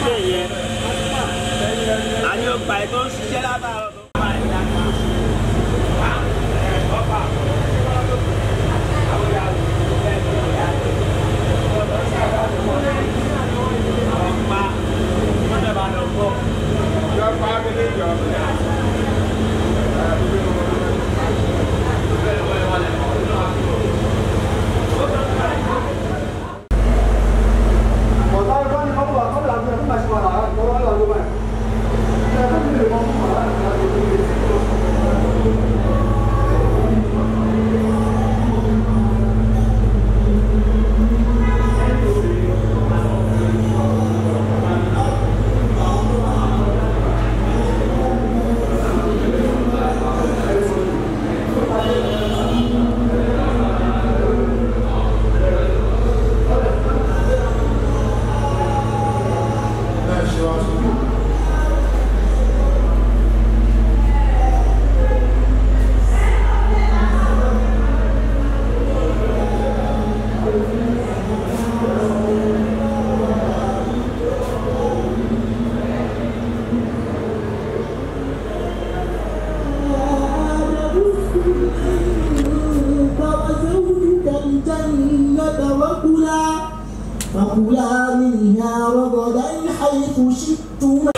ṣe yẹn àní ọgbà ẹ̀ tó ń ṣiṣẹ́ látàárọ̀ tó bá ẹ̀ dáká. ọ̀pá wọ́n dẹ̀ bá lọ gbọ́. فكلا منها رغدا حيث شئتما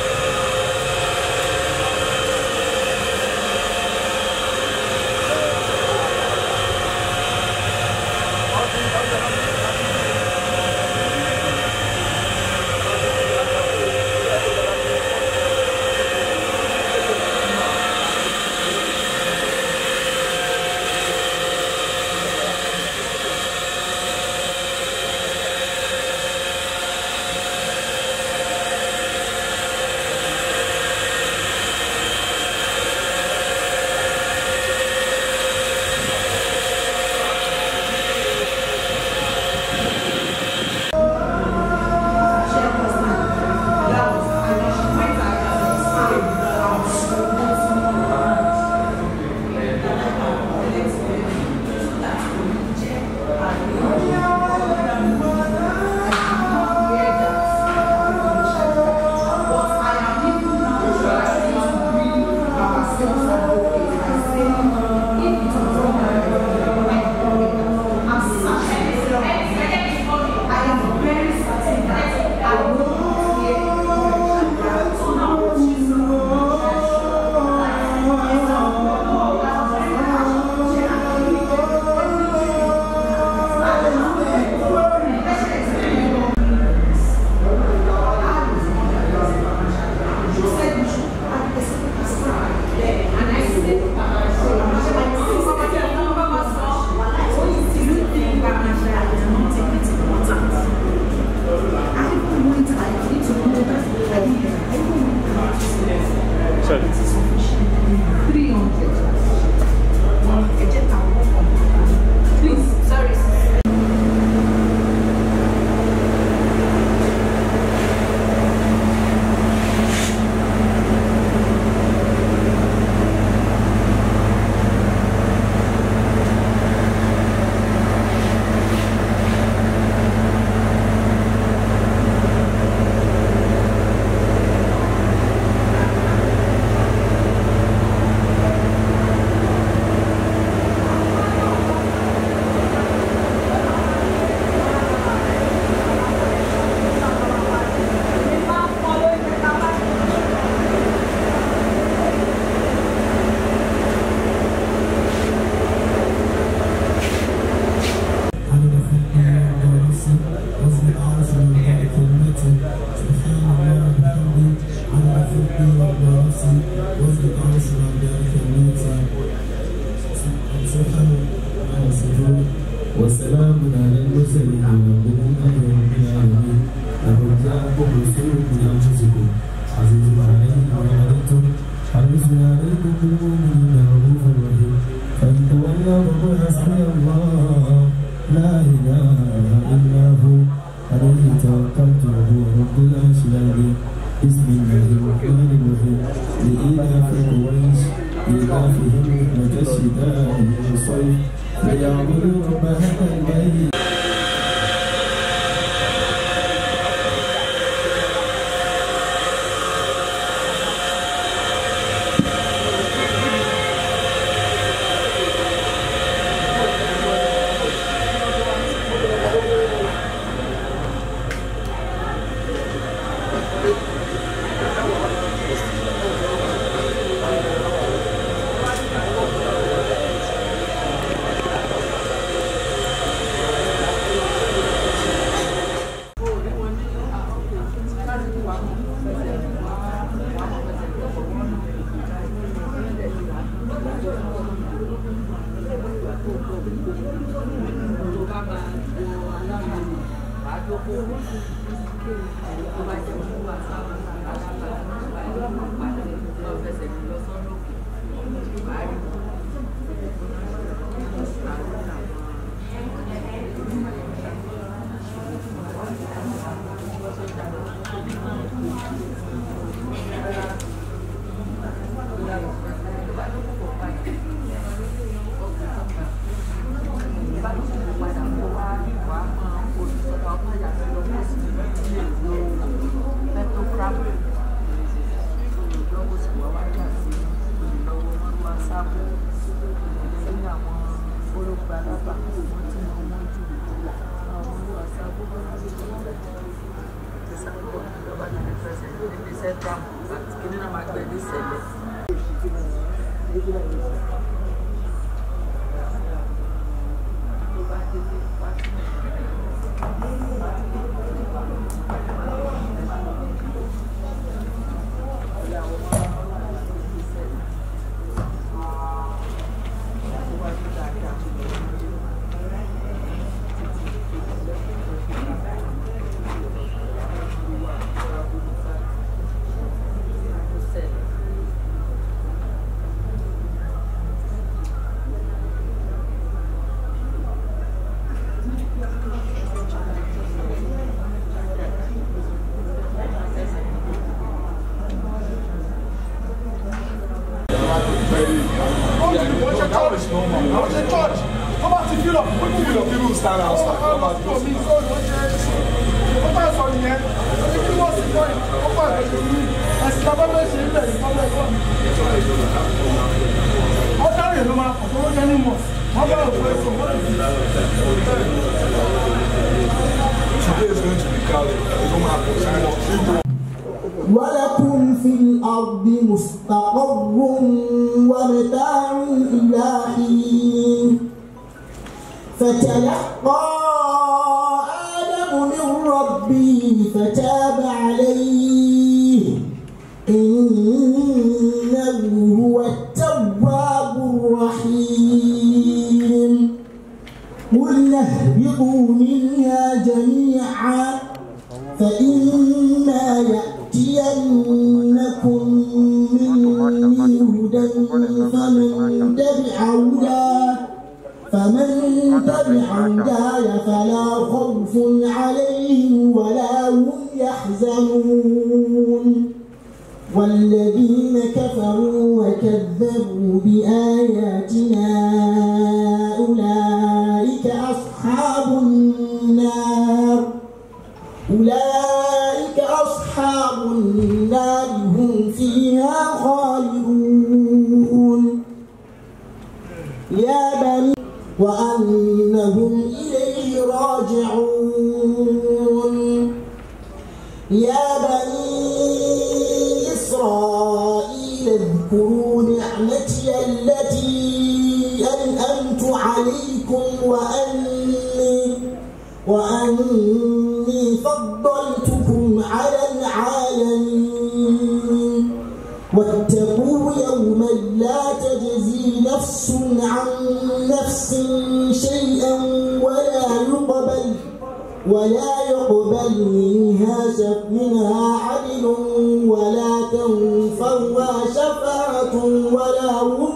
وسلام على المرسلين والحمد لله رب العالمين لقد جاءكم رسول من انفسكم عزيز عليه ما عنتم حريص عليكم بالمؤمنين رؤوف رحيم فان تولوا فقل حسبي الله لا اله الا هو عليه توكلت وهو رب العرش العظيم بسم الله الرحمن الرحيم لإيلاف قريش إيلافهم رحمة الشتاء والصيف فليعبدوا رب هذا البيت ولكم في الأرض مستقر ومتاع إلى حين فتلقى آدم من ربه فتاب عليه إنه هو التواب الرحيم قلنا اهبطوا منها جميعا فإما يأتينكم مني هدى فمن تبع هداه فمن تبع هداي فلا خوف عليهم ولا هم يحزنون والذين كفروا وكذبوا بآياتنا أولئك أصحاب النار أولئك أصحاب النار هم فيها خالدون يا بني وأنهم إليه راجعون يا بني إسرائيل اذكروا نعمتي التي أنأمت عليكم وأني وأني فضلتكم على العالمين واتقوا يوما لا تجزي نفس عن نفس شيئا ولا يقبل ولا يقبل منها شف منها عدل ولا تنفعها شفاعة ولا هم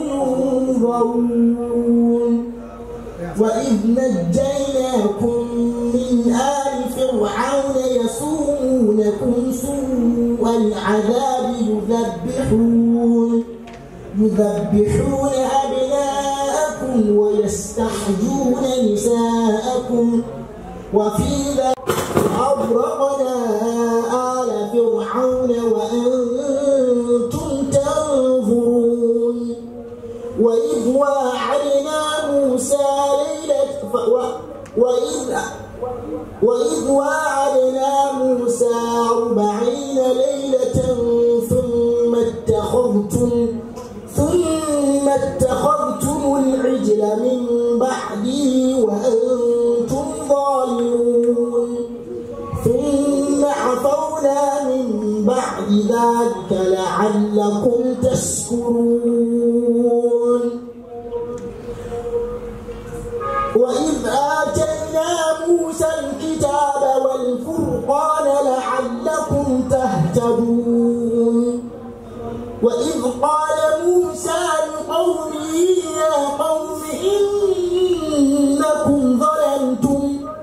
ينظرون وإذ نجيناكم من آل فرعون يسومونكم سوء العذاب يذبحون يذبحون أبناءكم ويستحجون نساءكم وفي ذلك أغرقنا آل فرعون وأنتم تنظرون وإذ واعدنا موسى ليلة ف... و... وإذ وإذ واعدنا موسى أربعين ليلة ثم اتخذتم ثم اتخذتم العجل من بعده وأنتم ظالمون ثم عفونا من بعد ذلك لعلكم تشكرون وإذ آتينا موسى الكتاب والفرقان قال لعلكم تهتدون وإذ قال موسى لقومه يا قوم إنكم ظلمتم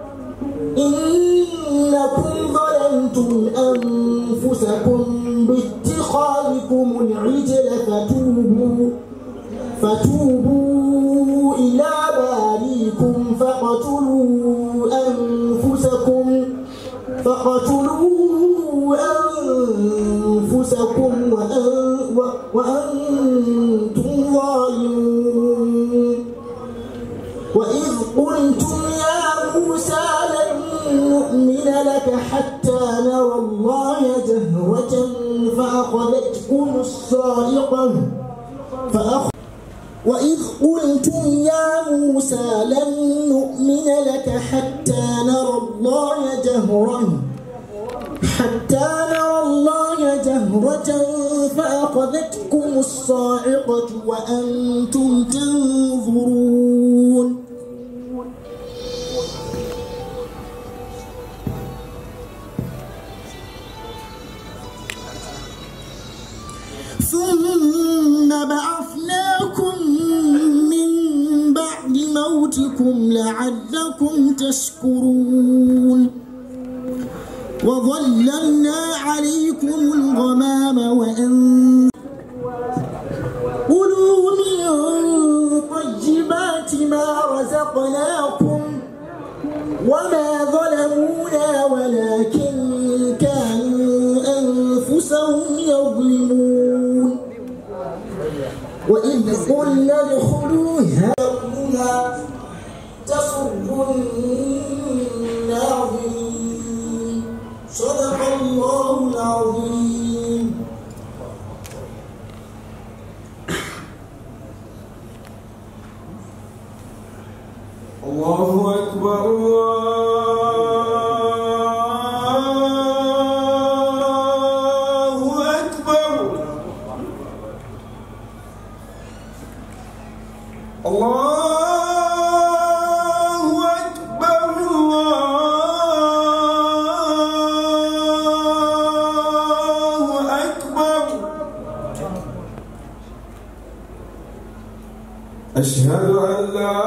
إنكم ظلمتم أنفسكم باتخاذكم العجل فتوبوا فتوبوا إلى باريكم فاقتلوا أنفسكم فاقتلوا أنفسكم وأن- و- وأنتم ظالمون وإذ قلتم يا موسى لن نؤمن لك حتى نرى الله جهرة فأخذتكم الصاعقة فأخ وإذ قلتم يا موسى لن نؤمن لك حتى نرى الله جهرا حتى نرى الله جهرة فأخذتكم الصاعقة وأنتم تنظرون ثم بعثناكم من بعد موتكم لعلكم تشكرون وظللنا عليكم الغمام وأن كلوا من طيبات ما رزقناكم وما ظلمونا ولكن كانوا أنفسهم يظلمون وإذ قلنا ادخلوا هؤلاء تسر الناظرين صدق الله العظيم الله أكبر الله أكبر الله أكبر الله أكبر أشهد أن لا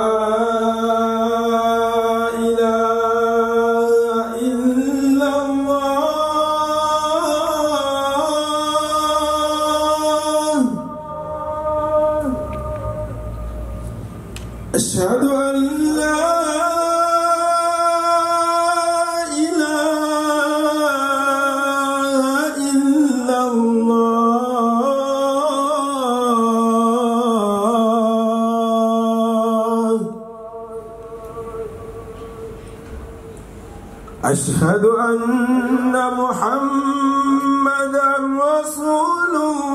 إله إلا الله أشهد أن لا إله إلا الله أشهد أن محمدا رسول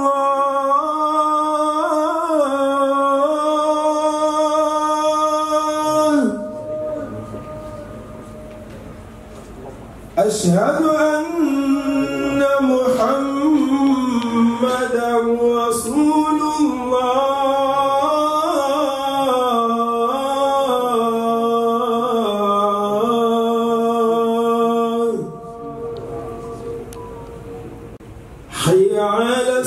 الله أشهد أن محمدا رسول الله حي على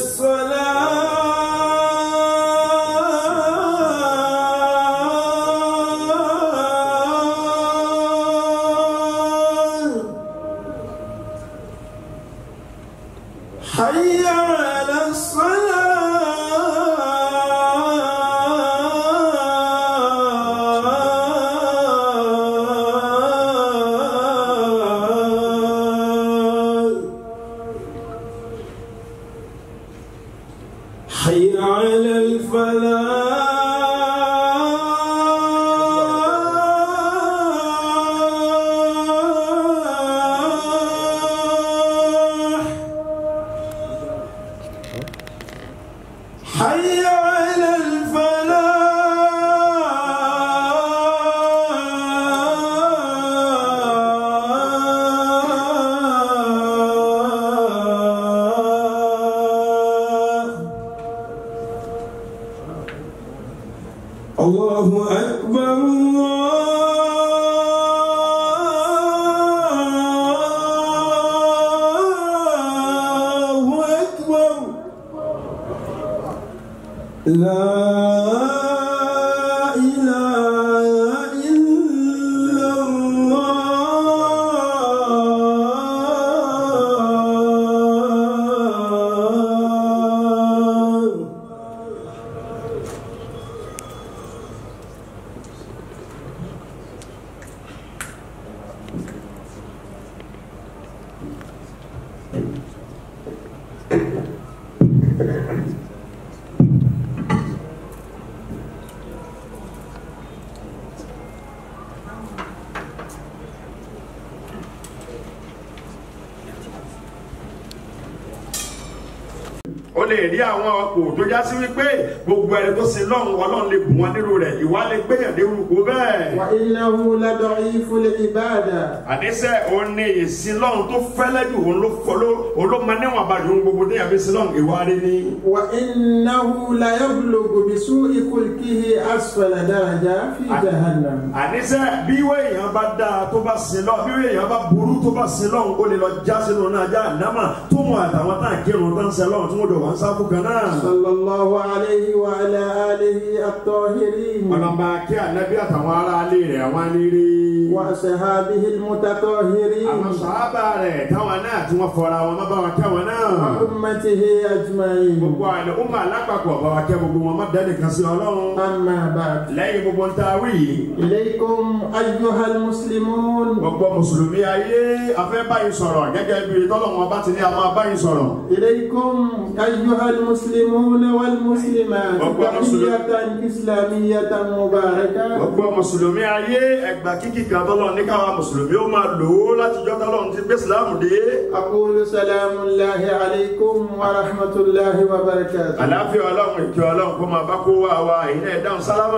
الصلاة حي على الصلاة حي على الفلاح حي على الفلاح الله أكبر لا إله إلا الله ó lè rí àwọn ọkọ̀ tó já sí wípé gbogbo ẹni tó sin lọ́hùn ọlọ́run lè bù wọn nírú rẹ̀ ìwà lè gbéyàn dé orúkọ bẹ́ẹ̀. وإنه لضعيف العبادة àníṣe òun ni ìsin lọ́hùn tó fẹ́lẹ́ jù òun ló fọlọ́ òun ló máa níwọ̀n abàjọ́ ohun gbogbo déyàn fi sin lọ́hùn ìwà rí ni. وإنه ليبلغ بسوء خلقه أسفل درجة في جهنم àníṣe bí ìwé èèyàn bá dáa tó bá sin lọ bí ìwé èèyàn bá burú tó bá sin lọ́hùn ó lè lọ já sínú náà já àdámà tó mọ àtàwọn tá à ń kírun tó ń sin lọ́hùn tó ń dọ̀ wọ́n sáfù kan náà. صلى الله عليه وعلى آله الطاهرين ọlọ́mọba kí ànábì àtàwọn aráalé rẹ̀ àwọn anírí. وأصحابه المتطهرين àwọn sàábà rẹ̀ táwọn náà tí wọ́n fọra wọn má bá wọn kẹ́ wọn náà. وأمته أجمعين gbogbo àlẹ́ ó máa lápapọ̀ bá wa kẹ́ gbogbo wọn má dẹ́nì kan sí ọlọ́run. أما بعد lẹ́yìn gbogbo ń ta wí yìí إليكم أيها المسلمون gbogbo mùsùlùmí ayé afẹ́ báyìí sọ̀rọ̀ gẹ́gẹ́ bí tọ́lọ́wọ́n bá ti ní a máa báyìí sọ̀rọ̀. إليكم أيها المسلمون والمسلمات أكبر تحية إسلامية مباركة gbogbo mùsùlùmí ayé ẹgbà kíkì kan tọ́lọ́ ní káwa mùsùlùmí ó máa lò ó láti jọ́ tọ́lọ́run ti gbé sílámù dé. أقول سلام الله عليكم ورحمة الله وبركاته àláfíà ọlọ́run ìkẹ́ ọlọ́run kó máa bá kó wá wa ìyẹn ẹ̀dáhùn sálámà.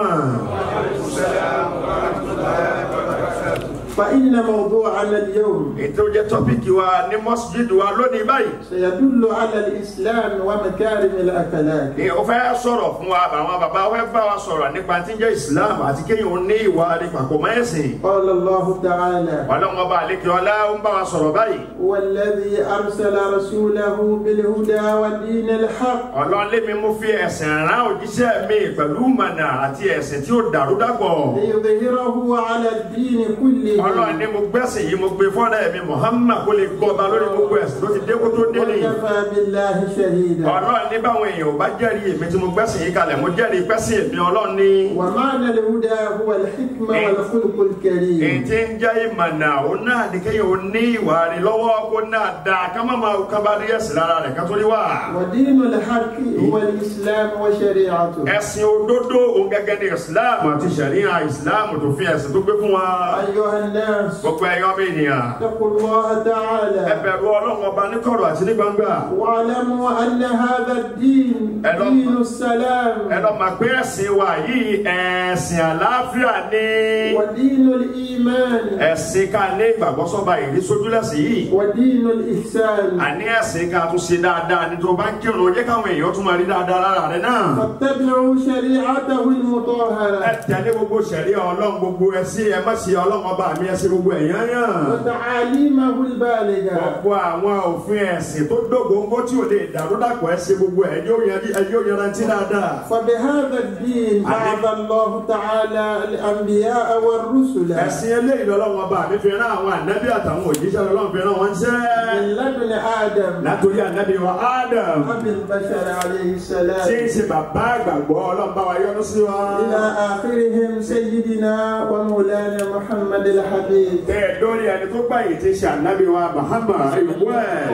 فإن موضوعنا اليوم ètò jẹ́ tọ́pìkì wa ní mọ́sídìdì wa lónìí báyìí. سيدل على الإسلام ومكارم الأخلاق Ẹ, ó fẹ́ sọ̀rọ̀ fún wa àwọn bàbá wa fẹ́ bá wa sọ̀rọ̀ nípa tí ń jẹ́ Islam àti kéèyàn ó ní ìwà nípa kò mọ́ ẹ̀sìn. قال الله تعالى ọlọ́run ọba àlekè ọlá ń bá wa sọ̀rọ̀ báyìí. هو الذي أرسل رسوله بالهدى ودين الحق ọlọ́run lémi mú fi ẹ̀sìn rán òjíṣẹ́ mi pẹ̀lú mọ̀nà àti ẹ̀sìn tí ó dàrú dàpọ̀. ليظهره على الدين كله ọlọ́run ní mo gbẹ́sìn yìí mo gbé fọ́nà ẹ̀mí Muhammad kó lè gbọ́ba lórí gbogbo ẹ̀sìn tó ti dé kó tó dé ní. وكفى بالله شهيدا ọlọ́run ní báwọn èèyàn ò bá jẹ́rìí èmi tí mo gbẹ́sìn yìí kalẹ̀ mo jẹ́rìí pẹ́sìn èmi ọlọ́run ní. ومعنى الهدى هو الحكمة والخلق èyí الكريم tí ń jẹ́ ìmọ̀nà òun náà ní kéèyàn ó ní ìwà rẹ̀ lọ́wọ́ kó náà dáa ká má máa ká bá rí ẹ̀sìn lára rẹ̀ ká tó rí wà. ودين الحق هو الإسلام وشريعته ẹ̀sìn òdodo òun gẹ́gẹ́ ní Islam àti sẹ̀ríà Islam tó fi ẹ̀sìn tó gbé fún wa. أيها الناس gbogbo ẹ̀yọ́ mi ènìyàn اتقوا الله ẹ تعالى bẹ̀rù ọlọ́run ọba ní kọ̀rọ̀ àti ní gbangba. واعلموا أن هذا الدين ألم- دين السلام ẹ lọ máa pé ẹ̀sìn wa yìí ẹ̀sìn àlàáfíà ni ودين الإيمان ẹ̀sìn ká ní ìgbàgbọ́ sọ́ba ìrí sójúlẹ̀sìn yìí ودين الإحسان àní ẹ̀sìn ká tún ṣe dáadáa ní tó bá ń kírun jẹ́ káwọn èèyàn tún máa rí dáadáa lára rẹ̀ náà. فاتبعوا شريعته ẹ المطهرة tẹ̀lé gbogbo sẹ̀rí ọlọ́run gbogbo ẹ̀sìn ẹ má ṣe ọlọ́run ọba mi ẹ̀sìn gbogbo ẹ̀yán yàn. وتعاليمه البالغة gbogbo àwọn òfin ẹ̀sìn tó dógóńgó tí ò lè dàrú dàpọ̀ ẹ̀sìn gbogbo ẹ̀ yóò yanjú ẹ̀ yóò yanrantí dáadáa. فبهذا الدين بعث الله تعالى الأنبياء والرسل ẹ̀sìn eléyìí lọ́lọ́run ọba mi fi rán àwọn ànábì àtàwọn òjíṣẹ́ lọ́lọ́run fi rán wọn ṣẹ́. من لدن آدم látòrí ànábì wa Adam أبي البشر عليه tí ń السلام ṣe bàbá àgbàgbọ́ ọlọ́run bá wa yọ́nú sí wa. إلى آخرهم سيدنا ومولانا محمد الحبيب tẹ́ ẹ lórí ẹni tó gbàyè tí ń ṣe ànábì wa Muhammad ìwú ẹ̀.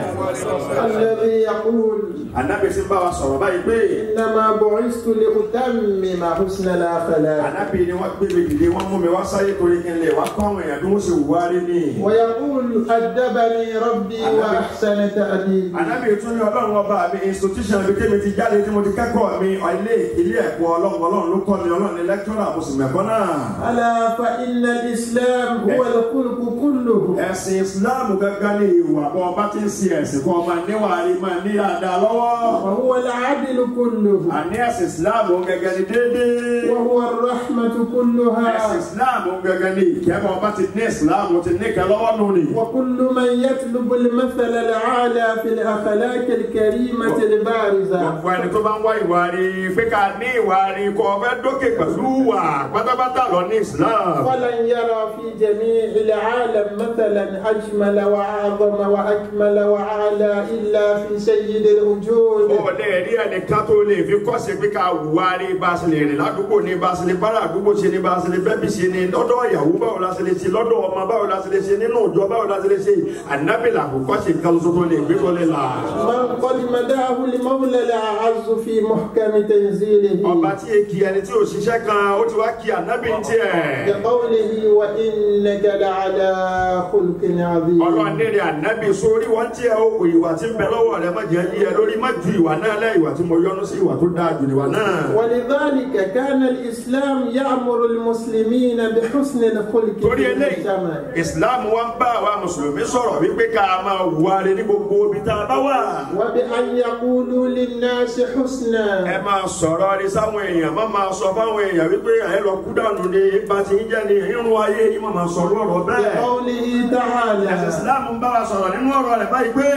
الذي يقول ànábì sì ń bá wa sọ̀rọ̀ báyìí pé إنما بعثت لأتمم حسن الأخلاق ànábì ni wọ́n gbé mi dìde wọ́n mú mi wá sáyé torí kí n lè wá kọ́ àwọn èèyàn bí wọ́n ṣe wù wá rí ni. ويقول أدبني ربي وأحسن تأديبي ànábì tún ní ọlọ́run ọba mi institution ibi tí mi ti jáde tí mo ti kẹ́kọ̀ọ́ mi ilé ilé ẹ̀kọ́ ọlọ́run ọlọ́run ló kọ́ mi ọlọ́run ní lẹ́kítọ́rà mo sì mẹ́kọ́ náà. ألا فإن الإسلام هو الخلق كله ẹ̀sìn islam gángan ní ìwà bọ́ ọba tí ń sin ẹ̀sìn kan máa níwà rí máa ní dáadáa lọ́wọ́ وهو العدل كله àní ẹ̀sìn islam gángan ní déédéé وهو الرحمة ẹ̀sìn كلها islam gángan ní ìkẹ́mọ̀ ọba ti ní islam ti ní kẹ́ lọ́wọ́ nù ni. وكل من يطلب المثل الأعلى في الأخلاق الكريمة البارزة gbogbo ẹni tó bá ń wá ìwà rí pé ká ní ìwà rí kọ́ ọ fẹ́ dókè pẹ̀lú wà pátápátá lọ ní islam. ولن يرى في جميع العالم مثلا أجمل وأعظم وأكمل وأعلى إلا في سيد الوجود ó lè rí ẹnìkan tó lè fi kọ́sí pé ká wà rí bá a ṣe lè rìn ládùúgbò ní bá a ṣe lè bára àdúgbò ṣe ní bá a ṣe lè bẹ́bí ṣe ní lọ́dọ̀ ìyàwó báwo la ṣe lè ṣe lọ́dọ̀ ọmọ báwo la ṣe lè ṣe nínú ìjọ báwo la ṣe lè ṣe ànábìlà kò kọ́sí kan tó lè gbé tó lè là. من قد مداه المولى الأعز في محكم تنزيله ọba tí èkì ẹni tí ò ṣiṣẹ́ kan ó ti wá kí ànábì ń tiẹ̀. بقوله وإنك لعلى خلق عظيم ọlọ́run ní rẹ̀ ànábì sórí wọ́n tiẹ̀ ó kò ìwà tí ń bẹ lọ́wọ́ rẹ̀ má jẹ́ yí ẹ lórí má ju ìwà náà lẹ́ ìwà tí mo yọ́nú sí ìwà tó dáa jù ìwà náà. ولذلك كان الإسلام يأمر المسلمين بحسن الخلق torí في eléyìí المجتمع islam wa ń bá àwa mùsùlùmí sọ̀rọ̀ wípé ká máa wà rẹ̀ ní gbogbo ibi tá a bá wà. وبأن يقولوا للناس ẹ حسنا máa sọ̀rọ̀ rí sáwọn èèyàn má máa sọ fáwọn èèyàn wípé ẹ lọ kú dànù ni bá ti ń jẹ́ ni irun ayé yìí má máa sọ̀rọ̀ ọ̀rọ̀ bẹ́ẹ̀. بقوله ẹ̀sìn تعالى islam ń bá wa sọ̀rọ̀ nínú ọ̀rọ̀ rẹ̀ báyìí pé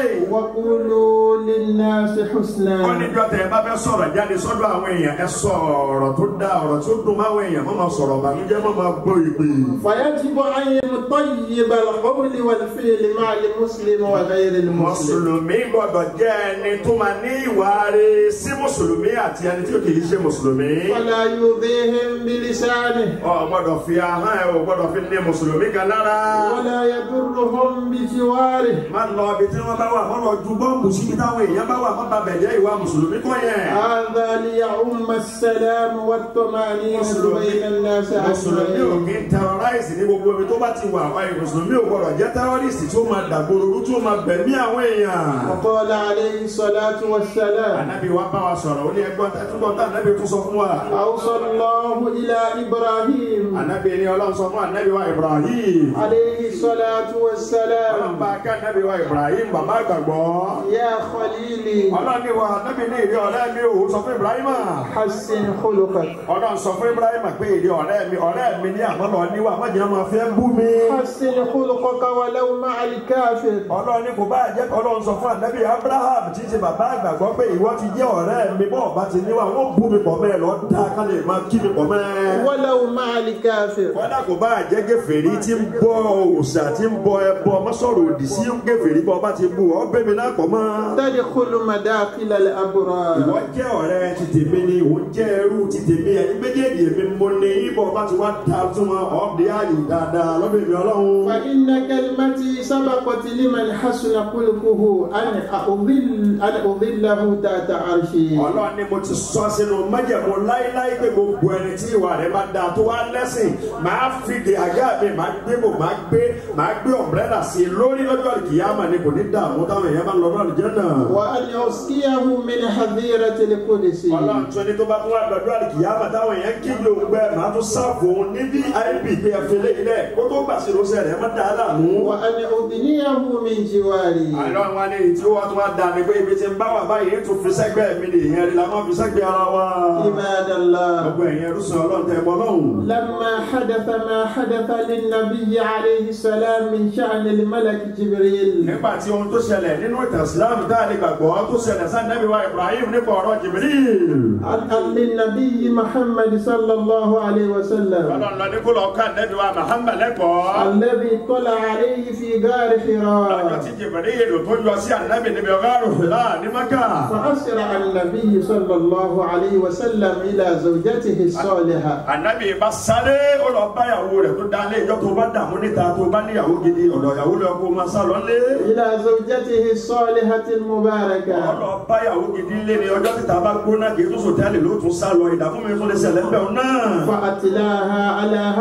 وقولوا للناس ó حسنا níjọ́ tẹ̀ ẹ bá fẹ́ sọ̀rọ̀ jáde sọ́dọ̀ àwọn èèyàn ẹ sọ ọ̀rọ̀ tó dá ọ̀rọ̀ tó dùn máwọn èèyàn má máa sọ̀rọ̀ bànújẹ́ má máa gbọ́ ìpè. فيجب أن يطيب القول والفعل مع المسلم وغير المسلم mùsùlùmí gbọ́dọ̀ jẹ́ ẹni tó máa ní ìwà rẹ̀ sí mùsùlùmí àti ẹni tí ó kì í ṣe mùsùlùmí. ولا يؤذيهم بلسانه ọ gbọ́dọ̀ fi ahọ́n ẹ o gbọ́dọ̀ fi ní mùsùlùmí kan lára. ولا يضرهم بجواره má lọ ibi tí wọ́n bá wà má lọ ju bọ́ǹbù síbi táwọn èèyàn bá wà má ba bẹ̀jẹ́ ìwà mùsùlùmí kọ́ yẹn. هذا ليعم السلام والطمأنينة بين الناس mùsùlùmí ò أجمعين kí ń tẹrọráìsì ní gbogbo ibi tó bá ti wà wáyé mùsùlùmí ò gbọ́dọ̀ jẹ́ tẹrọrìsì tí ó máa dàgbòrò tí ó máa bẹ̀mí àwọn èèyàn. وقال عليه الصلاة والسلام ànábì wa bá wa sọ̀rọ̀ ó ní ẹgbọ́n ẹtúbọ̀ tá ànábì tún sọ fún wa. أوصى الله إلى إبراهيم ànábì ni ọlọ́run sọ fún ànábì wa ibrahim. عليه الصلاة ọlọ́run والسلام bá ká ànábì wa ibrahim bàbá àgbàgbọ́. يا خليلي ọlọ́run ní wa ànábì ní ìrí ọ̀rẹ́ mi ò sọ fún ibrahim. حسن خلقك ọlọ́run sọ fún ibrahim pé ìrí ọ̀rẹ́ mi ọ̀rẹ́ mi ní àmọ́lọ́ níwà má jẹ́ máa fẹ́ bú mi. حسن خلقك ولو مع الكافر ọlọ́run ní kò bá jẹ́ kọ́ ọlọ́run sọ fún ànábì abraham tí í ṣe bàbá àgbàgbọ́ pé ìwọ ti jẹ́ ọ̀rẹ́ mi bọ́ ọba ti níwà wọ́n bú mi pọ̀ mẹ́ẹ̀ lọ dá ká lè máa kí mi pọ̀ mẹ́ẹ̀. ولو مع الكافر kọ́dà kò bá jẹ́ gèfèrí tí ń bọ òòṣà tí ń bọ ẹbọ mọ́sọ̀rọ̀ òdì sí gèfèrí bọ́ ọba ti bú ọ bẹ́ mi náà pọ̀ mọ́. تدخل مداخل الأبرار ìwọ jẹ́ ọ̀rẹ́ ti tèmi ni ìwọ jẹ́ ẹrú ti tèmi ẹ̀yin méjèèjì èmi mo ní ibọ̀ ọba ti wá da tún wọn ọ̀ọ́dẹ ààyè dáadáa lọ́dọ̀ èmi ọlọ́run. فإن كلمتي سبقت لمن حسن خلقه أن أظل أن أظله تحت عرشي ọlọ́run ni mo ti sọ sínú májẹ̀mú láíláí pé gbogbo ẹni tí ìwà rẹ̀ bá da tó wá lẹ́sìn máa fi de àga mi máa gbé bò máa gbé máa gbé ọ̀mbrẹ́là sí i lórí lọ́jọ́ ìkìyàmà ni kò ní dààmú táwọn èèyàn bá lọ lọ́rùn jẹ́ náà. وأن أسقيه من حظيرة القدس ọlọ́run tún ẹni tó bá tún wá lọ́jọ́ ìkìyàmà táwọn èèyàn kéde òun gbẹ máa tún sáàfù òun ní vip pé ẹ̀fẹ̀lẹ̀ ilẹ̀ kó tó gbà sí lóṣẹ̀ rẹ̀ má dáa láàmú. وأن أدنيه من جواري àlọ́ wa ní tí ó wá tún wá da ni pé ibi tí ń bá wà báyìí tún fi sẹ́gbẹ́ mi nìyẹn rí la máa fi sẹ́gbẹ́ ara wa. عباد الله gbogbo ẹ̀yìn ẹrú sọ ọlọ́run tẹ̀ mọ́ lọ́hùn. لما حدث ما حدث للنبي عليه السلام من شأن الملك جبريل nígbà tí ohun tó ṣẹlẹ̀ nínú ìtàn islam tá a lè gbàgbọ́ tó ṣẹlẹ̀ sáà nẹ́bí wa ibrahim nípa ọ̀rọ̀ jibril. عن- عن للنبي محمد صلى الله عليه وسلم ọlọ́run lọ ní kó lọ ká nẹ́bí wa muhammad lẹ́kọ̀ọ́. الذي طلع عليه في غار ọjọ́ حراء tí jibril tó yọ sí ànábì níbi ọ̀gá rògbòlá ní maka. فأسرع النبي صلى الله عليه وسلم إلى زوجته الصالحة ànábì bá sáré ó lọ bá ìyàwó rẹ̀ tó dá lé ìjọ tó bá dààmú níta tó bá níyàwó gidi ọ̀dọ̀ ìyàwó lọ kó máa sá lọ lé. إلى زوجته الصالحة المباركة ọlọ bá ìyàwó gidi lé ní ọjọ́ títa bá gbóná kì í tún sòtẹ́ẹ̀lì ló tún sá lọ ìdààmú mi tún lè ṣẹlẹ̀ ń bẹ̀ ọ́ náà. فأتلاها على هذا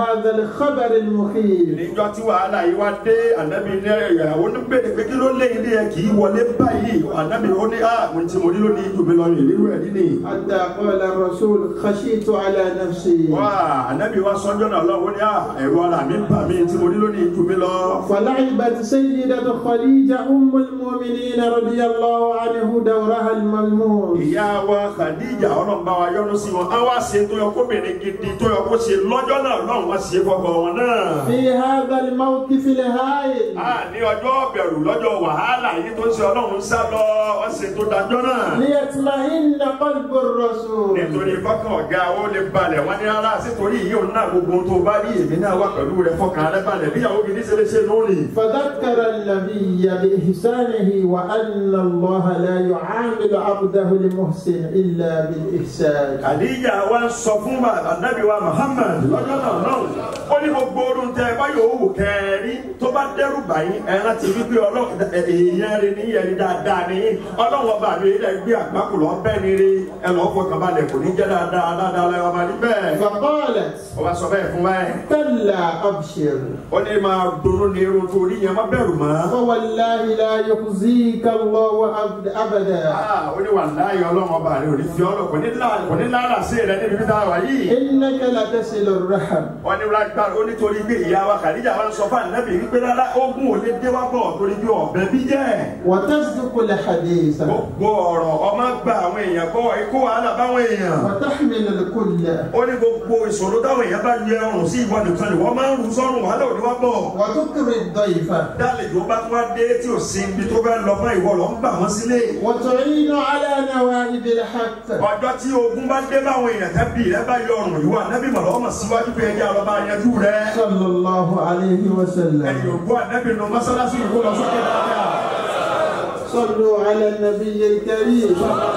الخبر المخيف níjọ́ tí wàhálà yìí wá dé ànábì ní ìyàwó ní bèrè pé kí ló lé ilé ẹ kì í wọlé báyìí ànábì ó ní ah mo ti mo rí lónìí ju mi lọ rìn nínú ẹ nínú. حتى قال الرسول خشيت على نفسي wá ànábì wá sọ́jọ́ náà lọ́wọ́ ní ah ẹ̀rọ ara mi bà mí tí mo rí lónìí ju mi lọ. فلعبت سيدة خديجة أم المؤمنين رضي الله عنه دورها الملموس ìyá wa Khadija ọlọ́mọba wa yọ́nú sí wọn á wá ṣe tó yẹ kóbìnrin gidi tó yẹ kó ṣe lọ́jọ́ náà lọ́hùn wá ṣe fọkọ wọn náà. في هذا الموقف الهائل a ní ọjọ́ bẹ̀rù lọ́jọ́ wàhálà yìí tó ń ṣe ọlọ́run sá lọ wọ́n ṣe tó dájọ́ náà. ليطمئن قلب الرسول nítorí fọkàn ọ̀gá ó lè balẹ̀ wọ́n ní rárá sítorí yìí òun náà gbogbo ohun tó bá rí èmi náà wà pẹ̀lú rẹ̀ fọkàn rẹ̀ balẹ̀ bíyàwó gidi ṣe lè ṣe lónìí. فذكر النبي بإحسانه وأن الله لا يعامل عبده المحسن إلا بالإحسان Khadija wa sọ fún anabi wa Muhammad lọ́jọ́ náà náà ó ní gbogbo orun tẹ báyọ̀ owó kẹrí tó bá dẹ́rù báyìí ẹran ti rí pé ọlọ́run èèyàn rẹ ní yẹn dáadáa ní ọlọ́run ọba mi ilẹ̀ gbé àgbákò lọ bẹ́ẹ̀ ni rí ẹ lọ́ọ́ fọkàn balẹ̀ kò ní jẹ́ dáadáa dáadáa lẹ́wọ̀n máa ní bẹ́ẹ̀. فقالت ó wá sọ bẹ́ẹ̀ fún báyìí كلا أبشر ó ní máa dùnnú ní irun tó rí yẹn má bẹ̀rù mọ́. فوالله لا يخزيك الله أبد- أبدا Ah, ó ní wà láàyè ọlọ́run ọba rẹ ò ní fi ọlọ́ kò ní lá- kò ní lára sí rẹ níbi bí táwa yìí. إنك لتصل الرحم wọ́n ní lágbára ó nítorí pé ìyá wa Khadija wa ń sọ fún ànábì wípé rárá ogun ò lè dé wá bọ̀ torí bí ọ̀bẹ bí jẹ́. وتصدق الحديث gbogbo ọ̀rọ̀ ọmọ gba àwọn èèyàn bọ̀ ikú wàhálà báwọn èèyàn. وتحمل الكل ó ní gbogbo ìṣòro táwọn èèyàn bá yẹ ọrùn sí ìwọ nìkan ni wọ́n máa ń rú sọ́run wàhálà ò ní wá bọ̀. وتكرم الضيف dálejò bá tún wá dé tí ò sí ibi tó fẹ́ lọ fún ìwọ lọ ń bà wọ́n sílé. وتعين على نوائب الحق ọjọ́ tí ogun bá dé báwọn èèyàn tẹ́bí rẹ bá yọ ọrùn ìwọ ànábì mọ̀lọ́ ọmọ síwájú pé ẹjẹ́ àlọ́ bá yanjú rẹ. صلى الله عليه ẹ̀yìn وسلم ògbó ànábì nù mọ́sálásí ìwọ lọ sókè dáadáa. صلوا على النبي الكريم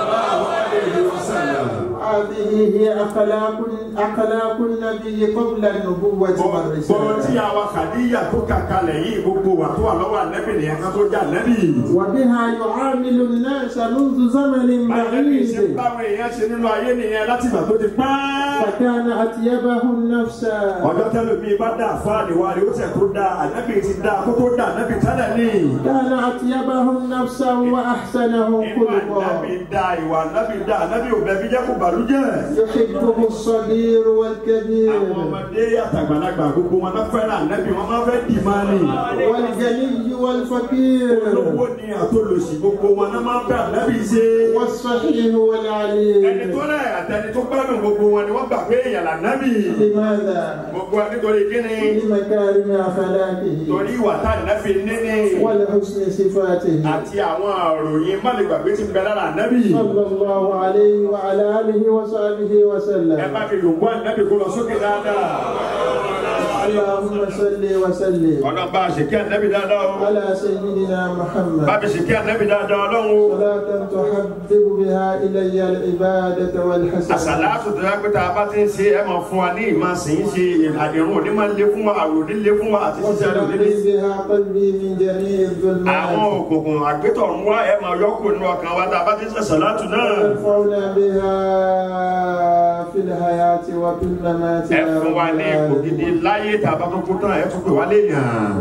هذه هي أخلاق أخلاق النبي قبل النبوة bọ́ọ̀ tí والرسالة àwa Khadija tó kà kalẹ̀ yìí gbogbo wà tó wà lọ́wọ́ ànábì nìyẹn ká tó jà ànábì. وبها يعامل الناس منذ زمن ànábì ṣe بعيد báwọn èèyàn ṣe nínú ayé nìyẹn láti ìgbà tó ti pẹ́. فكان أطيبه النفس ọjọ́ tẹ́lẹ̀ mi bá dà fáàlì wa ni ó tẹ̀ tó dà ànábì ti dà kó tó dà ànábì tẹ́lẹ̀ ní. كان أطيبه النفس وأحسنه inú خلقا ànábì dà ìwà ànábì dà ànábì ò bẹ̀bí jẹ́ kó bàlújẹ́. يحبه الصغير àwọn والكبير ọmọdé àtàgbàlagbà gbogbo wọn náà fẹ́ràn ànábì wọn máa fẹ́ dì máa ní. والغني والفقير olówó ni àtolòsì gbogbo wọn náà máa fẹ́ ànábì ṣe. والصحيح ẹni والعليم tó rẹ̀ àtẹni tó gbádùn gbogbo wọn ni wọ́n gbà pé èèyàn lànábì. لماذا؟ gbogbo wa nítorí kíni لمكارم أخلاقه torí ìwà tá ànábì níní ولحسن صفاته àti àwọn àròyìn má lè gbàgbé tí ń bẹ lára ànábì. صلى الله عليه وعلى آله وصحبه ẹ bá وسلم mi yòǹgbọ́ ànábì kó lọ sókè dáadáa. اللهم صل وسلم ọ̀nà bá a ṣe kí ànábì dáadáa o. على سيدنا bá محمد a ṣe kí ànábì dáadáa ọlọ́run o. صلاة تحبب بها إلي العبادة والحسنات àṣàlátù tó yá pé tá a bá ti ń ṣe ẹ máa fún wa ní ìmọ̀ sí ń ṣe àdéhùn òní máa ń lé fún wa àrùn òní lé fún wa àti ṣíṣe àrùn òní lé. وتنقي بها قلبي من جميع àwọn الظلمات òkùnkùn àgbétọ̀run wá ẹ máa yọkù nínú ọkàn wa tá a bá ti ń ṣe àṣàlátù náà. وينفعنا بها في الحياة وفي الممات ẹ يا fún wa رب ní ipò gidi العالمين láyé tá a bá tó kú tán ẹ tún pè wá léèyàn.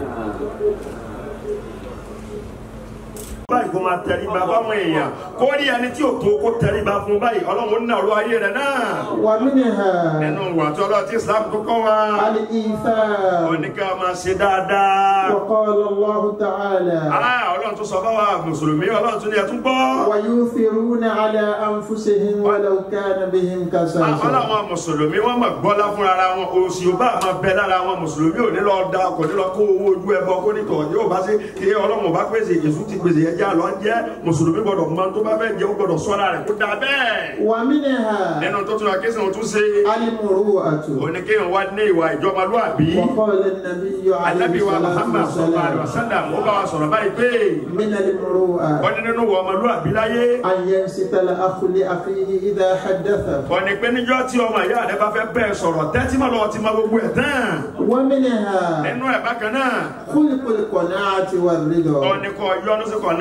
báyìí kó máa tẹríba fáwọn èèyàn kó rí ẹni tí ò tó kó tẹríba fún báyìí ọlọ́run ní ọ̀rọ̀ ayé rẹ̀ náà. ومنها nínú ìwà tí ọlọ́run tí Islam tó kọ́ wa. الإيثار oníkà máa ṣe dáadáa. وقال الله تعالى Ah, ọlọ́run tún sọ fáwa mùsùlùmí ọlọ́run tún ní ẹtún gbọ́. ويؤثرون على أنفسهم ولو كان بهم Ah, كساسة ọlọ́run mùsùlùmí wọ́n mọ̀ gbọ́lá fúnra ara wọn òsì ò bá máa bẹ lára wọn mùsùlùmí ò ní lọ da kò ní lọ kó owó ojú ẹbọ kó ní tọ̀ yóò bá sí kí ọlọ́run bá pèsè èṣù ti pèsè ẹjẹ́ àlọ́ jẹ́ mùsùlùmí gbọ́dọ̀ mọ tó bá fẹ́ jẹ́ ó gbọ́dọ̀ sọ́ra rẹ̀ kó da bẹ́ẹ̀. ومنها nínú tó tún wá kí sìn tún ṣe المروءة oníkéyàn wá ní ìwà ìjọmọlúàbí. وقال النبي عليه Ànábì wa الصلاة Muhammad sallallahu alaihi والسلام wasallam ó bá wa sọ̀rọ̀ báyìí pé من المروءة wọ́n ní nínú wọ ọmọlúàbí láyé. أن ينصت الأخ لأخيه إذا حدثه wọ́n ní pé níjọ́ tí ọmọ ìyá rẹ bá fẹ́ bẹ́ẹ̀ sọ̀rọ̀ tẹ́tí mọ́ lọ́wọ́ ti mọ gbogbo ẹ̀ tán. ومنها nínú ẹ̀ bákan náà خلق القناعة والرضا wọ́n ní kọ́ yọ́nú sí kọ̀ náà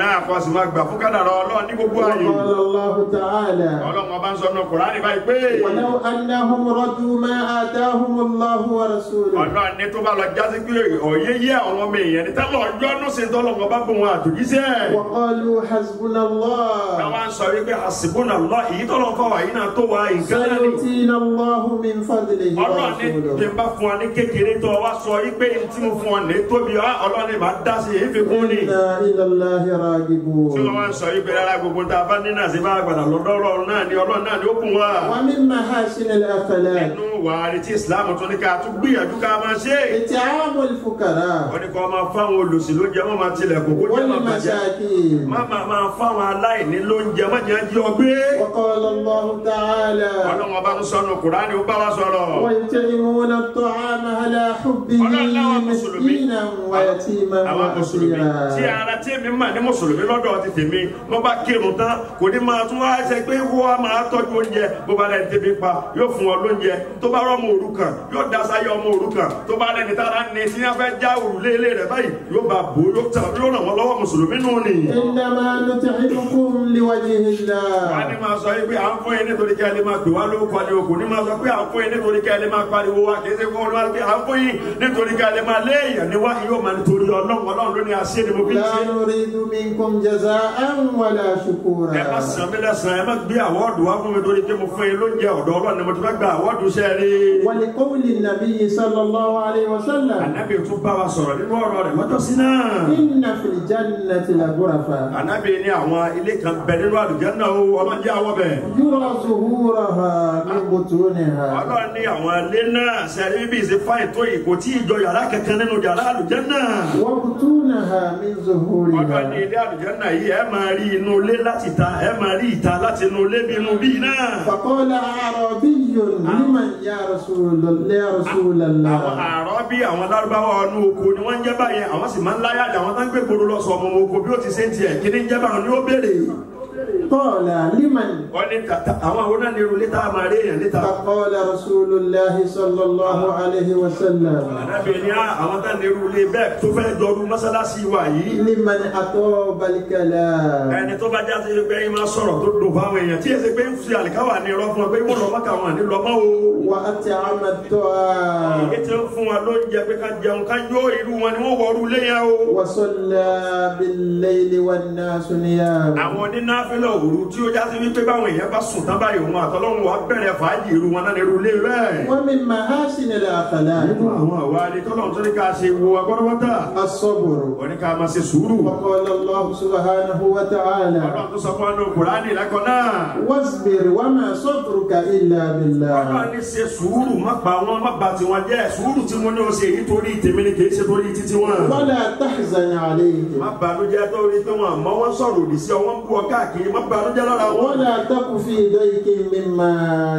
náà kó sì máa gbà fún kádàrá ọlọ́run ní gbogbo ààyè وقال الله تعالى ọlọ́run ọba ń sọ nínú kùránì báyìí pé ولو أنهم رضوا ما آتاهم الله ورسوله ọlọ́run ní tó bá lọ jásí pé òye yé àwọn ọmọ èèyàn ní tẹ́lọ̀ ọjọ́ ní sí tọ́lọ́run ọba bò wọn àtòjíṣẹ́ وقالوا حسبنا الله táwa ń sọ wípé àsìbónà lọ èyí tọ́lọ́run fọwọ́ yìí náà tó wa nǹkan náà ni سيؤتينا الله من فضله ọlọ́run ní bí ورسوله n bá fún ọ ní kékeré tó wá sọ wípé n tí mo fún ọ ní tóbi ọ ọlọ́run ní bá dá sí èyí fi kún ni إنا إلى الله tí wọ́n راغبون wá ń sọ wípé rárá gbogbo tá a bá ní náà sí bá gbàdà lọ́dọ̀ ọlọ́run náà ni ọlọ́run náà ni ó kún wa ومن محاسن الأخلاق nínú wàhálì tí islam tún ní ká tún gbìyànjú ká máa ṣe إطعام الفقراء wọ́n ní kó máa fáwọn olùsìn ló jẹ́ wọ́n máa tilẹ̀kùn kó jẹ́ máa bàjẹ́ والمساكين má máa máa fáwọn aláìní ló ń jẹ má jẹ́ jí ọgbẹ́ وقال الله تعالى ọlọ́run ọba ń sọnù kùránì ó bá wa sọ̀rọ̀ ويطعمون الطعام على حبه Ọlọ́run láwọn Mùsùlùmí. مسكينا ويتيما àwọn mùsùlùmí tí وأسيرا ara tí mi mà ní mùsùlùmí lọ́dọ̀ ti tèmi mo bá kírun tán kò ní máa tún wá ṣe pé wọ́n á máa tọ́jú oúnjẹ bó bá lẹ́ni tẹ́bi pa yóò fún ọ lóúnjẹ tó bá rọ́ ọmọ òrukàn yóò dasa yọ ọmọ òrukàn tó bá lẹ́ni tára ní tí wọ́n fẹ́ já òrùlé ilé rẹ̀ báyìí yóò bá bò yóò tà yóò ràn wọ́n lọ́wọ́ mùsùlùmí nù ni. إنما نطعمكم لوجه wọ́n ní الله máa sọ yìí pé à ń fún yín nítorí kí ẹ lè máa pè wá lórúkọ ni o kò ní máa sọ pé à ń fún yín nítorí kí ẹ lè máa pariwo wa kì í ṣe fún wọn pé à ń fún yín nítorí kí ẹ lè máa léèyàn ní wá yóò máa nítorí ọlọ́run ọlọ́run ló ní àṣẹ ni mo fi ń لا ṣe. نريد منكم جزاء ولا ẹ má شكورا sàn mí lẹ́sàn ẹ má gbé àwọ́ọ̀dù wá fún mi torí pé mo fún yín lóúnjẹ ọ̀dọ̀ ọlọ́run ni mo ti fẹ́ gba àwọ́ọ̀dù iṣẹ́ rí. ولقول النبي صلى الله عليه وسلم ànábì tún bá wa sọ̀rọ̀ nínú ọ̀rọ̀ rẹ̀ lọ́jọ́ sí náà. إن في الجنة لغرفا ànábì ní àwọn ilé kan bẹ nínú àlùjánnà o ọlọ́njẹ́ àwọ̀ bẹ̀. يرى ظهورها من بطونها ọlọ́run ní àwọn ilé náà sẹ́rí bíbí ìṣe fáìn tó yìí kò tí ì jọ yàrá kankan nínú yàrá àlùjánnà. وبطونها من ọlọ́run ní ظهورها ilé àlùjánnà yìí ẹ máa rí inú ilé láti ta ẹ máa rí ìta láti inú ilé bí inú bí náà. فقال أعرابي لمن يا رسول يا رسول àwọn الله àárọ̀ bí àwọn lárúbáwá ọdún oko ni wọ́n ń jẹ́ báyẹn àwọn sì máa ń láyà jà àwọn tó ń gbé gbòòrò lọ sọ ọmọ oko bí ó ti ṣe ń tiẹ̀ kí ni ń jẹ́ báwọn ni ó béèrè. قال لمن wọ́n ní tata àwọn àwọn náà ní irú létà máa rí èèyàn létà. فقال رسول الله صلى الله عليه وسلم ànábì ní á, àwọn tá ní irú ilé bẹ́ẹ̀ tó fẹ́ jọrú mọ́sálásí wa yìí. لمن أطاب الكلام ẹni tó bá jáde pé ẹ máa sọ̀rọ̀ tó dùn fáwọn èèyàn tí èsì pé ń fi àlìkáwà ní irọ́ fún ọ pé wọ́n lọ mọ́kà wọn ní lọ́mọ́ o. وأطعم الطعام èyí tí ń fún wa lóúnjẹ pé ká jẹun ká yó irú wọn ni wọ́n wọrú léyà o. وصلى بالليل والناس نيام àwọn onínáfẹ́lẹ̀ òru tí ó jásí wípé báwọn èèyàn bá sùn tán báyìí òun àtọ́lọ́run wa bẹ̀rẹ̀ fàájì irú wọn náà ní irú ilé rẹ̀. ومن محاسن الأخلاق nínú àwọn àwa ni tọ́lọ́run tó ní ká ṣe wo agbọ́dọ́gbọ́dà الصبر wọ́n ní ká máa ṣe sùúrù. وقال الله سبحانه وتعالى ọlọ́run tó sọ fún wa ní Kùránì lẹ́kọ̀ọ́ náà. واصبر وما صبرك إلا ọlọ́run بالله ní ṣe sùúrù má pa wọn má bà tiwọn jẹ́ sùúrù tí mo ní o ṣe èyí torí tèmi ni kì í ṣe torí títí wọn. ولا تحزن عليهم má bànújẹ́ tó rí pé wọn àmọ́ wọn sọ̀rọ̀ òdì sí ọ wọn bú ọ káàkiri má bànújẹ́ lára wọn. ولا تك في ضيق مما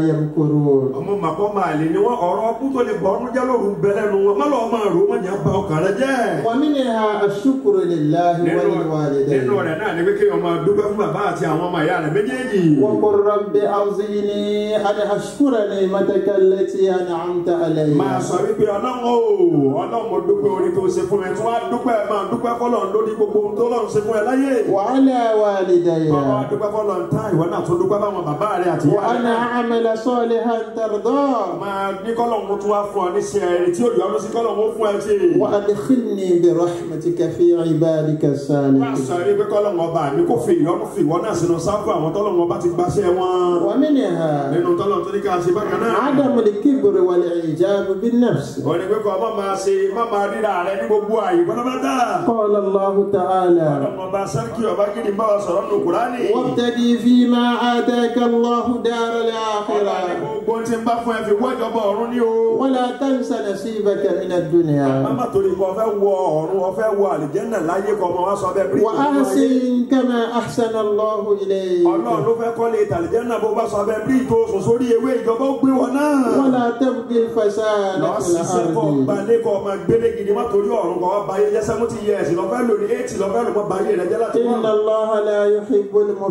يمكرون ọmọ màkọ́ máa lè ní wọn ọ̀rọ̀ ọkú tó lè bọ̀ ọ́nújẹ́ lóru bẹ̀rẹ̀ nu wọn má lọ́ọ́ máa rò ó má jà bà ọkàn rẹ jẹ́. ومنها الشكر لله nínú وللوالدين nínú rẹ̀ náà ni pé kéèyàn máa dúpẹ́ fún bàbá àti àwọn ọmọ ìyá rẹ̀ méjèèjì. وقل رب أوزعني أن أشكر نعمتك التي أنعمت علي máa sọ wípé ọlọ́run o ọlọ́run mo dúpẹ́ orí tó ṣe fún mi tí wọ́n á dúpẹ́ máa dúpẹ́ fọlọ́run lórí gbogbo ohun tó lọ́run ṣe fún ẹ láyé. وعلى والدي bàbá wa dúpẹ́ fọlọ́run tán ìwọ náà tó dúpẹ́ báwọn bàbá rẹ àti ìyá وأن rẹ. أعمل صالحا ترضاه máa ní kọ́lọ́run mo tún wá fún ọ ní ṣe ẹ̀rí tí òjò ọdún sí kọ́lọ́run ó fún ẹ ṣe. وأدخلني برحمتك في عبادك wá الصالحين sọ wípé kọ́lọ́run ọba mi kò fi ìyọ́nú fi ìwọ náà sínú sáfù àwọn tọ́lọ́run ọba ti gbaṣẹ́ wọn. ومنها nínú tọ́lọ́run tó ní ká ṣe bákan náà. عدم الكبر والإعجاب بالنفس wọ́n ní pé kọ́ má máa ṣe má máa ríra rẹ ní gbogbo àyè pátápátá. قال الله تعالى ọlọ́run ọba sẹ́ríkì ọba gidi bá wa sọ̀rọ̀ nù kúránì. وابتدي فيما آتاك الله دار ọlọ́run الآخرة gbogbo tí ń bá fún ẹ fi wọ́jọba ọ̀run ní o. ولا تنس نصيبك من الدنيا Mama torí kò fẹ́ wọ ọ̀run ọ̀fẹ́ wọ àlìjẹ́nà láyé kọ́ ọmọ wa sọ bẹ́ẹ̀ bí. وأحسن كما أحسن الله إليك Ọlọ́run ló fẹ́ kọ́lé ìtàlìjẹ́nà bó bá sọ bẹ́ẹ̀ bí tó sùn sórí ewé ìjọba ó gbé wọn náà. ولا تبغي الفساد Lọ في ṣiṣẹ́ kọ́ الأرض gbalé kọ́ ọmọ gbélé gidi má torí ọ̀run kọ́ ọba ayé jẹ́ seventy years lọ́fẹ́ lórí eighty lọ́fẹ́ lọ́mọ báyé rẹ̀ jẹ́ láti إن wọ́n. الله لا يحب Ọlọ́run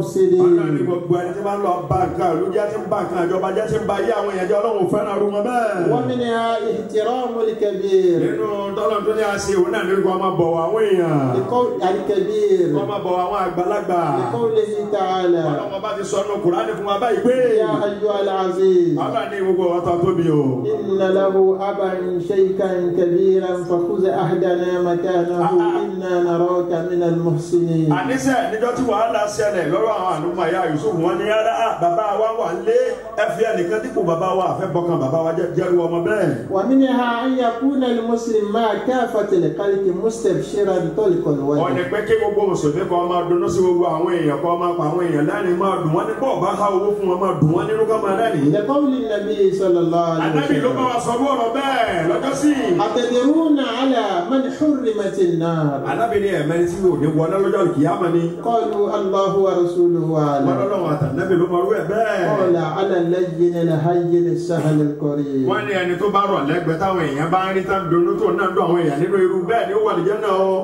المفسدين gbogbo ẹni tí máa ń lọ bá nǹkan ìlú jẹ́ tí ń bá nǹkan ìjọba jẹ́ tí ń ba ayé àwọn èèyàn jẹ́ ọlọ́run ò fẹ́ràn arúgbó bẹ́ẹ̀. ومنها احترام الكبير nínú tọ́lọ̀ tó ní àṣẹ òun náà nínú kó máa bọ̀wọ̀ àwọn èèyàn لقول الكبير kó máa bọ̀wọ̀ àwọn àgbàlagbà لقوله تعالى ọlọ́run bá ti sọ nù kùránì fún wa báyìí pé يا أيها العزيز ọlọ́run ní gbogbo ọ̀tọ̀ tóbi o. إن له أبا شيخا كبيرا فخذ أحدنا مكانه إنا نراك من المحسنين àníṣe níjọ́ tí wàhálà ṣẹlẹ̀ lọ́rọ̀ àwọn àlùmọ̀ ẹ̀yà Yusuf wọn ní yàrá "Ah, bàbá wa wà lé ẹ̀fí ẹnìkan dípò bàbá wa àfẹ́ bọ́kàn bàbá wa jẹ́- jẹ́rú ọmọ bẹ́ẹ̀. ومنها أن يكون المسلم مع كافة الخلق مستبشرا طلق wọ́n الوجه ní pé kí gbogbo mùsùlùmí kan máa dunnú sí gbogbo àwọn èèyàn kan máa pa àwọn èèyàn lẹ́rìn máa dùn wọ́n ní bọ́ọ̀ bá há owó fún wọn máa dùn wọ́n nínú ká máa rẹ́rìn. لقول النبي صلى الله عليه Ànábì ló bá وسلم wa sọ bí ọ̀rọ̀ bẹ́ẹ̀ lọ́jọ́ sí. أتدرون على من حرمت النار Ànábì ní ẹ̀mẹ́rin tí yóò ní wọlé lọ́jọ́ kìyàmá ni. قالوا الله ورسوله wọ́n أعلم lọ́lọ́run àtànábì ló máa rú ẹ̀ bẹ́ẹ̀. قال على اللين الهين السهل القريب wọ́n ní ẹni tó bá rọ̀ lẹ́gbẹ̀ẹ́ táwọn èèyàn bá ń rí tán dunnú tó náà dún àwọn èèyàn nínú irú bẹ́ẹ̀ ni ó wà lìjẹ́ náà o.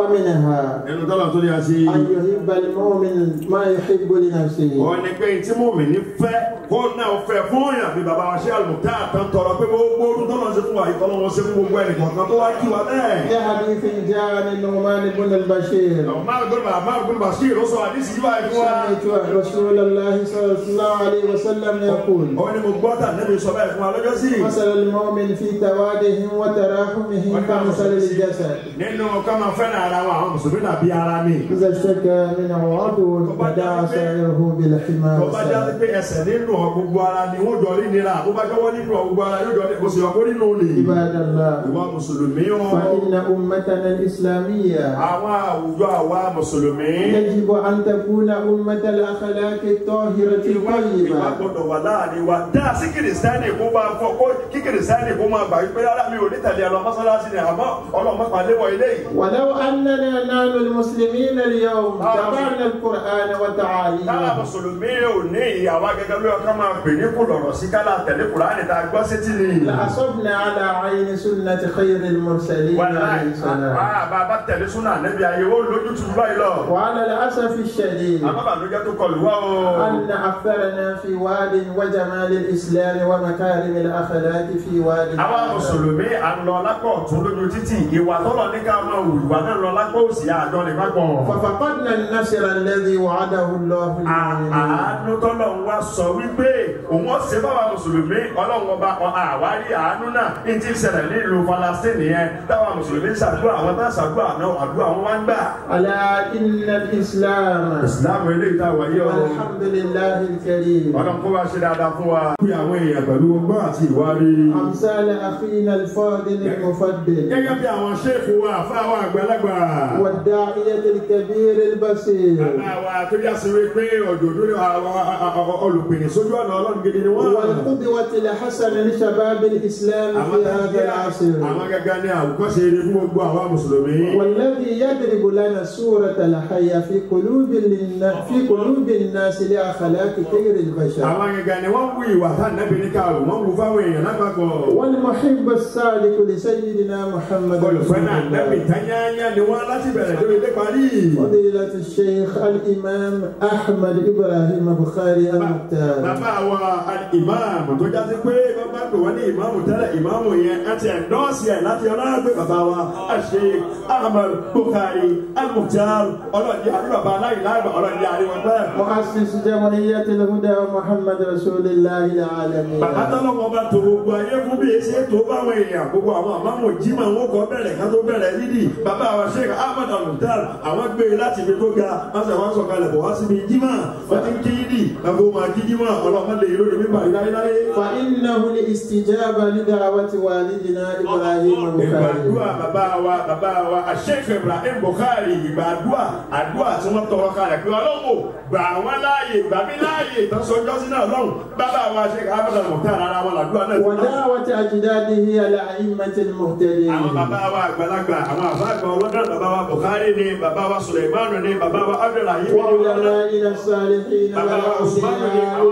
ومنها ẹnu tọ́lọ̀ tó ní a sí. أن يحب المؤمن ما يحب لنفسه wọ́n ní pé tí mòmìnì fẹ́ kó náà fẹ́ fún yàn bí baba wa ṣe àlùmọ́tà àtàn tọrọ pé gbogbo orun tọ́lọ̀ ṣe fún wa ìtọ́lọ̀ wọn ṣe fún gbogbo ẹnì kọ̀ọ̀kan tó wá kí wa bẹ́ẹ̀. لحديث جاء عن النعمان بن البشير máa gbọ́dọ̀ máa gbọ́dọ̀ bá sí ìrọ́sọ àdìsí yìí báyìí fún wa. سمعت رسول الله صلى الله عليه وسلم يقول ó ní mo gbọ́ tà nẹ́bí sọ bẹ́ẹ̀ fún wa lọ́jọ́ sí. مثل المؤمن في توادهم وتراحمه كمثل الجسد nínú ká máa fẹ́ràn ara wa àwọn mùsùlùmí náà bí ara mi. إذا اشتكى منه عضو بدأ سائره بالحمى tó bá jáde والسلام pé ẹsẹ̀ nínú ọ gbogbo ara ni wọ́n jọ rí nira tó bá jọwọ́ nínú ọ gbogbo ara yóò jọ ní kò sì ọkọ nínú ni. عباد الله ìwà mùsùlùmí o. فإن أمتنا الإسلامية àwọn àwùjọ àwa mùsùlùmí. يجب أن تكون أمة الأخلاق الطاهرة ìwà الطيبة gbọdọ̀ wà láàrin wa dá sí kìrìsìtáìnì kó máa fọ kó kí kìrìsìtáìnì kó máa gbà wípé rárá mi ò ní tẹ̀lé ẹ lọ mọ́sálásí ni àmọ́ ọlọ́mọ pàdé wọ ilé yìí. ولو أننا نحن المسلمين اليوم تبعنا القرآن táwa وتعاليمه mùsùlùmí ò ní ìyàwó gẹ́gẹ́ bí ọkàn máa pè ní kò lọ̀rọ̀ sí kálá tẹ̀lé kùránì tá a gbọ́ sétí ni. لأصبنا على عين سنة خير المرسلين عليه السلام bá a bá tẹ̀lé súnà níbi ayé ó lójú tu báyìí lọ. وعلى الأسف الشديد àmọ́ bàlújẹ́ tó kọlù wá o. أن أكثرنا في واد وجمال الإسلام ومكارم الأخلاق في واد àwa آخر. mùsùlùmí à ń lọ lápò ọ̀tún lójú títì ìwà tọ́lọ̀ ní ká máa wù ìwà náà lọ lápò òsì àjọ ní pápọ̀. ففقدنا النصر الذي وعده الله للمؤمنين àánú tọ́lọ̀ ń wá sọ wípé òun ọ̀sẹ̀ báwa mùsùlùmí ọlọ́run ọba ọ àwárí àánú náà ní ti ṣẹlẹ̀ nílùú Falasíìnì yẹn táwa mùsùlùmí ṣàdúrà àwọn tá ṣàdúrà náà àdúrà wọn wá ń gbà. ألا إن الإسلام ìsìláàmù eléyìí tá a wáyé o. والحمد لله الكريم ọlọ́run kó wá ṣe dáadáa fún wa. bí àwọn èèyàn pẹ̀lú ọgbọ́n àti ìwárí. أمثال أخينا الفاضل المفضل gẹ́gẹ́ bí àwọn ṣéèkù wa fáwọn àgbàlagbà. والداعية الكبير البصير bàbá wa tó yá sí wípé òjòdó àwọn olùpìnì sójú ọ̀nà ọlọ́run gidi ni wọ́n. والقدوة الحسنة لشباب الإسلام àwọn في هذا العصر àwọn gẹ́gẹ́ ní àwùkọ́ṣe eré fún gbogbo àwọn mùsùlùmí. والذي يضرب لنا الصورة الحية في قلوب النا- في قلوب الناس لأخلاق خير البشر àwọn gẹ́gẹ́ ni wọ́n wú ìwà tá nẹ́bí ní káàrò wọ́n wú fáwọn èèyàn lápapọ̀. والمحب الصادق لسيدنا محمد olùfẹ́ رسول náà nẹ́bí الله tányányá ni wọ́n láti bẹ̀rẹ̀ lórí ilé parí. فضيلة الشيخ الإمام أحمد إبراهيم بخاري المختار bàbá wa ìmáàmù tó jáde pé bàbá pè wọ́n ní ìmáàmù tẹ́lẹ̀ ìmáàmù yẹn á ti ẹ̀ndọ́ọ̀sì ẹ̀ láti ọlọ́gbé bàbá wa àṣe Ahmad Bukhari al-Mukhtar ọlọ́ọ̀dì àrí bàbá aláìláàgbà ọlọ́ọ̀dì àrí wọn bẹ́ẹ̀. مؤسس جمعية الهدى محمد رسول الله العالمين bàbá tọ́lọ́wọ́ bá tó gbogbo ayé fún bí èsì ètò báwọn èèyàn gbogbo àwọn àmàmù jimá wọn kọ bẹ̀rẹ̀ ká tó bẹ̀rẹ̀ lídì bàbá wa Sheikh Ahmad al-Mukhtar àwọn gbé e láti ibi tó ga wọn sọ wọn sọ̀kalẹ̀ bọ̀ wá síbi jimá wọn ti ń kí yídì bàbá wọn máa kí jimá ọlọ́mọ lè yọrọ ní bàbá láyéláyé. فإنه الاستجابة لدعوة والدنا إبراهيم بخاري ìgbàdúrà bàbá wa bàbá wa Sheikh Ibrahim Bukhari ìgbàdúrà àdúrà tí wọ́n tọrọ kalẹ̀ pé ọlọ́wọ́ gbà wọ́n láàyè gbà mí láàyè ìtọ́sọjọ́ sínú ọlọ́run bàbá wa Sheikh Ahmad al-Mukhtar ara wọn làdúrà náà ti náà. ودعوة أجداده على أئمة المهتدين àwọn bàbá wa àgbàlagbà àwọn àfáàgbà ọlọ́dọ̀ bàbá wa Bukhari ni bàbá wa Suleiman ni bàbá wa Abdullahi ni وعلمائنا الصالحين bàbá wa Usman ni والأولياء àwọn bàbá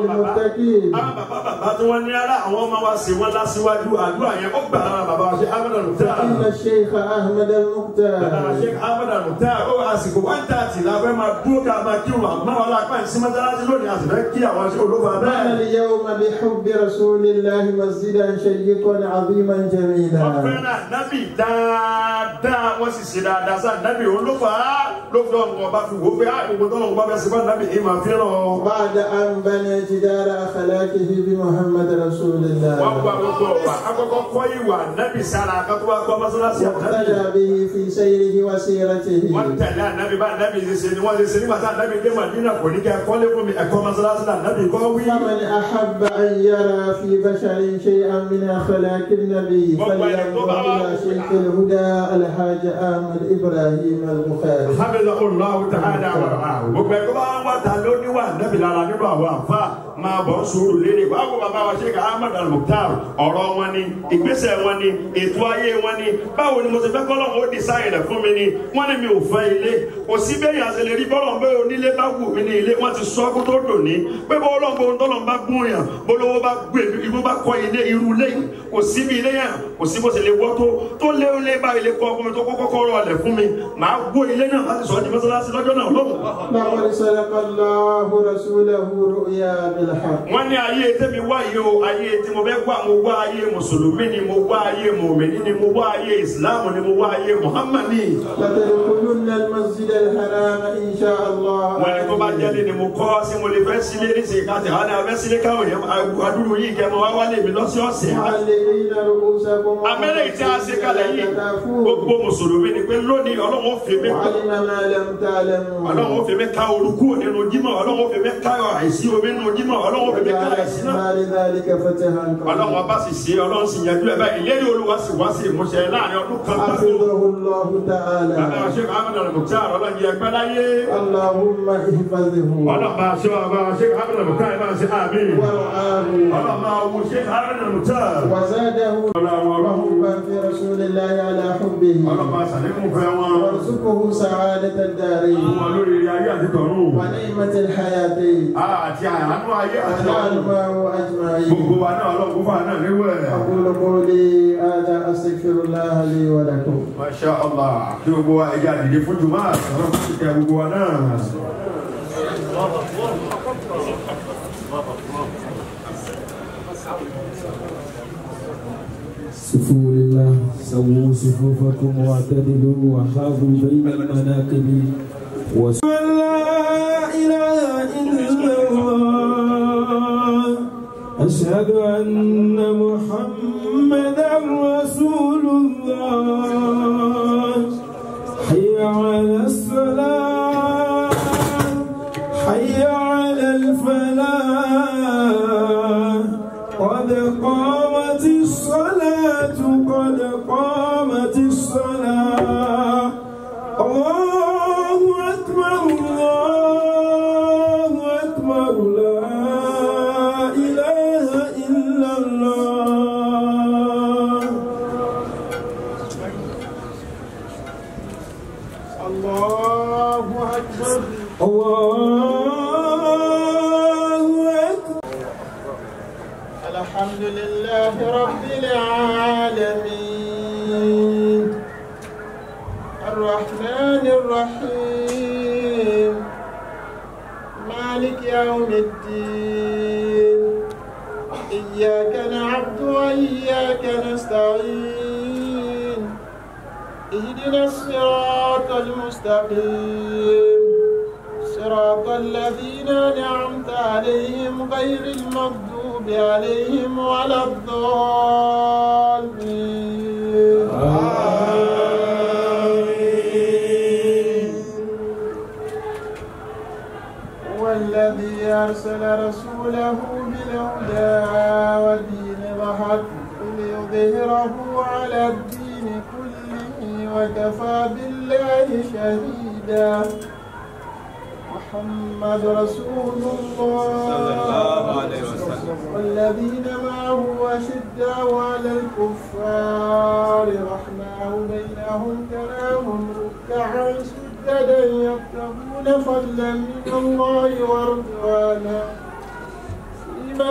حكيم àwọn bàbá bàbá tí wọ́n ní ara àwọn ọmọ wa sì wọ́n lásìwájú àdúrà yẹn ó gbà lára bàbá wa ṣe ahmed al-mukhtar إن الشيخ أحمد bàbá المختار ṣe ahmed al-mukhtar ó àsìkò one thirty la fẹ́ máa dúró ká máa kí wọn àmọ́ wọn lápá ìsímọ́tàlájú lónìí àti fẹ́ kí àwọn ṣe olófa بنى bẹ́ẹ̀. اليوم بحب رسول الله مسجدا شيقا عظيما wọ́n جميلا fẹ́ràn nábì dáadáa wọ́n sì ṣe dáadáa sáà nábì olófa ló fi ọ̀hún ọba fi wò ó pé àgbègbè tó ọ̀hún bá fẹ́ sèpá nábì ìmọ̀ fẹ́ràn. بعد أن بنى جدار أخلاقه بمحمد رسول wọ́n الله gba gbogbo wa akọ́kọ́ kọ́ ìwà nábì sára akọ́kọ́ wa kọ́ mọ́sálásí ànábì. واقتدى به في سيره وسيرته wọ́n tẹ̀lé ànábì bá ànábì ṣe ṣe ni wọ́n ṣe ṣe nígbà tá ànábì dé màdínà kò ní kẹ́ ẹ kọ́lé fún mi ẹ̀kọ́ mọ́sálásí là ànábì kọ́ wí. فمن أحب أن يرى في بشر شيئا من أخلاق النبي فلينظر إلى شيخ الهدى الحاج أحمد إبراهيم البخاري Hamidullahu ta'ala wa ra'ahu. Gbogbo ẹ̀kọ́ bá wà ta ló níwà nẹ́bí lára nínú àwọn àfa máa bọ̀ sùúrù léde. Báwo bàbá wa ṣe ká Ahmad al-Mukhtar ọ̀rọ̀ wọn ni, ìgbésẹ̀ wọn ni, ètò ayé wọn ni. Báwo ni mo ti fẹ́ kọ́lọ́ ó di sáyẹn rẹ̀ fún mi ni? Wọ́n ní mi ò fẹ́ ilé. Kò sí bẹ́ẹ̀ yàn àṣẹlẹ̀ rí bọ́lọ̀ bẹ́ẹ̀ onílé bá wù mí ní ilé. Wọ́n ti sọ kó tó dò ní. Pé bọ́ ọlọ́run bó tọ́lọ̀ bá gún yàn. Bólówó bá gbé ibú bá kọ́ ilé irú ilé yìí. Kò sí bí ilé yàn. Kò sí bó ṣe lè wọ́ tó. Tó lé ilé bá ilé kọ́ fún mi tó kọ́kọ́ kọ́ rọ̀ ọ̀lẹ̀ fún mi. Màá gbó ilé náà láti sọ ọ́ di mọ́sálásí lọ́jọ́ náà lóhùn. لقد صدق الله رسوله رؤيا بالحق wọ́n ní ayé tẹ́mi wá yìí o ayé tí mo fẹ́ wá mo wá ayé mùsùlùmí ni mo wá ayé mùmìnì ni mo wá ayé ìsìláàmù ni mo wá ayé muhammadi. لتدخلن المسجد الحرام إن شاء الله wọ́n ní tó bá jẹ́lé ni mo kọ́ sí mo lè fẹ́ sílé ní sèé káàtì àwọn abẹ́ sílé káwọn yẹn adúrú yìí kẹ́ mo wá wálé mi lọ́sọ̀ọ̀sẹ̀. معلقين رؤوسكم amẹ́rẹ́ tí a ṣe kalẹ̀ yìí gbogbo mùsùlùmí ni pé lónìí ọlọ́run ó fi mí وعلم ما لم تعلموا ọlọ́run ó fi mí ká orúkú nínú jímọ̀ ọlọ́run ó fi mí ká àìsí omi nínú jímọ̀ ọlọ́run ó fi mí ká وجعل àìsí náà. بعد ذلك فتحا ọlọ́run قريبا ọba sì ṣe ọlọ́run sì yanjú ẹ̀ báyìí ìlérí olúwa sì wá sí ìmúṣẹ láàrin ọdún kan gbáko. حفظه الله bàbá تعالى ṣe ahmed al-mukhtar ọlọ́run yẹ ẹgbẹ́ láyé. اللهم احفظه ọlọ́run bá ṣe bàbá ṣe ahmed al-mukhtar ẹ bá ṣe àmì. ورعاه ọlọ́run bá wù ṣe ahmed al-mukhtar. وزاده ọlọ́run ọlọ́run حبا في رسول الله على حبه ọlọ́run bá ṣàlékún fẹ́ wọn. وارزقه سعادة الدارين wọn lórí ayé àti tọ̀run. ونعمة الحياة àti àánú ayé àti ونعم tọ̀run. معه أجمعين gbogbo wa náà ọlọ́run kó fà náà níwẹ̀. أقول قولي هذا أستغفر الله لي ولكم masha allah kí gbogbo wa ẹja dìde fún jùmọ̀ àtàwọn fún ìkẹ́ gbogbo wa náà. صفوا لله سووا صفوفكم واعتدلوا وخافوا بين المناكب وس... لا إله إلا الله أشهد أن محمدا رسول الله حي على الصلاة حي على الفلاح قد قامت الصلاة قد قامت الصلاة الله أكبر الله أكبر لا إله إلا الله الله أكبر الله أكبر الحمد لله رب العالمين الرحمن الرحيم مالك يوم الدين إياك نعبد وإياك نستعين اهدنا الصراط المستقيم صراط الذين أنعمت عليهم غير المغضوب عليهم ولا الضالين هو الذي أرسل رسوله بالهدى ودين الحق ليظهره على الدين كله وكفى بالله شهيدا محمد رسول الله صلى الله عليه وسلم والذين معه أشداء على الكفار رحماء بينهم تراهم ركعا سجدا يبتغون فضلا من الله ورضوانا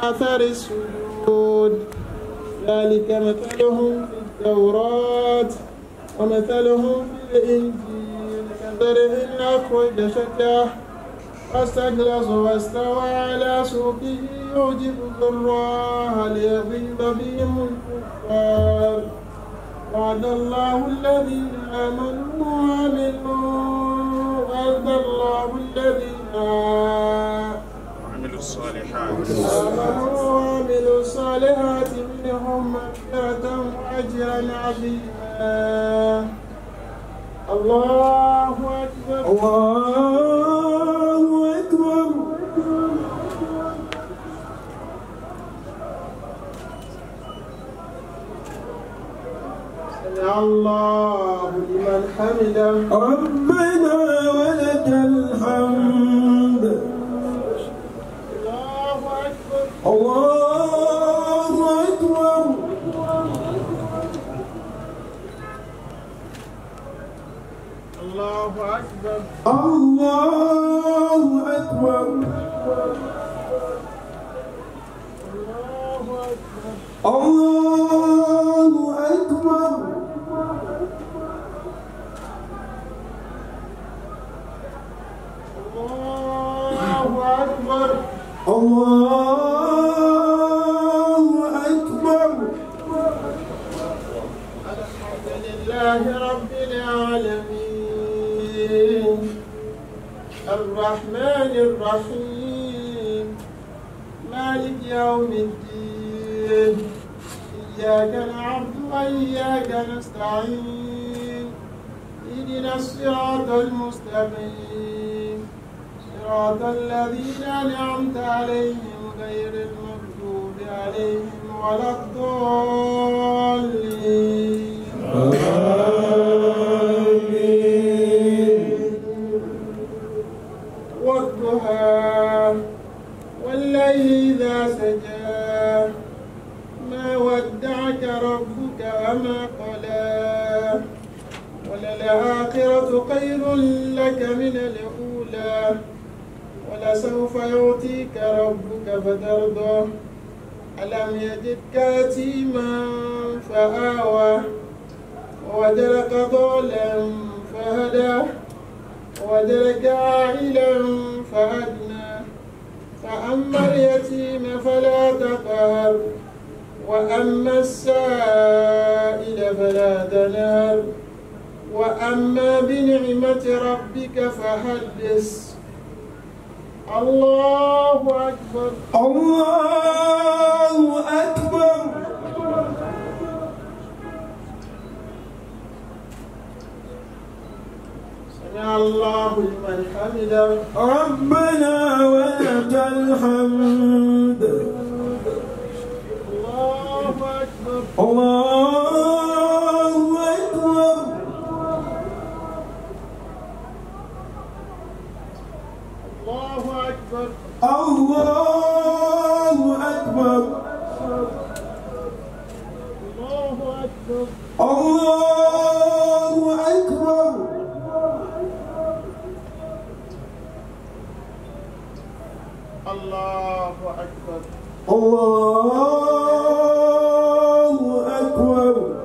أثر السجود ذلك مثلهم في التوراة ومثلهم في الإنجيل كزرع أخرج شجاه فاستغلظ واستوى على سوقه يعجب الضراء ليغيظ بهم الكفار وعد الله الذين آمنوا وعملوا وعد الله الذين عملوا الصالحات آمنوا وعملوا الصالحات منهم مغفرة وأجرا عظيما الله أكبر الله أكبر سمع الله لمن حمده ربنا ولك الحمد الله أكبر الله أكبر الله أكبر الله أكبر الله أكبر الله أكبر الله أكبر الله أكبر الحمد لله رب العالمين الرحمن الرحيم مالك يوم الدين إياك نعبد وإياك نستعين اهدنا الصراط المستقيم صراط الذين أنعمت عليهم غير المغضوب عليهم ولا الضالين والضحى والليل إذا سجى ما ودعك ربك وما قلى وللآخرة خير لك من الأولى ولسوف يعطيك ربك فترضى ألم يجدك يتيما فآوى ووجدك ضالا فهدى ووجدك عائلا فأدنى فأما اليتيم فلا تقهر وأما السائل فلا تنهر وأما بنعمة ربك فحدث الله أكبر الله أكبر سمع الله لمن حمده ربنا ولك الحمد الله أكبر الله أكبر الله أكبر الله أكبر الله أكبر الله أكبر الله أكبر الله أكبر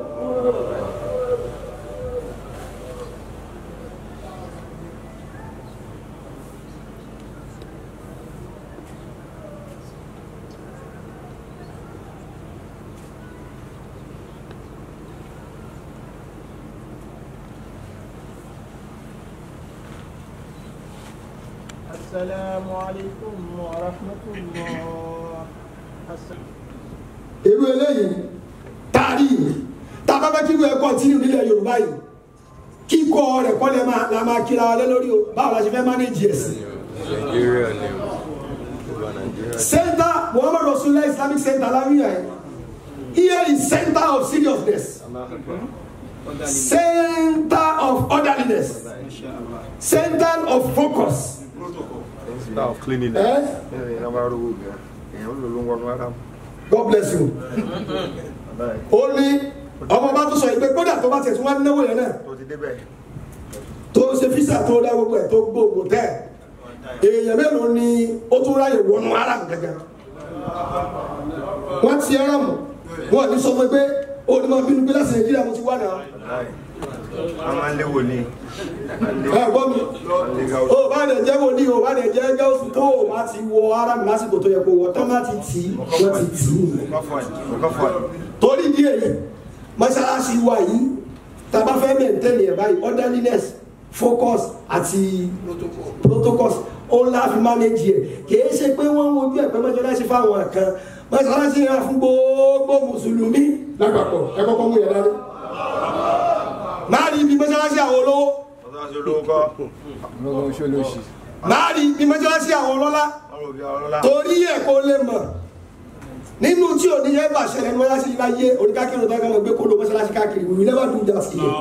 السلام عليكم ورحمة الله السلام irú eléyìí tààrí tá a bá fẹ́ kí irú ẹ̀ kọ́ntínú nílẹ̀ yorùbá yìí kíkọ́ rẹ̀ kọ́ lẹ́ máa la máa kíra wa lé lórí o báwo la ṣe fẹ́ mánéjì ẹ̀sìn. Nigeria ni o. Gbogbo Nigeria. center muhammad rasulillah islamic center lawiya yẹn here is center of seriousness center of orderliness center of focus. Center of cleanliness. Eh? Ẹ̀yin náà bá rówó gan. Èèyàn ló ló ń wọnú ara mu. God bless you. ó ní ọmọ bá tún sọ yìí pé kódà tó bá tẹ̀ tún wá náwó yẹn náà Tó ti débẹ̀. tó ṣe físà tó dá gbogbo ẹ̀ tó gbogbo tẹ̀ èèyàn mélòó ni ó tún ráyè wọnú ara gẹ́gẹ́ wọ́n ti ẹran mọ̀ wọ́n ní sọ fún mi pé ó ní máa bínú pé láti nàìjíríà mo ti wá náà a máa ń léwò ní ẹ gbọ́ mi ó bá lè jẹ́ wòlíì ó bá lè jẹ́ gáúsù tó o bá ti wọ ara mi lásìkò tó yẹ kó wọ tán láti tì í wọ́n ti tì í nìyẹn torí ìdí èyí mọ́ṣáláṣí wa yìí tá a bá fẹ́ mẹ́ntẹ́nì ẹ̀ báyìí orderliness focus àti protocols ó ń láfi manage ẹ̀ kìí ṣe pé wọ́n ń wojú ẹ̀ pé mọ́ṣáláṣí fáwọn kan mọ́ṣáláṣí yẹn fún gbogbo mùsùlùmí lápapọ̀ ẹ kọ́kọ́ mú yẹn dání. máa rí ibi mọ́ṣáláṣí àwọn olówó máa rí ibi mọ́ṣáláṣí àwọn ọlọ́lá torí ẹ̀ kó lè mọ̀ nínú tí ò ní yẹ bá ṣẹlẹ̀ ní mọ́ṣáláṣí yìí láyé oníkákìrò tó kàn gbé kó ló mọ́ṣáláṣí káàkiri we will never do that here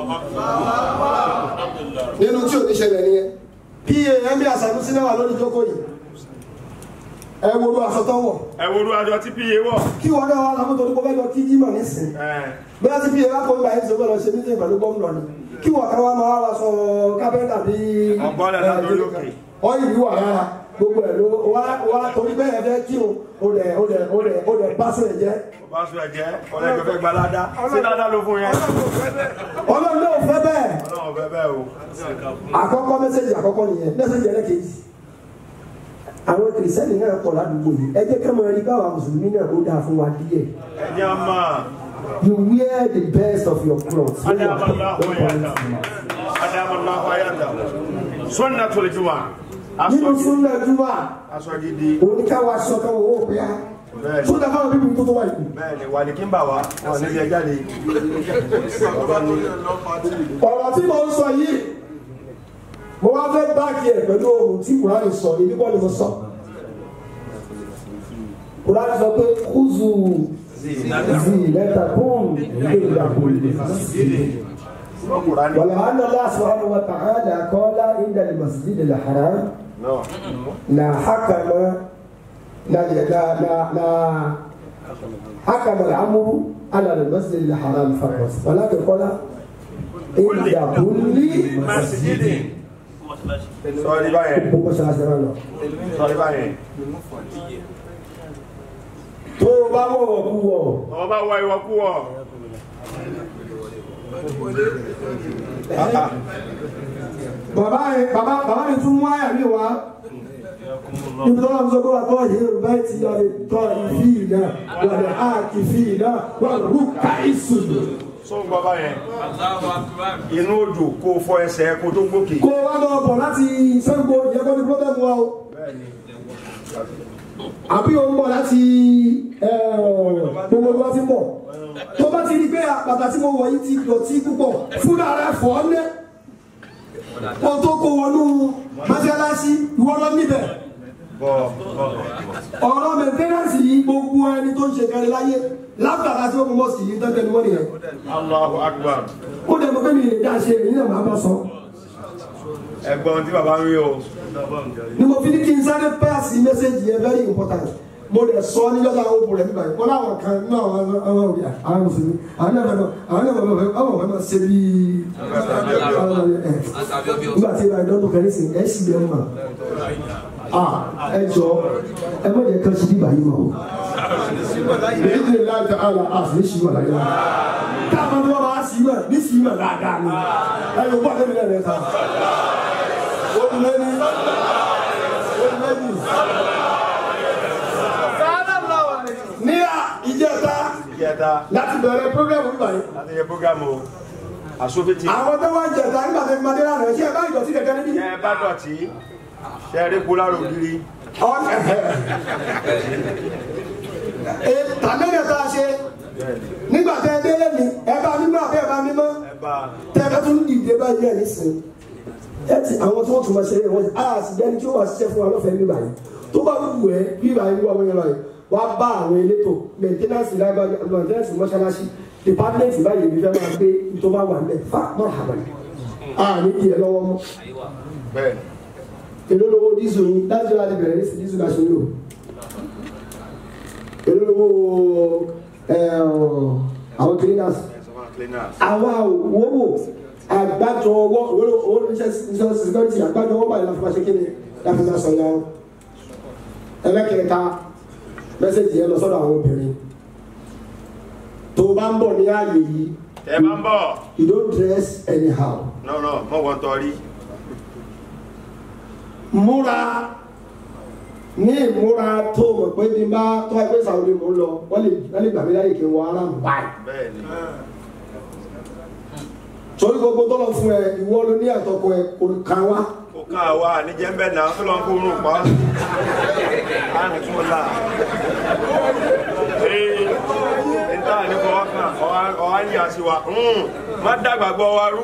nínú tí ò ní ṣẹlẹ̀ nìyẹn pa ẹ̀mí àṣàmúsí náà wà lórí ìjókòó yìí ẹ wo ló aṣọ tó wọ̀ ẹ wo olú àjọ tí pa wọ̀ kí wọn náà wà lámú torí kó fẹ́ lọ kí jímọ̀ nísìn bóyá tí pa wà kó gbà yín sọ́kọ́ lọ ṣe mítìn pẹ̀lú gómìnà ni kí wọn kan wá máa wá sọ kápẹ́ńtà bí Ọ̀gbọ́n lẹ̀ lórí òkè. ọyìn ìlú wà rárá gbogbo ẹ̀ ló wá wá torí bẹ́ẹ̀ fẹ́ kí o ò dẹ̀ ò dẹ̀ ò dẹ̀ ò dẹ̀ bá sọ ẹ̀ jẹ́ bá sọ ẹ̀jẹ̀ ọlẹ́jọ́ fẹ́ gba ládá sí ládá ló fún yẹn ọlọ́run náà fẹ́ bẹ́ẹ̀ ọlọ́run fẹ́ bẹ́ẹ̀ o àkọ́kọ́ mẹ́sẹ̀jì àkọ́kọ́ nìyẹn mẹ́sẹ̀jì ẹlẹ́kejì àwọn kìrìsìtẹ́nì náà pọ̀ ládùúgbò yìí ẹ jẹ́ ká máa rí báwa mùsùlùmí náà ó dáa fún wa díẹ̀ ẹ̀jẹ̀ á máa you wear the best of your clothes when you are adamallahu ayanda adamallahu ayanda sunnatul juma nínú aṣọ súnà júmọ̀ aṣọ gidi oníkàwá aṣọ kan wò ó bíyà Bẹ́ẹ̀ni. súnà fáwọn bíbí tó tó wà yìí bẹ́ẹ̀ ni wà ní kí n bà wá wọn ní ilé jáde ọ̀rọ̀ tí mo ń sọ yìí mo wá fẹ́ báàkì ẹ̀ pẹ̀lú ohun tí kùránì sọ èmi kọ́ ni mo sọ kùránì sọ pé kúzù zi lẹ́tà kún ìgbéga kún Kùránì ولعل الله سبحانه وتعالى قال عند المسجد الحرام náà لا حكم لا لا لا, لا حكم الامر على المسجد الحرام فقط ولكن قال عند كل مسجد sọrí báyẹn gbogbo ṣáṣẹ náà lọ. sọrí báyẹn tó o bá wọ̀ kú wọ̀ ọmọ bá wọ ìwọ kú wọ bàbá yẹn bàbá bàbá mi tún mú àyà mi wá níbi tó lọ́nà sọ pé wà tó yẹ yorùbá ti yọ lè tọ́ ìfì náà wà lè á kì fì náà wà lù ká ìsùn. sọ ń gbọ́ báyẹn inú òjò kó fọ ẹsẹ̀ kó tó gbókè kó o wá lọ bọ̀ láti Ṣàngó ìyẹn kọ́ ni pọ́tẹ́mù wa o àbí o ń bọ̀ láti gbogbo ìwà tí ń bọ̀ tó bá ti rí pé bàtà tí mo wọ̀ yìí ti dọ̀tí púpọ̀ fúnra rẹ̀ fọ́ ọ́ lẹ́ kó tó kó wọnú mọ́ṣáláṣí ìwọ lọ níbẹ̀ bọ̀ ọ̀rọ̀ mẹ̀tẹ́rẹ́sì yìí gbogbo ẹni tó ń ṣe kẹrin láyé látara tí ó mú mọ́sì yìí tẹ́tẹ́ ni wọ́n nìyẹn Allahu Akbar ó dẹ̀ mọ́ pé mi lè dá ṣe èyí náà máa bá sọ ẹ̀gbọ́n tí bàbá ń rí o ni mo fi ní kí n sáré pẹ́ẹ́sì mẹ́sẹ̀gì yẹn very important mo lè sọ ní yọ̀dá àwọn òbò rẹ̀ nígbà yìí kọ́lá àwọn kan nínú àwọn àwọn òbí àwọn mùsùlùmí àwọn náà fẹ́ àwọn náà fẹ́ àwọn fẹ́ máa ṣe bí nígbà tí ìbá ìdánwò kan ní sìn ẹ̀ sì bẹ́ẹ̀ mọ̀ ẹ jọ ẹ má jẹ́ kán sí bí báyìí mọ̀ èyí lè láti àlà àfi ní ṣìwà láyé wa káàmọ́ ní wọ́n máa ṣìwà ní ṣìwà dáadáa ni ẹ yóò bọ́ àdébìlẹ̀ rẹ̀ ta ó ti lé ní ó ti lé ní. ní ìjẹta ìjẹta láti bẹ̀rẹ̀ program nígbà yìí láti yẹ programu o àsófìtì àwọn tó wá jẹta nígbà tó fi máa dé lánàá ṣé ẹ bá ìdọ̀tí kẹ̀kẹ́ níbí. ẹ bá dọ̀tí ṣe é rí kúlárò gírí tàmílẹ̀ tá a ṣe nígbà tẹ́ ẹ délé mi ẹ bá mímọ́ àbẹ́ ẹ bá mímọ́ ẹ bá tẹ́ ẹ bá tún dìde báyìí ẹ̀ nísìnyí ẹ ti àwọn tó tún máa ṣe é wọ́n ti a sì jẹ́ni tí ó wà ṣiṣẹ́ fún wa lọ́fẹ̀ẹ́ nígbà yìí tó bá wù ẹ́ bí ìgbà yìí wà wọ́n yẹn lọ yìí wá bá àwọn elétò mẹ̀ntẹ́nàsì lágbàdo mẹ̀ntẹ́nàsì mọ́ṣáláṣí dìpátímẹ́ǹtì báyìí èmi fẹ́ máa gbé tó bá wà níbẹ̀ fà mọ́ àbàlẹ̀ a ní ìdí ẹ lọ́wọ́ mọ́ bẹ́ẹ̀ èló lówó dísù yín láti láti bẹ̀rẹ̀ ní dísù náà ṣe ń lò èló lówó àwọn cleaners cleaners àwa òwòwò àgbájọ ọwọ́ owó iṣẹ́ security àgbájọ ọwọ́ báyìí láti máa ṣe kí ni láti máa sọ̀yà ẹlẹ́kẹ̀ẹ́ta mẹ́sẹ̀jì yẹn lọ sọ́dọ̀ àwọn obìnrin tó o bá ń bọ̀ ní ààyè yìí ẹ bá ń bọ̀ you don't dress anyhow no no mọ̀ wọ́n tọ́rí múra ní ìmúra tó o mọ̀ pé bí n bá tọ́ ẹgbẹ́ sàwọn mò ń lọ wọ́n lè wọ́n lè gbà mí láyè kí n wọ ara mi báyìí bẹ́ẹ̀ ni torí gbogbo tọ́lọ̀ fún ẹ ìwọ ló ní àtọkọ ẹ kò kàn wá kó kàn wá níjẹ́ ń bẹ̀ náà tó lọ́n kó rùn pa á ní tún là ee níta ní fọwọ́ kàn ọ̀há ń yà sí wa má dàgbà gbọ́ wa rú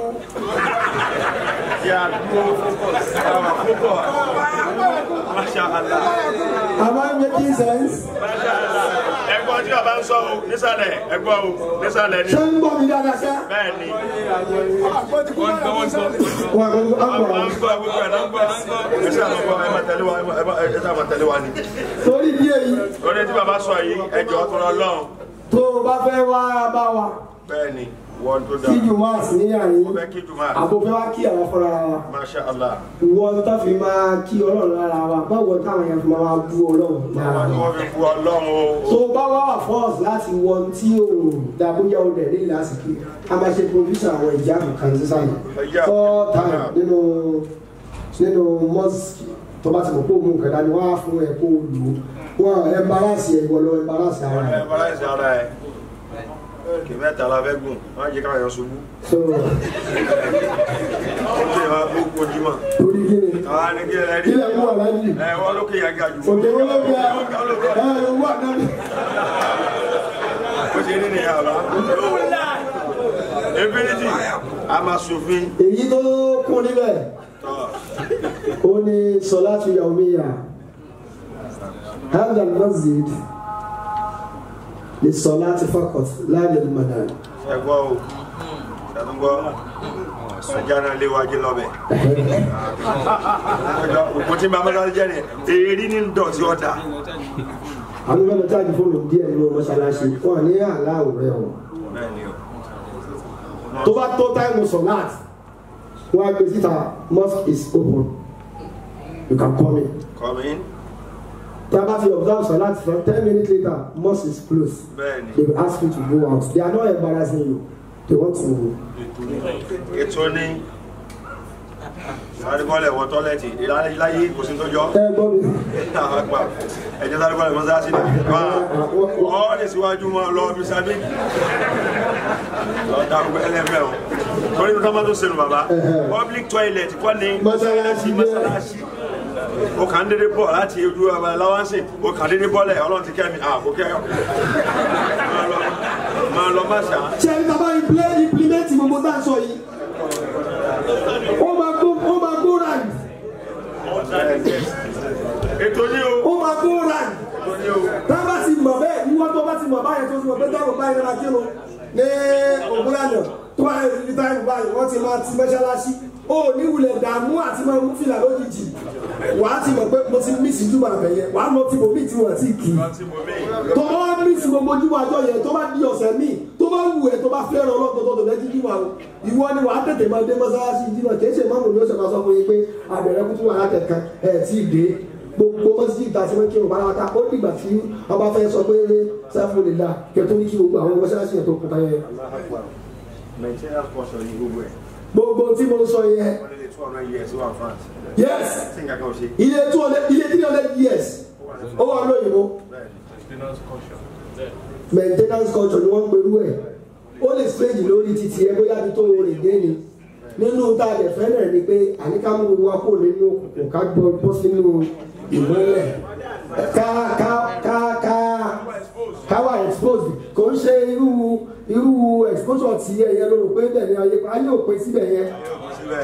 yà dúró àwọn púpọ̀ masha allah am I making sense masha allah ẹgbọ́n tí bàbá ń sọ o nísàlẹ̀ ẹgbọ́n o nísàlẹ̀ ni ṣé ń gbọ́ mi dáadáa ṣá bẹ́ẹ̀ ni wà á gbọ́ wọ́n ń gbọ́ gbogbo ẹ̀ náà ń gbọ́ ẹ ṣe àwọn ọmọ ẹ máa tẹ̀lé wa ẹ máa- ẹ ṣe àwọn tẹ̀lé wa ni. torí bí èyí lórí tí bàbá sọ yìí ẹjọ́ tó lọ lọ́hùn tó o bá fẹ́ wá bá wa bẹ́ẹ̀ ni wọ́n tó dáa kí jùmọ̀ àsìníyàn mo yìí fẹ́ kí jùmọ̀ àbò fẹ́ wá kí àwọn fúnra wa masha allah ìwọ tó fi máa kí ọlọ́run lára wa báwo táwọn yẹn fi máa bú ọlọ́run lára àwọn tí wa wọ́n fi bu ọlọ́run o tó bá wá wà fọ́ọ̀sì láti wọ ohun tí ò dàbóyá ọdẹ ní ìlàsìkò a máa ṣe provision àwọn ìjáàbù kan sísàlẹ̀ four times nínú nínú mosque tó bá ti mọ̀ pé òun nǹkan dání wọ́n á fún ẹ kó o lò ó wọ́n embarrass ẹ ìwọ lọ embarrass ara ẹ ẹ bọ́lá ẹ̀sìn ara ẹ̀ kì mẹ́ta la fẹ́ gùn má jẹ́ káwọn èèyàn ṣubú so ó lè máa gbógun jímọ̀ torí kí ni àwọn ní kí ẹ rí ilẹ̀ mú aláàjì ẹ wọ́n lókè yà ga jù òkè wọn ló bí ẹ ẹ wà náà bó ṣe rí nìyà bá infinity a máa ṣòfin èyí tó kún níbẹ̀ tọ́ ó ní sọláàtù yawmiya هذا المسجد للصلاة فقط لا للمنام ẹgbọ́ o ṣàtúngbọ́ ọjà náà léwájú lọ́bẹ̀ òkú tí bá mọ́tò jẹ́ ni èrí ní dọ̀tí ọ̀dà àwọn ìbámu táàgì fóònù díẹ̀ nínú mọ́ṣáláṣí wọn ní aláwọ̀ rẹ̀ ọ̀ bẹ́ẹ̀ ni o tó bá tó táìmù sọ̀láàt wọn á gbé síta mosque is open you can come in come in tá a bá fi observe sọ̀láàt for ten minutes later mosque is closed bẹ́ẹ̀ ni they will ask you to go out they are not embarrassing you they want to ètò ní sárébọ́lẹ̀ wọ tọ́lẹ̀tì láyé kò sí tó jọ ẹ gbọ́ mi àgbà ẹjọ́ sárébọ́lẹ̀ mọ́sáàsì ní wá ọ́ lè síwájú mọ́ lọ bí sábẹ́ lọ dárúgbó ẹlẹ́fẹ̀ o torí tó tọ́mọ́ tó sẹ́nu bàbá public toilet kọ́ ni Mọ́sálásí jẹ́. mọ́sálásí o kàn ń dédé bọ̀ láti ojú ọba láwánsì o kàn dédé bọ́lẹ̀ ọlọ́run ti kẹ́ mi à kò kẹ́ ọ máa lọ máa lọ má ṣá ṣe ẹni tàbá implement implement gbogbo tá a sọ yìí ó máa gbó ó máa gbó ràn ètò ní o ó máa gbó ràn ètò ní o tá a bá ti mọ̀ bẹ́ẹ̀ ìwọ tó bá ti mọ̀ báyẹn tó ti mọ̀ pé táwọn báyìí máa kírun ní ògúnlànà tó bá yẹ ní táwọn báyìí wọ́n ti máa ti mọ́ṣáláṣí ó ní wulẹ̀ dààmú àti máa mú fìlà lójijì wàá ti mọ̀ pé mo ti mí sí júbà bẹ̀yẹ wàá lọ ti bò mí tí wọ́n ti kì í tí mo mí tó bá wá mí sí gbogbo júmọ̀ àjọ yẹn tó bá di ọ̀sẹ̀ míì tó bá wù ẹ́ tó bá fẹ́ràn ọlọ́dọ̀ tó lẹ́ jí júmọ̀ àwọn ìwọ ni wàá tètè máa dé mọ́sálásí júmọ̀ kì í ṣe máàmù ni ó ṣe máa sọ fún yín pé àbẹ̀rẹ̀ kútu wà látẹ̀kan ẹ̀ tí ì dé gbogbo mọ́sálásí ìta tí wọ́n kí wọn pátá ó dìgbà tí ọba fẹ́ sọ pé sáfù lè la kẹtó ní kí gbogbo àwọn mọ́sálásí yẹn tó kún táyẹ. maintenance portion ní gbogbo ẹ̀ gbogbo tí mo sọ yẹn wọ́n lè two hundred years wà France yes tí nǹkan kan ò ṣe ilé two hundred ilé three hundred years ó wà lóyìnbó maintenance culture ni wọ́n ń perú ẹ̀ ó lè strange lórí títí ẹ bóyá bí tó o rìn dé ni nínú tá a lè fẹ́ náà ni pé àníká mú wa kó nínú òkùnkùn ká gbọ́ bọ́ sínú ìmọ́lẹ̀ ká ká ká ká ká wà exposed kò ń ṣe irú irú exposure tí ẹ̀yẹ ló rò pé bẹ́ẹ̀ ni ayé ayé ò pé síbẹ̀ yẹn síbẹ̀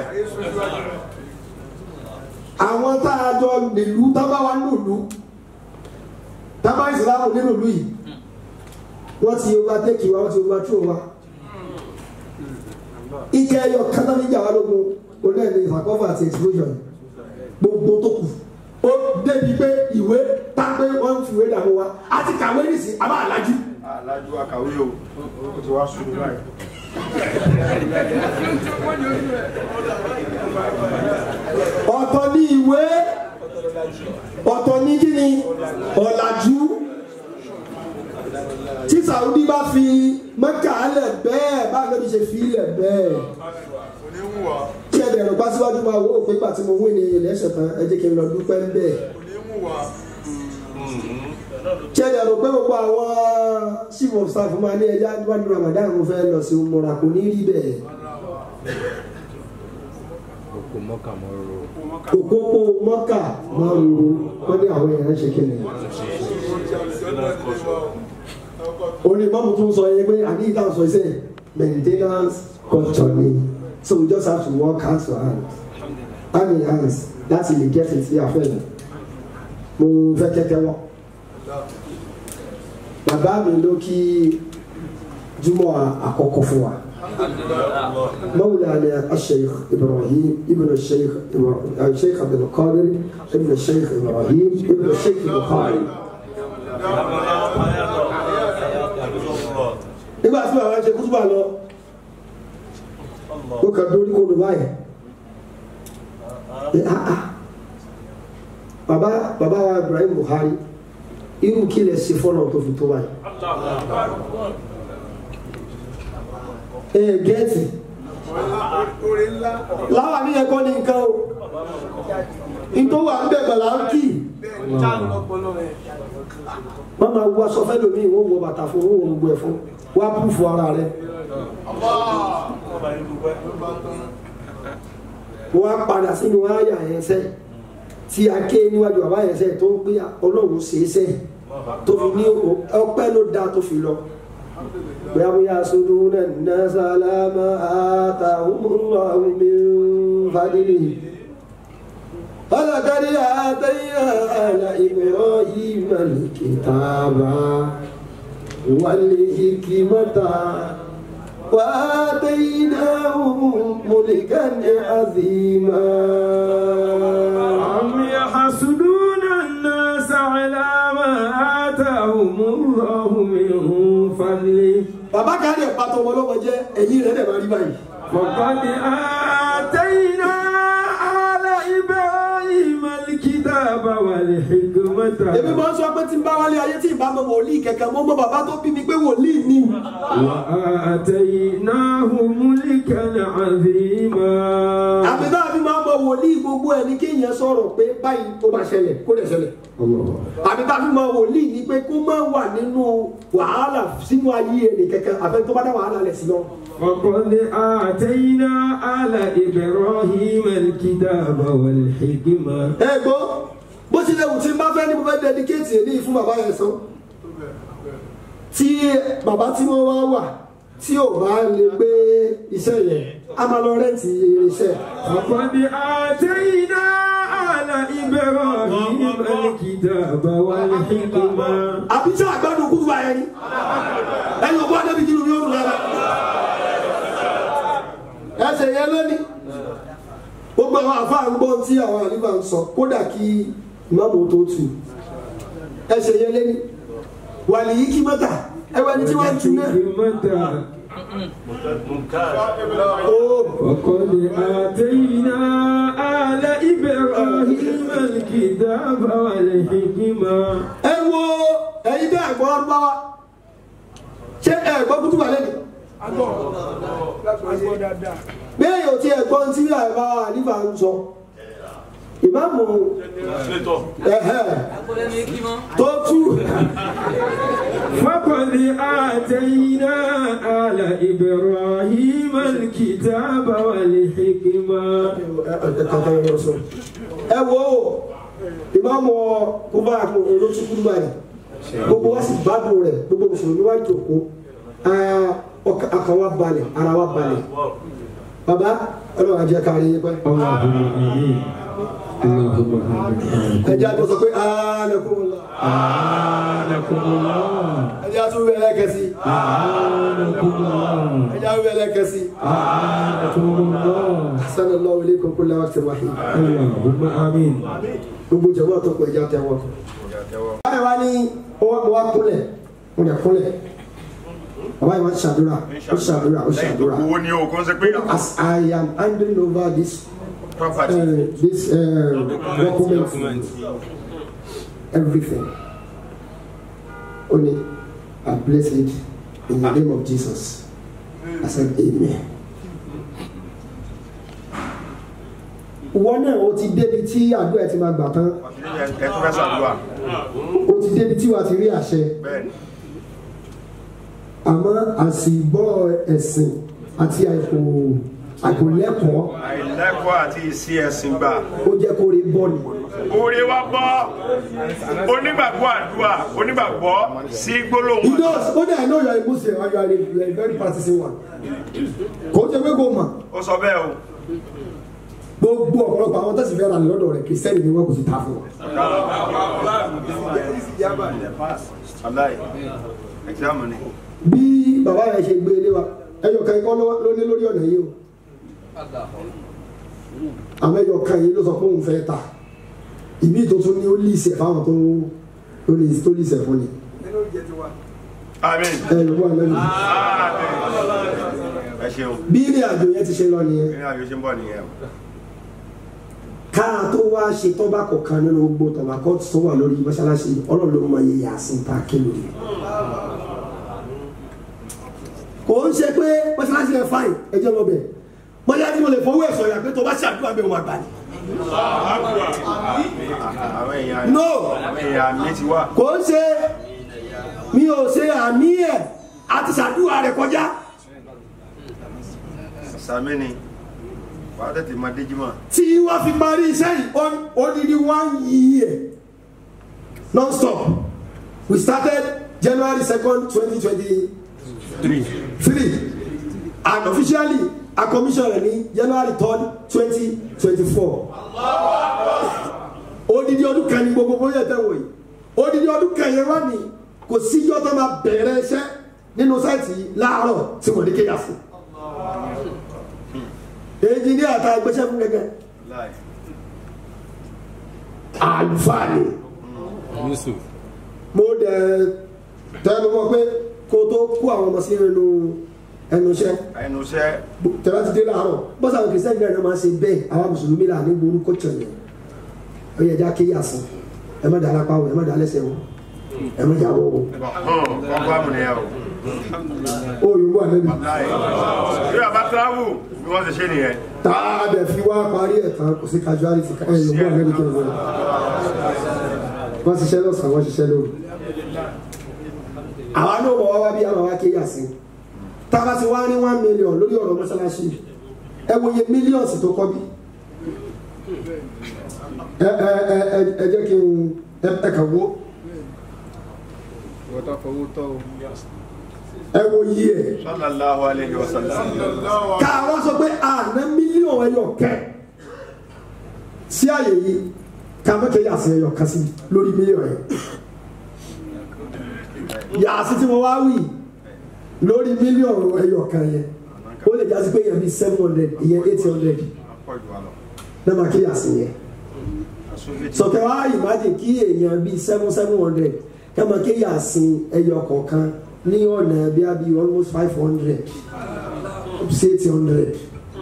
àwọn tá a jọ nílùú tábà wà nílùú tábà ìsìlámù nínú ìlú yìí wọ́n ti overtake wa wọ́n ti overthrow wa ike ẹyọ kátà níjà wa lógun olóòlù ìfàkọ́fà àti explosion gbogbo tó kù ó débi pé ìwé tápé wọ́n ń fi ìwé dààmú wa àti kàwé nìsí àbá àlájú alájú akàwé o ó ti wá sùn báyìí ọ̀tọ̀ ní ìwé ọ̀tọ̀ ní kíni ọ̀làjú Saudi bá fi Mẹ́kà lẹ̀ bẹ́ẹ̀ bá lóbi ṣe fi lẹ̀ bẹ́ẹ̀ kí ẹ dẹ̀rọ̀ pa síwájú máa wò ó pé pàtí mo wí ní ilẹ̀ ẹ̀ṣẹ̀ tán ẹ jẹ́ kí n lọ dúpẹ́ ń bẹ́ẹ̀ kí ẹ dẹ̀rọ̀ pé gbogbo àwọn chief of staff máa ní ẹja níwájú Ramadan mo fẹ́ lọ sí umura kò ní rí bẹ́ẹ̀ Oko mọ́kà mọ́rọ́. òpópó Mọ́kà máa ń ro wọ́n ní àwọn èèyàn ṣe kí ni. orí mọ́mù tún sọ yẹn pé àbí ìtàn sọ iṣẹ́ maintenance culture ni so we just have to work hand to hand hand in hands láti lè get it sí àfẹ́lẹ̀ mo fẹ́ kẹ́kẹ́ wọ́n bàbá mi ló kí júmọ̀ àkọ́kọ́ fún wa مولانا الشيخ ابراهيم ابن الشيخ إبراهيم الشيخ عبد القادر ابن الشيخ ابراهيم ابن الشيخ البخاري nígbà tí bàbá ṣe kútùbà lọ ó kàn dórí kódò báyìí ẹ ah ah bàbá bàbá wa Ibrahim Buhari irú kí lè ṣe fọ́nà tó fi tó báyìí ẹ gẹ́ẹ̀tì láwa ní ẹ̀kọ́ ní nǹkan o nítorí wà ń bẹ̀bẹ̀ là ń kì wọ́n máa wọ aṣọ fẹ́ lómi wọ́n wọ bàtà fún wọ́n wọ gbogbo ẹ̀ fún wọ́n á púfù ara rẹ̀ wọ́n á padà sínú àyà yẹn sẹ́ tí a ké níwájú àbá yẹn sẹ́ tó ń pé ọlọ́run ṣe é sẹ́ tó fi ní ọpẹ́ ló dáa tó fi lọ. ويحسدون الناس على ما آتاهم الله من فضله ولقد آتينا آل إبراهيم الكتاب والحكمة وآتيناهم ملكا عظيما أم يحسدون الناس على ما آتاهم الله من فضله bàbá kan lè pàtó ọmọ ọlọ́mọ jẹ́ ẹ̀yìn rẹ̀ dẹ̀ máa rí báyìí. فقد آتينا آل إبراهيم الكتاب والحكمة èmi máa ń sọ pé tí n bá wálé ayé tí ì bá mọ wòlíì kẹ̀kẹ́ mọ́ mọ́ bàbá tó bí mi pé wòlíì ni. وآتيناه ملكا عظيما àbí náà fi máa mọ wòlíì gbogbo ẹ̀ ní kéèyàn sọ̀rọ̀ pé báyìí tó bá ṣẹlẹ̀ kó lè ṣẹlẹ̀. àbí tá a fi máa wòlíì ni pé kó má wà nínú wàhálà sínú ayé ẹnì kẹ̀kẹ́ àfẹ́ tó bá dá wàhálà lẹ̀ sí lọ. وقد آتينا آل إبراهيم الكتاب والحكمة ẹ gbọ́ bó tilẹ̀ wù tí n bá fẹ́ ní mo fẹ́ dẹ́díkéètì èyí fún bàbá yẹn sọ tí bàbá tí wọ́n wá wà tí ò bá lè gbé iṣẹ́ yẹn a máa lọ rẹ́ǹtì irinṣẹ́ وقد آتينا آل إبراهيم الكتاب والحكمة àbí tí àgbàdo kúrú wa yẹn ni ẹni òkú adébí kí ni yóò rù lára ẹsẹ̀ yẹn lónìí gbogbo àwọn àfáà ń gbọ́ tí àwọn àlífà ń sọ kódà kí ìmáàmù tó tù ẹsẹ̀ yẹn lónìí wàlì yìí kí mọ́tà ẹwẹ́ ni tí wọ́n ń tu náà. ó وقد آتينا آل إبراهيم الكتاب والحكمة ẹ wo ẹyin tẹ ẹgbọn ọdún wa ṣé ẹgbọn kútu wà lẹni. bẹ́ẹ̀ yóò ti ẹ̀gbọ́n tí àìbá àlífà ń sọ ìmáàmù ẹ̀hẹ́ tó tú فقد آتينا آل إبراهيم الكتاب والحكمة ẹ wo ìmáàmù kúbà olóṣùkú báyìí gbogbo wa sì gbádùn rẹ̀ gbogbo mùsùlùmí wa jòkó ọkàn wa balẹ̀ ara wa balẹ̀ baba ọlọ́run ajẹ́ kárí yín pẹ́ اللهم آمين اللهم آمين ẹjẹ́ àti sọ pé ánàkúnmọ́lá آنكم الله ẹjẹ́ àti wíwẹ̀ ẹlẹ́kẹsí آنكم الله ẹjẹ́ àti wíwẹ̀ ẹlẹ́kẹsí آنكم الله sanallahu ilaykum kulla waqtin wahid اللهم آمين gbogbo jẹ̀wọ́ tó pọ̀ ẹjẹ́ àtẹwọ́. báyìí wá ní ọwọ́ mi wá kúnlẹ̀ mo lè kúnlẹ̀ bàbá yìí wá ṣàdúrà ó ṣàdúrà ó lẹ́yìn tó ṣàdúrà gbowó ní o kò ń ṣe pé as I am handing over this property uh, this uh, document everything ó ní are blessed in the name of Jesus. I said amen. Wọ́n náà o ti débi tí àdúrà ẹ ti máa gbà tán. ẹ ẹ tó fẹ́ ṣàdúrà O ti débi tí wàá ti rí àṣẹ. bẹ́ẹ̀ ni Àmọ́ àsìgbọ́ ẹ̀sìn àti àìkò àìkòlẹ́kọ̀ọ́ àìlẹ́kọ̀ọ́ àti ìsí ẹ̀sìn gbà ó jẹ́ kó rí bọ́ọ̀lù. oore wa bọ́ onígbàgbọ́ àdúrà onígbàgbọ́ sí gbólóhùn He does. Ó dẹ̀ I know you are a Muslim and you are a, you are a very practicing one. Kò jẹ́ pé kò mọ̀. ó sọ bẹ́ẹ̀ o Gbogbo ọ̀pọ̀lọpọ̀ àwọn tẹ̀sí fẹ́ ra ní lọ́dọ̀ rẹ̀ kìrìsìtẹ́nì ni wọ́n kò sì ta fún wọn. aláì ẹ̀kírámù ni Bí bàbá rẹ̀ ṣe gbé ilé wa, ẹyọ kan ikọ́ ló ní lórí ọ̀nà yìí o. Àmọ́ ẹyọ kan yìí ló sọ pé òun fẹ́ ta. Ìbí tó tún ní ó líìsẹ̀ fáwọn tó tó lè tó líìsẹ̀ fún ni. àmín Ẹ ló wà lẹ́nu. ẹ ṣeun Bí ilé àjò yẹn ti ṣe lọ nìyẹn. ní àjò ṣe ń bọ̀ nìyẹn o káà tó wá ṣe tọ́ba kọ̀ọ̀kan nínú gbogbo tọ́ba kọ́ tó wà lórí mọ́ṣáláṣí ọlọ́run ló máa yẹ yàsín tá a ké lórí. kò ń ṣe pé mọ́ṣáláṣí yẹn fáìn ẹjọ́ lọ bẹ̀ mọ́ṣáláṣí tí mo lè fọwọ́ ẹ̀sọ̀ yà pé tó bá ṣàdúrà bẹ́ẹ̀ wọn àgbà ni. àwọn èèyàn no àwọn èèyàn mi ti wá kò ń ṣe mi ò ṣe àmì ẹ̀ àti ṣàdúrà rẹ̀ kọjá. sàmì ni wàá tètè máa dé jímọ̀ tí wọ́n fi parí iṣẹ́ yìí on- odidi one year non-stop we started January second twenty twenty three and officially a commission rẹ̀ ní January third twenty twenty four odidi ọdún kan ní gbogbo bóyá tẹ̀ wọ̀ yìí odidi ọdún kan yẹn wá ní kò síjọ́ tó máa bẹ̀rẹ̀ iṣẹ́ nínú sáìtì yìí láàárọ̀ tí wọ́n ní kéèyàn fún èyí ní àtà gbéṣẹ́ fún gẹ́gẹ́ láì àlùfáà ni Yusuf. mo dẹ̀ tẹnu mọ́ pé kó tó kó àwọn ọmọ sí ẹnu ẹnu iṣẹ́ ẹnu iṣẹ́ tẹ̀lá ti dé láàárọ̀ bọ́sà àwọn kìrìsìtẹ́nì náà máa ń ṣe bẹ́ẹ̀ àwọn mùsùlùmí là ní gbórúkọ tẹ̀lé ó yẹ já kéyà sí ẹ má dà lápá wò ẹ má dà lẹ́sẹ̀ wò ẹ má jà wọ́ wò kọ́ bá mu nìyẹn o ó yòówù àlẹ́bí láì bí wàá bá tíráwù bí wọ́n ti ṣe nìyẹn tá a dẹ̀ fi wá parí ẹ̀ tán kò sí casualty ẹ yòówù àlẹ́bí tó ń wọ̀ wọ́n ṣiṣẹ́ lọ́sàn-án wọ́n ṣiṣẹ́ lóru àwa náà bọ̀ wá wá bí àwọn wá kéyà sí tá a bá ti wá ní one million lórí ọ̀rọ̀ mọ́ṣáláṣí ẹ wo iye millions tó kọ́ bí ẹ ẹ ẹ ẹ ẹ jẹ́ kí n ẹ ẹ kà wo ẹ wo iye ẹ sallallahu alayhi wa sallam ká wá sọ pé àná mílíọ̀nù ẹyọ kẹ sí àyè yìí ká mọ̀ kéyà sí ẹyọ kan sí lórí mílíọ̀nù yẹn yàtí tí mo wá wì lórí mílíọ̀nù ẹyọ kan yẹn ó lè jásí pé yẹn bí seven hundred ìyẹn eight hundred pọ̀jù wa lọ náà máa kéyà sí yẹn sọtẹ wa imagine kí èèyàn bíi seven seven hundred ká máa kéyà sí ẹyọ kọ̀ọ̀kan ní ọ̀nà bí a bí almost five hundred up to eight hundred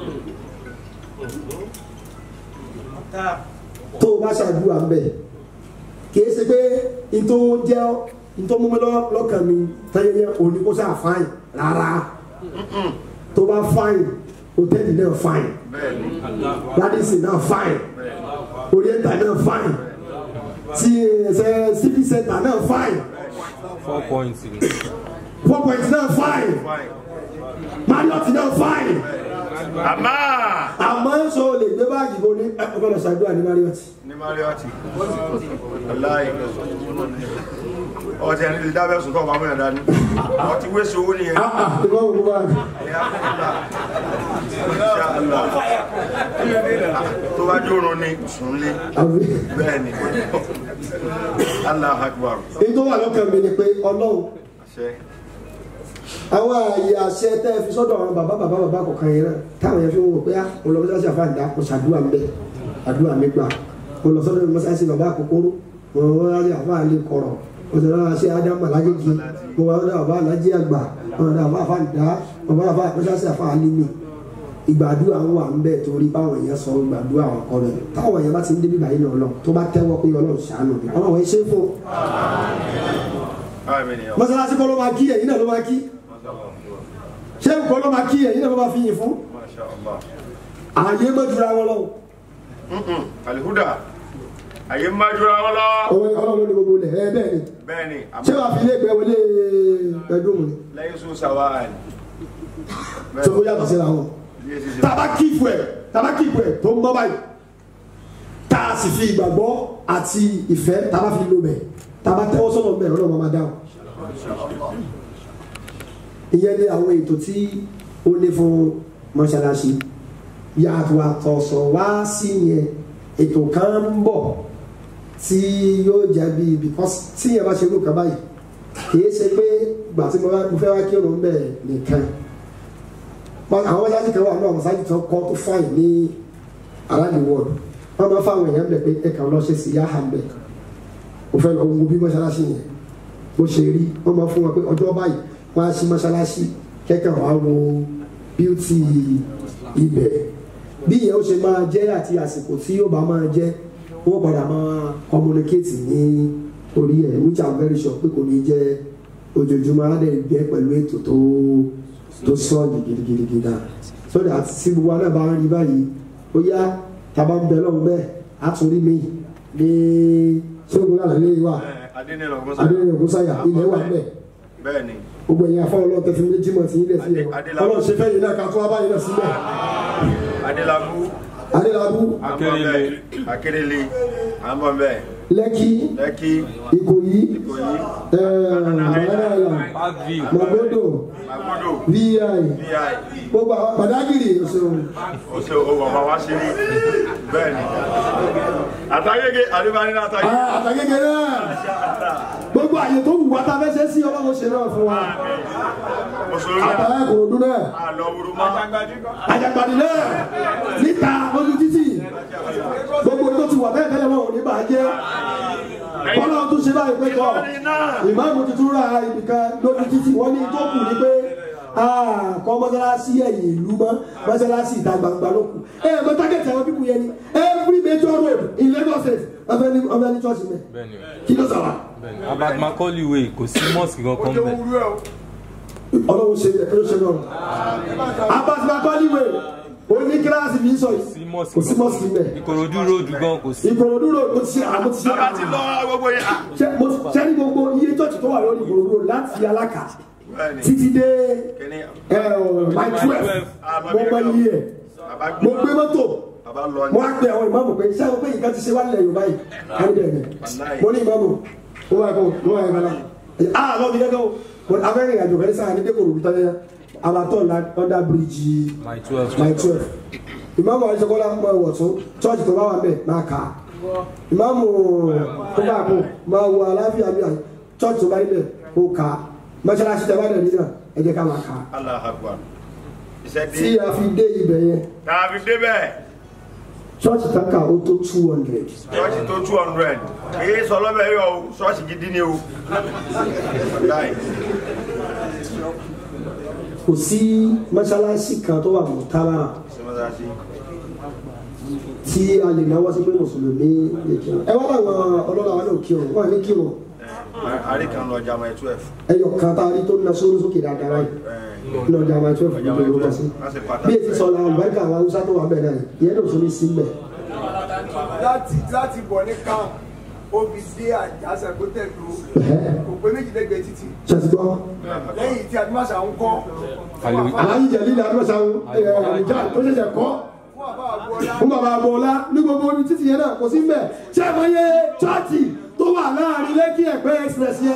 tó o bá ṣàdúrà ń bẹ̀ kì í ṣe pé n tó jẹ́ n tó mú mi lọ́- lọ́kàn mi tẹ́yẹ òní kó sáà fáìn rárá tó bá fáìn hòtẹ́ẹ̀lì náà fáìn bẹ́ẹ̀ ni ládìsí náà fáìn oriental náà fáìn tí ẹsẹ civic center náà fáìn Four points. four point náà fáìn fine marriott náà fáìn àmà àmọ́ sọ lè gbé báàgì bó ní ẹ ọgbọ́dọ̀ ṣàdúrà ní marriott ní marioti aláì ọtí ẹni lè dábẹ́ sùn tó ọba múyàn dání ọtí wéṣọ owó nìyẹn ah ah ìwọ òkú báàgì tó bá jórun ní sùnlé àbí bẹ́ẹ̀ ni allah akbar èyí tó wà lọ́kàn mi ni pé ọlọ́run àṣẹ àwọn ààyè àṣẹ tẹ́ ẹ fi sọ́dọ̀ àwọn bàbá bàbá bàbá kọ̀ọ̀kan yẹn náà táwọn yẹn fi wò pé mo lọ mọ́sáàsì àfáàdá mo ṣàdúrà ń bẹ àdúrà mi gbà mo lọ sọ́dọ̀ mọ́sáàsì bàbá àkókòrò mo lọ mọ́sáàsì àfáàlì kọ̀rọ̀ mo sì lọ́wọ́ ṣe ádámù alágéjì mo wà lọ́dọ̀ bàbá alájí àgbà mo lọ́dọ̀ bàbá àfáàdá bàbá àfáà mọ́sáàsì àfáàlì mi ìgbàdúrà ń wà ń bẹ torí báwọn èèyàn sọ ìgbàdúrà àwọn kọ rẹ táwọn èèyàn bá ti ń débi báyìí náà lọ tó bá tẹ́wọ́ pé Ọlọ́run ṣàánú mi Ọlọ́run ẹ ṣe é fún báyìí mi nìyẹn. mọ́sálásí kọ́ ló máa kí ẹ̀yin náà ló máa kí ṣé kọ́ ló máa kí ẹ̀yin náà ló máa fi yìn fún Masha Allah. ààyè mọ́júra wọn lọ́wọ́ Mm-mm. alihuda àyè ń májúra wọn lọ. ọwọ́ ọlọ́run ló ní gbogbo ilẹ̀ ẹ bẹ́ẹ̀ ni bẹ́ẹ̀ ni ṣé wàá fi ilé ìgbẹ́ wọlé ẹdùn ni lẹ́yìn sùn sàwáàlì. tó kó yàtọ̀ síra wọn tàbá kíìpù ẹ̀ tàbá kíìpù ẹ̀ tó ń bọ́ báyìí tá a sì fi ìgbàgbọ́ àti ìfẹ́ tàbá fi lò bẹ̀ tàbá tẹ́wọ́ sọ́nà bẹ̀ ọlọ́run máa dáhùn ìyẹn ni àwọn ètò tí ó ní fún mọ́ṣáláṣí yàtọ̀ àtọ̀sọ̀ wá sí yẹn ètò kan ń bọ̀ tí yóò jẹ́ bí because tí yẹn bá ṣe irú kan báyìí kìí ṣe pé gbà tí mo bá- mo fẹ́ wá kí òun bẹ̀ nìkan Wọ́n- àwọn mọ́ṣáláṣí kan wà ní àwọn mọ́ṣáláṣí tó kọ́ tó fáìn ní around the world wọ́n máa fáwọn èèyàn bẹ̀ pé ẹ̀ka lọ ṣe sí yáhà ń bẹ̀ mo fẹ́ lọ wo bí mọ́ṣáláṣí yẹn bó ṣe rí wọ́n máa fún wọn pé ọjọ́ báyìí wọ́n á sí mọ́ṣáláṣí kẹ́kẹ́ wàá wo bíútì ibẹ̀ bí ìyẹn ó ṣe máa jẹ́ àti àsìkò tí yóò bá máa jẹ́ wọ́n padà máa communicate ní orí ẹ̀ which i'm very sure pé kò ní jẹ́ ojoojúmọ́ á dẹ̀ gbẹ́ pẹ̀lú ètò tó tó sọ́ọ̀gì gidigidi gan so that tí gbogbo wa náà bá ń rí báyìí ó yá tàbá ń bẹ lọ́wọ́ bẹ́ẹ̀ á tún rí mi ní ṣóògùn náà lè wà adénílọ adéyẹ̀wò kúsáyà ilẹ̀ wà bẹ́ẹ̀ bẹ́ẹ̀ ni gbogbo ẹ̀yin afọ́ ọlọ́run tẹ̀sí méjì mọ̀ sí ilẹ̀ sílẹ̀ Adé- ọlọ́run ṣe fẹ́yìn náà ká tó wá báyìí náà sílẹ̀ adélábù adélábù akérèlé akérèlé àmọ́bẹ̀ lẹ́kì lẹ́kì ìkòyí ìkòyí ẹ̀ẹ́dàlà Parkview. mọ̀gbọ́dọ̀ agbódò vi vi gbogbo àwọn pàdágìrì òṣèlú ọ̀sẹ̀ owó ọmọ wa ṣe ní bẹ́ẹ̀ ni àtàgége àdébáni náà àtàgége àtàgége náà gbogbo àyè tó wù wá tá a fẹ́ ṣe sí ọlọ́run ṣe náà fún wa mùsùlùmí àtàlà ìkòròdú náà àlọ́ wúru mọ́ àjàgbàdì náà níta lójú títì gbogbo tó ti wà bẹ́ẹ̀ bẹ́ẹ̀ wọn ò ní bàjẹ́ bọ́lá tó ṣe báyìí pé kọ́ ìmáàmù tuntun ra ibìkan lójú títì wọ́n ní tó kù ní pé kọ́ mọ́sálásí ẹ̀yìn ìlú mọ́ mọ́sálásí ìta gbangba ló kù ẹ̀ mọ́ tágẹ̀tì àwọn pípù yẹn ni every major road in Lagos State ọbẹ̀ ní ọbẹ̀ ní church mẹ́ Bẹ́ẹ̀ni kí ló sọ̀rọ̀ bẹ́ẹ̀ni. Abat Macaulay way kò sí mosque kankan bẹ́ẹ̀. ọlọ́run ṣe ẹ̀ ló ṣe náà Abbas Macaulay way oní kíláàsì mi sọ Sí yìí mosque kò sí mọ́sìkì mẹ́ Ìkòròdú road gan kò sí. ìkòròdú road mo ti ṣe àmọ́ ti ṣe bàbá ti lọ gbogbo yẹn ah, ṣe mo ṣe ní gbogbo iye church tó wà lórí ìkòròdú road láti alákà bẹ́ẹ̀ ni títí dé kíní ẹ ọ my twelve mo gbọ́ iye ẹ̀ bàbá mo gbé gbé mọ́tò bàbá lọ mo ní á pe àwọn ìmáàmù pé ṣé àwọn pé nǹkan ti ṣe wá nílẹ̀ Yorùbá yìí kárí bẹ́ẹ̀ ni mo ní ìmáàmù mo wà kó mo wà ìmáàmù ah lọ́ọ̀bì gẹ́gẹ́ o mo abẹ́rẹ́ ìrìnàjò kan ní sáà ní dẹ́kun òrùbí tọ́lẹ́ abatọ́ under bridge My twelve. my twelve ìmáàmù àdìsọ́kọ́lá máa wọ̀ tún church tó bá wà bẹ́ẹ̀ máa kà á ìmáàmù tó bá kú máa wọ aláfíà bí i church tó bá níbẹ̀ kó kà á mọ́ṣáláṣí tẹ́ bá dẹ̀ nígbà ẹ jẹ́ ká máa kà á Allahu Akbar iṣẹ́ tí dé a fi dé ibẹ̀ yẹn tàbí débẹ̀ church tó kà ó tó two hundred ṣọ́ọ̀ṣì tó two hundred èyí sọ lọ́bẹ̀ yọ o ṣọ́ọ̀ṣì gidi ni o láì kò sí mọ́ṣáláṣí kan tó wà mọ̀tálà ṣe mọ́sáàsì tí a lè náwó sí pé mùsùlùmí lè kí wọn ẹ wá láwọn ọlọ́lá wa náà kí wọn wọn ní kí wọn àríkàn lọ jama ẹ̀ twelve ẹyọ kan tá a rí tó ń na sórí sókè dáadáa láì ní ọjà máa tó fún mi lórúkọ sí wọ́n sì bí pàtàkì èsì sọ làwọn àlùbáríkà àwọn haúsá tó wà bẹ́ẹ̀ náà ìyẹn náà tún ní sí mbẹ̀ láti láti bọ̀ ní camp obì dé àjàsà kó tẹ̀lú kò pé méjìlélẹ́gbẹ̀ẹ́ títì ṣàtìgbọ́ lẹ́yìn tí adúmáṣà ń kọ́ aláyí jẹ̀lí ní adúmọ̀sá ìjà tó ṣẹ̀ṣẹ̀ kọ́ fún àbá àgbọ̀lá fún bàbá àbọ̀ọ́lá ní gbogbo orí títì yẹn náà kò sí mbẹ̀ ṣé ẹ mọ iye chọ́ọ̀tì tó wà láàrin lẹ́kì ẹ̀gbẹ́ express yẹn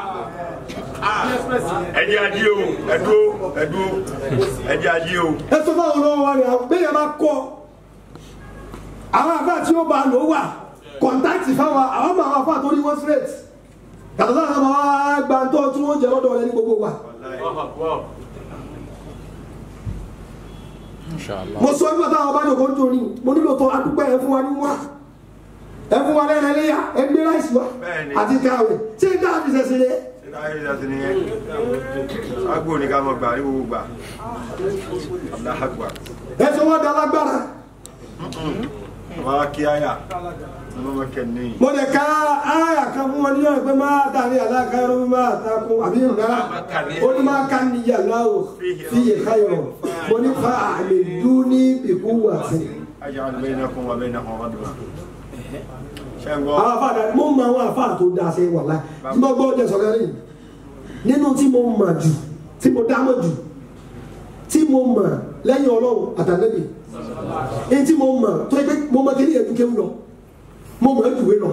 ẹjẹ́ ají o ẹdú ẹdú ẹjẹ́ ají o ẹ sọ fáwọn olówó wa rẹ̀ bẹ́ẹ̀ máa kọ́ àwọn àfà tí ó bá lò wà kọ̀ǹtáàtì fáwọn àwọn ọmọ àwọn àfà tó ní wọ́n straight yàtọ̀ sáà sábà wá gba tó tí wọ́n jẹ lọ́dọ̀ rẹ ní gbogbo wa. Inshallah. mo sọ nígbà táwọn bá jòkó nítorí mo nílò tó adúgbò ẹ fún wa ní wá ẹ fún wa lẹ́rẹ̀ léyà ẹ gbé láìsí wa Bẹ́ẹ̀ni. àti káwé ṣé ká fi ṣẹ̀ṣẹ̀ lé ṣe ká yẹ ìdásí nìyẹn agbó ní ká mọ gbà ní gbogbo gbà Allahu Akbar ẹ sọ wọ́n da lágbára wọ́n á kí àyà mo lè ka aya kan fún wọn níyànjú pé máa tàbí aláàkárò máa takun àbí ìrùnà ó ní máa ká ní yàrá o fi yè káyọ̀ mo ní fa àmì dún ní ìkú wà sí. أجعل بينكم وبينهم ردما àwọn afa àdá mo mọ àwọn afa tó da ṣe wà láì tí mo gbọ́ ọjọ́ sọ̀rọ̀ rẹ̀ nínú tí mo mọ̀ jù tí mo dámọ̀ jù tí mo mọ̀ lẹ́yìn ọlọ́run àtàlẹ́bì èyí tí mo mọ̀ tó yẹ pé mo mọ̀ kéde ẹ̀dúkẹ́ lọ mo mọ̀ ẹ̀dùwé lọ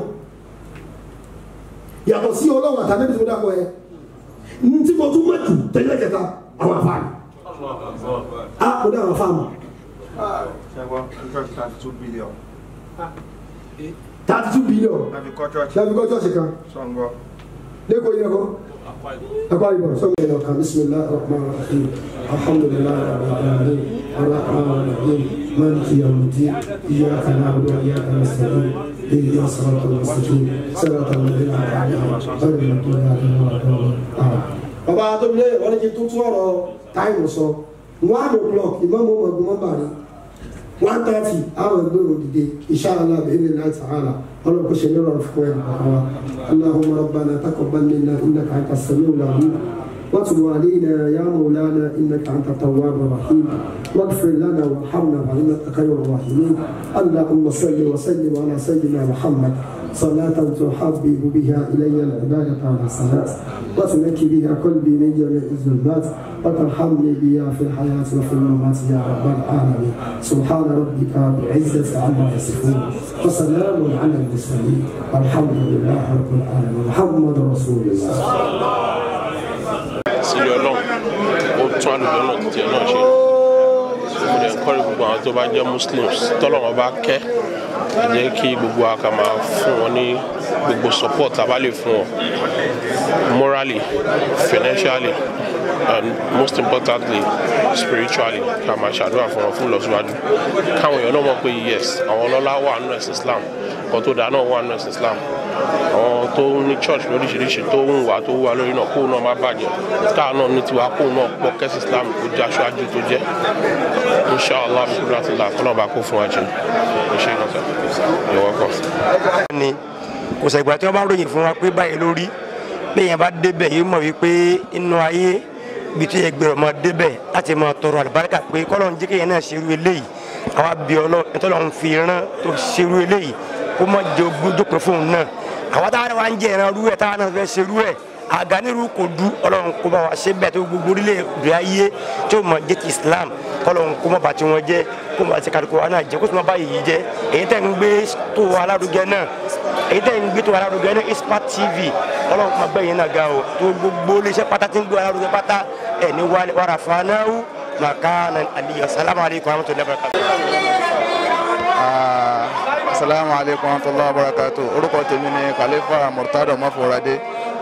yàtọ̀ sí ọlọ́run àtàlẹ́bì tí mo dákọ̀ ẹ̀ ní tí mo tún mọ̀ jù tẹ́lẹ̀ kẹta àwọn afa mi a mo dá àwọn afa mi ṣẹ́gbọ́n church thirty two billion thirty two billion láti kọ́ church láti kọ́ chọ́ọ̀ṣì kan sọ̀ngbọ́ lẹ́kọ̀ọ́ yẹ kọ́ أقول لكم سمع لك بسم الله الرحمن الرحيم الحمد لله رب العالمين الرحمن الرحيم مالك يوم الدين إياك نعبد وإياك نستعين اهدنا الصراط المستقيم صراط الذين أنعمت عليهم غير المغضوب عليهم ولا الضالين bàbá atóbilé wọn ní kí n tún tún ọ̀rọ̀ táìmù sọ one o'clock ìmọ̀mù ọmọọgbọ̀n wọn bàrí one thirty àwọn ẹgbẹ́ òdìdé inshallah bẹ́ẹ̀ ní ta'ala ọlọ́kọ̀ ṣe lọ́rọ̀ fún ẹ̀ àwọn اللهم ربنا تقبل منا انك انت السميع العليم وتب علينا يا مولانا انك انت التواب الرحيم واغفر لنا وارحمنا فانك خير الراحمين اللهم صل وسلم على سيدنا محمد صلاة تحبب بها إلي العبادة على الصلاة وتنكي بها قلبي من جميع الظلمات وترحمني بها في الحياة وفي الممات يا رب العالمين سبحان ربك بعزة عما يصفون وسلام على المرسلين والحمد لله رب العالمين محمد رسول الله sílé ọlọ́run ó tún àlùjọ náà ti tiẹ̀ náà ṣe mo lè kọ́ gbogbo àwọn tó bá jẹ́ muslims tọ́lọ́wọ́n bá kẹ́ ẹ jẹ́ kí gbogbo wa ká máa fún wọn ní gbogbo support tá a bá lè fún wọn morally financially and most importantly spiritually ká máa ṣàdúrà fún wọn fún ìlọsíwájú káwọn èèyàn náà mọ̀ pé yes àwọn ọlọ́lá wà nínú ẹ̀sìn islam kan tó dáa náà wà nínú ẹ̀sìn islam àwọn tó ní church lóríṣiríṣi tó ń wà tó wà lórí náà kóun náà má bàjẹ́ káà náà ní tiwa kóun náà pọ̀ kẹ́sì islam kó jẹ́ aṣáájú tó jẹ́ inshallah bíkúrò àti là kọ́nà bá kó fún wa jẹ ṣe é lọ́sẹ̀ you're welcome. ni kò sẹ̀gbà tí wọ́n bá ń ròyìn fún wa pé báyìí lórí bẹ́ẹ̀yẹn bá débẹ̀ yìí mọ̀ wípé inú ayé ibi tó yẹ gbèrò mọ́ débẹ̀ láti mọ̀ tọrọ àlùbáríkà pé kọ́lọ́ ń jẹ́ kéèyàn náà ṣerú eléyìí àwa bí ọlọ́ ẹ̀tọ́lọ́ ń fi rán tó ṣerú eléyìí kó mọ̀ jẹ ogún dópin fóun náà àwa táwa wa ń jẹ ìran rú ẹ̀ táwa náà fẹ́ ṣerú ẹ̀ àgánirú kò du ọlọ́run kó bá wa ṣe bẹ́ẹ̀ tó gbogbo orílẹ̀ èdè ayé tó mọ̀ jẹ́ ti Islam kọ́lọ́run kó mọ̀ bá tí wọ́n jẹ́ kó mọ̀ àti kàdùkù wa náà jẹ́ kó sì mọ̀ bá yìí jẹ́ èyí tẹ̀ ń gbé tó alárugẹ náà èyí tẹ̀ ń gbé tó alárugẹ náà Ispat TV ọlọ́run kó mọ̀ bẹ́ẹ̀ yẹn náà ga o tó gbogbo iléeṣẹ́ pátá tí ń gbé alárugẹ pátá ẹ̀ ní wàrà fanáwó màkàna àlìyàn salamu alaykum wa rahmatulahi wa barakatuh. asalaamu alaykum wa rahmatulahi wa barakatuh orúkọ tèmi ni khalifa murtado mafurade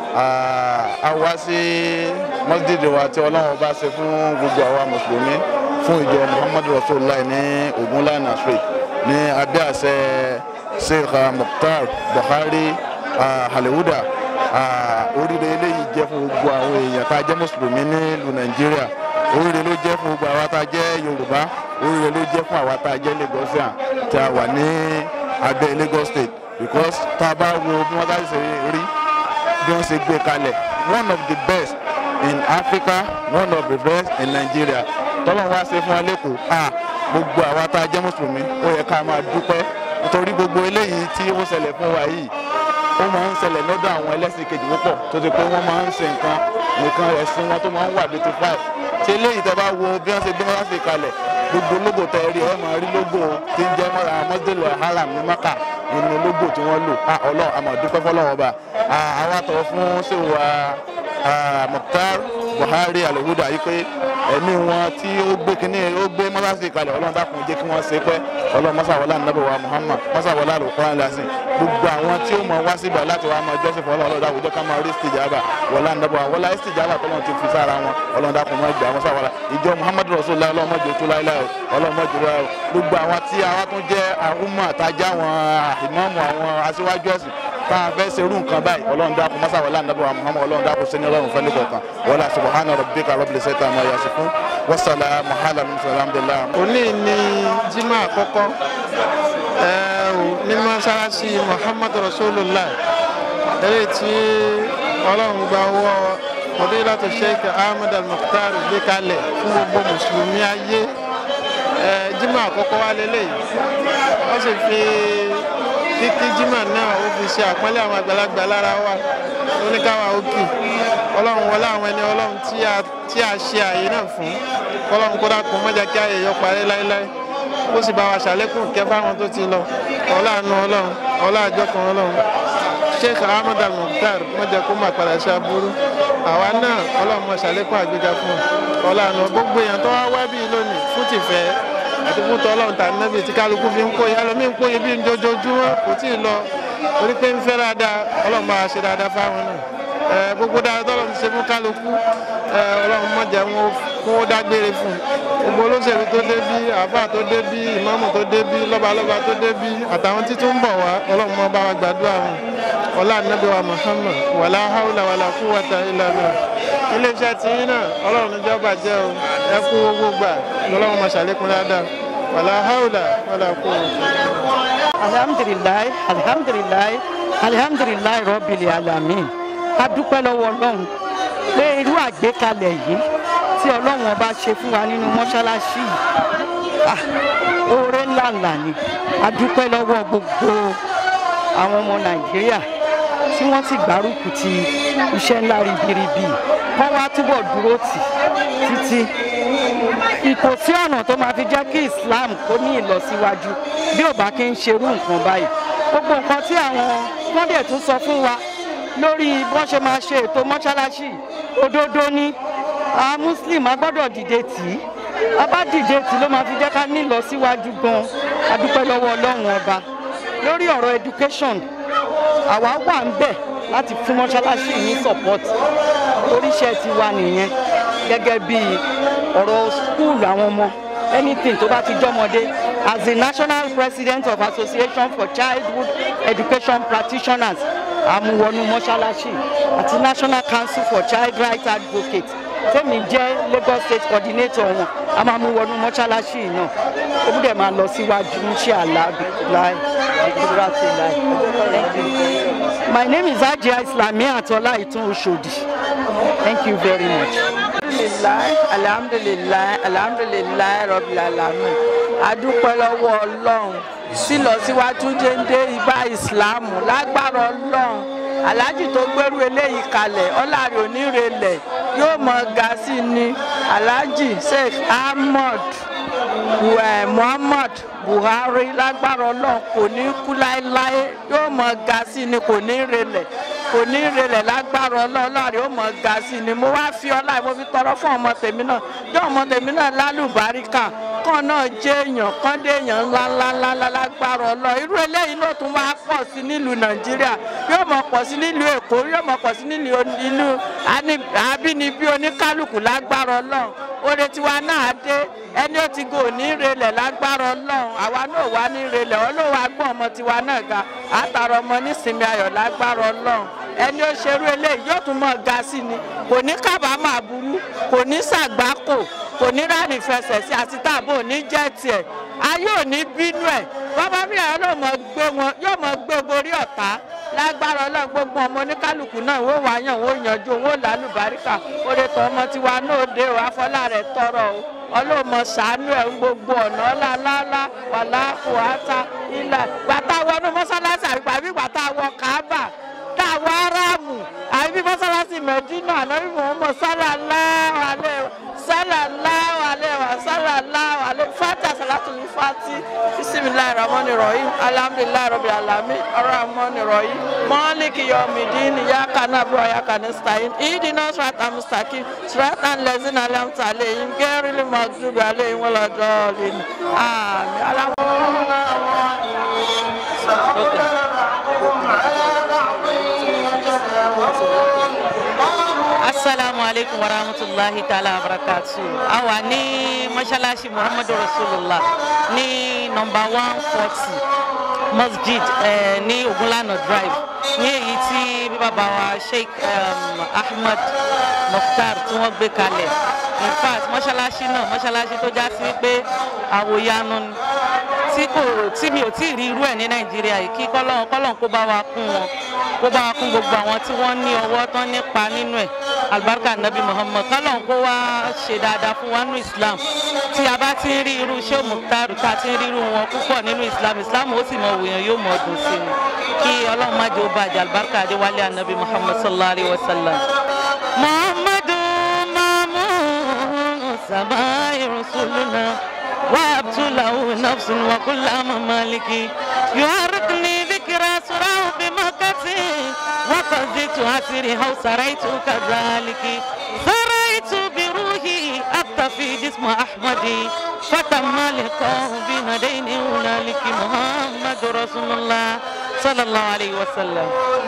a wá sí masjid wa tí ọlọ́run bá ṣe fún gbogbo àwa mùsùlùmí fún ìjọ muhammadu rasulillah ní ogunlana street ní abẹ́ àṣẹ sheikh mukhtar buhari halihuda oríire eléyìí jẹ́ fún gbogbo àwọn èèyàn tá a jẹ́ mùsùlùmí nílùú nàìjíríà oríire ló jẹ́ fún gbogbo àwa tá a jẹ́ yorùbá oríire ló jẹ́ fún àwa tá a jẹ́ lagosian tí a wà ní abẹ́ lagos state because tá a bá wo bí wọ́n bá ṣe rí bí wọ́n ṣe gbé kalẹ̀ one of the best in africa one of the best in nigeria tọ́lọ́ wá ṣe fún wa lẹ́kọ̀ọ́ a gbogbo àwa tá a jẹ́ mùsùlùmí ó yẹ ká máa dúpẹ́ nítorí gbogbo eléyìí tí ó ṣẹlẹ̀ fún wa yìí ó máa ń ṣẹlẹ̀ lọ́dọ̀ àwọn ẹlẹ́sìn kejì púpọ̀ tó ti pé wọ́n máa ń ṣe nǹkan nǹkan ẹ̀sìn wọn tó máa ń wà beauty five tí eléyìí tẹ́ bá wo bí wọ́n ṣe gbé wọn ṣe kalẹ̀ gbogbo lógo tẹ́ rí ẹ máa rí lógo tí ń jẹ́ mọ́ra mọ́sídẹ̀lì haram ní maka inú lógo tí wọ́n lò ọlọ́run àmọ̀ dúpẹ́ fọlọ́run ọba àwa tọ̀ fún ṣèwà Mukhtar Buhari alihuda yìí pé ẹ̀mí wọn tí ó gbé kínní ó gbé mọ́sáàsì kalẹ̀ ọlọ́run dákun jẹ́ kí wọ́n ṣe pẹ́ ọlọ́run mọ́sàwọ́lá nàbẹ̀wá Muhammad mọ́sàwọ́lá lùkọ́rán lásìn gbogbo àwọn tí ó mọ wá síbẹ̀ láti wá máa jọ́sìn fún ọlọ́run dákun jẹ́ ká máa rí istijaba wọlá nàbẹ̀wá wọlá istijaba tọ́lọ́run ti fi sára wọn ọlọ́run dákun mọ́ ìgbà mọ́sàwọ́lá ìjọ Muhammad rasulillah ọlọ́run mọ́jọ tó láíláí ọlọ́run mọ́jọ tó láíláí gbogbo àwọn tí àwọn tún jẹ́ àhúmọ̀ àtajà àwọn ìmáàmù àwọn aṣíwájú ẹ̀sìn tá a fẹ́ ṣerú nǹkan báyìí ọlọ́run dákun mọ́sàwọ́lá nàbẹ̀wá Muhammad ọlọ́run dákun sẹ́ni ọlọ́run fẹ́ nìkọ̀ọ̀kan wọlá subhana rabbika rabbil izzati amma yasifun wasalamu ala alhamdulilayi. òní ni jimá àkọ́kọ́ ní mọ́ṣáláṣí muhammadu rasulullah eléyìí tí ọlọ́run gba owó fadilatu sheikh ahmed al-mukhtar gbé kalẹ̀ fún gbogbo mùsùlùmí ayé jimá àkọ́kọ́ wa lélẹ́yìí wọ́n sì fi kíkí jimá náà ó fi ṣe àpọ́nlé àwọn àgbàlagbà lára wa oníkàwá òkè ọlọ́run wọlé àwọn ẹni ọlọ́run tí a ṣe àyè náà fún ọlọ́run kó dákun mọ́jà kí àyè yọ parí láéláé ó sì bá wa ṣàlékún kẹ́ fáwọn tó ti lọ ọláàánú ọlọ́run ọláàjọkàn ọlọ́run sheikh ahmed al-mukhtar mọ́jà kó má padà ṣe aburú àwa náà ọlọ́run mọ́ ṣàlékún àgbéga fún ọláàánú gbogbo èèyàn tó wá wá bíi lónìí fún tìfẹ́ àti fún tọ́lọ́run tà nẹ́bí tí kálukú fi ń kóye ẹlòmíì ń kóye bíi ojoojúmọ́ kò tí ì lọ torí pé ń fẹ́ dáadáa ọlọ́run bá wa ṣe dáadáa fáwọn náà gbogbo dáadáa tọ́lọ́run ti ṣe fún kálukú ọlọ́run mọ̀jà wọn kó dágbére fún gbogbo olóṣèlú tó débí àáfàá tó débí ìmáàmù tó débí lọ́balọ́ba tó débí àtàwọn tí tún ń bọ̀ wá ọlọ́run mọ́ bá wa gbàdúrà wọn ọlá nàbí wa muhammad wàlá haúlà wàlá kúwàtà ìlànà iléeṣẹ́ tí yín náà ọlọ́run níjọ́ bàjẹ́ o ẹ kú owó gbà lọ́lọ́run mọ̀ ṣàlékún dáadáa wàlá haúlà wàlá kúwàtà. alhamdulilayi alhamdulilayi alhamdulilayi rọ́bìlì alamin a dúpẹ́ lọ́wọ́ ọlọ́run pé irú àgbékalẹ̀ yìí tí ọlọ́run ọba ṣe fún wa nínú mọ́ṣáláṣí yìí oore ńlá ńlá ni a dúpẹ́ lọ́wọ́ gbogbo àwọn ọmọ nàìjíríà tí wọ́n ti gbárùkù ti iṣẹ́ ńlá ribiribi kọ́ wá túbọ̀ dúró tì títí kò sí ọ̀nà tó máa fi jẹ́ kí islam kó ní ìlọsíwájú bí ò bá kí ń ṣerú nǹkan báyìí gbogbo nǹkan tí àwọn wọ́n dẹ̀ tún sọ fún wa lórí bọ́n ṣe máa ṣe ètò mọ́ṣáláṣí òdodo ni àwọn muslim a gbọ́dọ̀ dìde tì í a bá dìde tì í ló máa fi jẹ́ ká ní ìlọsíwájú gan a dúpẹ́ lọ́wọ́ ọlọ́run ọba lórí ọ̀rọ̀ education àwa wà ń bẹ̀ láti fún mọ́ṣáláṣí ní support oríṣẹ́ ti wa nìyẹn gẹ́gẹ́ bí ọ̀rọ̀ school àwọn ọmọ anything tó bá ti jọmọdé as the national president of association for childhood education practitioners àmúwọnú mọ́ṣáláṣí àti national council for child rights advocates tẹ́mi jẹ́ lagos state coordinator wọn a máa mú wọnú mọ́ṣáláṣí náà ó dẹ̀ máa lọ síwájú ní ṣe àlàbí láì ìdúrà sí láì. my name is ajia islami atola itun oshodi thank you very much. alhamdulilayi alhamdulilayi alhamdulilayi rọbì alamin adúpẹ́ lọ́wọ́ ọlọ́run sílọsíwájú déńdé ibà ìsìlámù lágbára ọlọ́run aláàjì tó gbẹrú eléyìí kalẹ̀ ọ̀làrí onírelẹ̀ yóò mọ ga sí ni aláàjì sheikh ahmed muhammad buhari lágbára ọlọ́run kò ní kú láéláé yóò mọ ga sí ni kò ní relẹ̀ kò ní relẹ̀ lágbára ọlọ́run ọ̀làrí ó mọ ga sí ni mo wá fi ọlá mo fi tọrọ fún ọmọ tèmi náà jọ ọmọ tèmi náà lálùbáríkà kan náà jẹ́ èèyàn kan dé èèyàn ńláńláńlá lágbára ọlọ́run irú eléyìí ló tún wá pọ̀ sí nílùú nàìjíríà yóò mọ̀ pọ̀ sí nílùú èkó yóò mọ̀ pọ̀ sí nílùú ìlú àbínibí oníkálukú lágbára ọlọ́run oore tiwa náà dé ẹni ó ti gò ní relẹ̀ lágbára ọlọ́run àwa náà wà ní relẹ̀ ọlọ́run agbọ́n ọmọ tiwa náà ga àtàrà ọmọ nísìnyí ayọ̀ lágbára ọlọ́run ẹni ó ṣerú eléyìí yóò tún mọ̀ ga sí ni kò ní kábàámọ̀ aburú kò ní sàgbákò kò ní rárìn fẹsẹ̀ sí àti táàbò ní jẹ́ tiẹ̀ ayé ò ní bínú ẹ̀ bàbá mi àwọn yóò mọ̀ gbé wọn yóò mọ̀ gbé borí ọ̀tá lágbára ọlọ́run gbogbo ọmọ oníkálukú náà wọ́n wá yàn wọ́n yanjú wọ́n lálùbáríkà oore tó ọmọ tiwa náà dé o afọlá rẹ̀ tọrọ o ọlọ́mọ sàánú ẹ̀ ń gbogbo ọ̀nà ọ̀làlálá wàlá kòhátà ilà gbàtà wọnú mọ́sálásí àbí àbí gbàtà wọ káábà tá a wọ aráàmù àbí mọ́sálásí mẹ́dínà ànábì mọ̀ọ́mọ́ sallallahu alaihi sallallahu alaihi wa sallallahu alaihi fati asalatul fati bisimilahi rahmani rahim alhamdulilayi rabi alami rahmani rahim maliki yomidin yaka nabu yaka nistain idina srata mustaqim srata lezin alamta alehim gerili magdubi alehim wala dolin amin asalaamu aleykum wa rahmatulahi taala wa barakatu a wà ní mọ́ṣáláṣí muhammadu rasulillah ní nọmba one forty masjid eh, ní ogunlana drive ní èyí tí bàbá wa sheikh um, ahmed mukhtar tí wọ́n gbé kalẹ̀ in fact mọ́ṣáláṣí náà mọ́ṣáláṣí tó já sí wípé àwòyanu tí kò tí mi ò tí ì rí irú ẹ̀ ní nàìjíríà yìí kí kọ́lọ́n kọ́lọ́n kó bá wa kún wọn kó bá wa kún gbogbo àwọn tí wọ́n ní ọwọ́ tán nípa nínú ẹ̀ alibarika nabi muhammad kọ́lọ́n kó wá ṣe dáadáa fún wa nínú islam tí a bá ti ń rí irú ṣé muktaru tá a ti ń rí irú wọn púpọ̀ nínú islam islam ó sì mọ òwòyàn yóò mọ ọdún sí ni kí ọlọ́run má jẹ́ ó bàjẹ́ alibarika adéwálé anabi muhammad sallallahu alayhi wa sallam. muhammadu mamun sabai rasuluna. وهبت له نفس وكل ممالكي يحرقني ذكرى سراه بمكتي وقضيت أسري أو سريت كذلك سريت بروحي أبتفي جسم أحمدي فتم لقاه بندين هنالك محمد رسول الله صلى الله عليه وسلم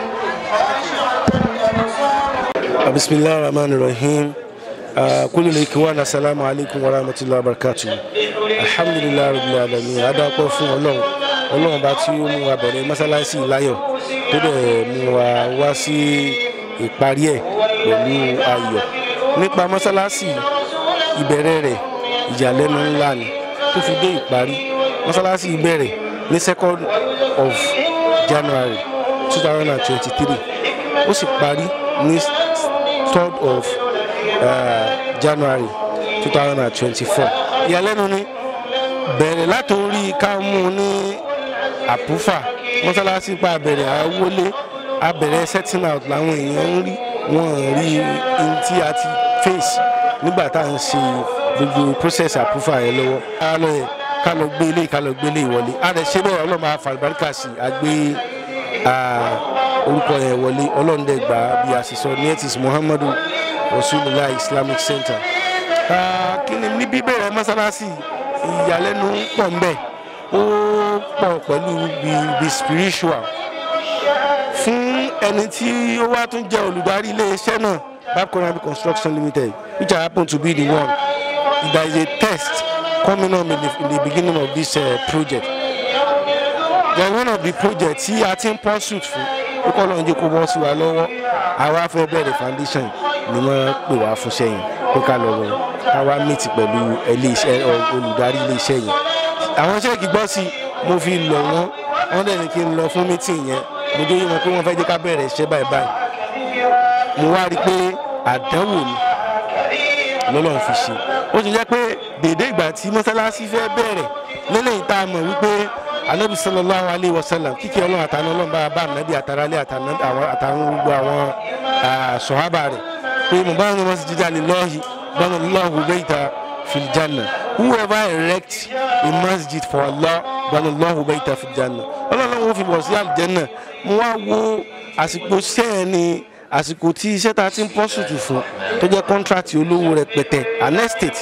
بسم الله الرحمن الرحيم kúlù lè kí wọn asalaamu alaykum wa rahmatulahi wa barakatu alhamdulilayi rabbil alamin adakọ fún ọlọ́run ọlọ́run bá tí ó mú wa bẹ̀rẹ̀ mọ́sálásí láyọ̀ tó dẹ̀ mú wa wá sí ìparí ẹ̀ pẹ̀lú ayọ̀ nípa mọ́sálásí ìbẹ̀rẹ̀ rẹ̀ ìyàlẹ́nu ńlá ni tó fi dé ìparí mọ́sálásí ìbẹ̀rẹ̀ ní second of january two thousand and twenty-three ó sì parí ní third of uh, january two thousand and twenty-four ìyàlẹ́nu ni bẹ̀rẹ̀ látòrí ká mú un ní àpúfà mọ́sálásí pa àbẹ̀rẹ̀ àwọlé àbẹ̀rẹ̀ setting out làwọn èèyàn ń rí wọ́n rí in tí a ti face nígbà tá à ń ṣe gbogbo process àpúfà yẹn lọ́wọ́ ká lọ yẹ ká lọ gbé ilé ká lọ gbé ilé ìwọlé a lè ṣe bẹ́ẹ̀ ọlọ́mọ àfàlùbáríkà sí àgbé orúkọ yẹn wọlé ọlọ́run dẹ̀ gbà bí a ṣe sọ ní etis muhammadu rasulillah islamic center kí ni ní bíbẹ̀rẹ̀ mọ́sálásí ìyàlẹ́nu pọ̀ ń bẹ̀ ó pọ̀ pẹ̀lú bí spiritual fún ẹni tí ó wá tún jẹ́ olùdarí iléeṣẹ́ náà babconabi construction limited which i happen to be the one there is a test coming up in the, in the beginning of this uh, project there is one of the projects tí a ti ń pursuit fún ó kọ́ lọ́n jẹ́ kó bọ́ sí wa lọ́wọ́ àwa fẹ́ bẹ̀rẹ̀ foundation ni wọ́n pè wá fún sẹ́yìn pé ká lọ wọ ká wá meet pẹ̀lú olùdarí iléeṣẹ́ yẹn àwọn sẹ́ẹ̀kì gbọ́ sí mo fi lọ̀ wọ́n wọ́n dẹ̀ ní kí n lọ fún meeting yẹn mo dé yín wọn pé wọ́n fẹ́ jẹ́ ká bẹ̀rẹ̀ iṣẹ́ báyìí báyìí mo wá rí i pé àdánwò ni lọ́lọ́run fi ṣe ó ti jẹ́ pé dèdè ìgbà tí mọ́sálásí fẹ́ bẹ̀rẹ̀ lélẹ́yìn tá a mọ̀ wípé anabi sallallahu alayhi wa sallam kíkẹ́ ọlọ́run àtàwọn ọlọ́run bá bá anabi àtàrálẹ̀ àtàwọn gbogbo àwọn sọ̀hábà rẹ̀ pé mo bá wọn sì jíjà lè lọ́ọ̀hì bọ́nà lọ́ọ̀hù bẹ́ẹ̀ta fìlìjánà whoever erect a masjid for allah bọ́nà lọ́ọ̀hù bẹ́ẹ̀ta fìlìjánà ọlọ́run wọn fi bọ̀ sí àlùjẹ́nà mo wá wo àsìkò sẹ́ẹ̀ ni àsìkò tí iṣẹ́ ta ti ń pọ́ sùtù fún tó jẹ́ kọ́ńtrátì olówó rẹpẹtẹ an estate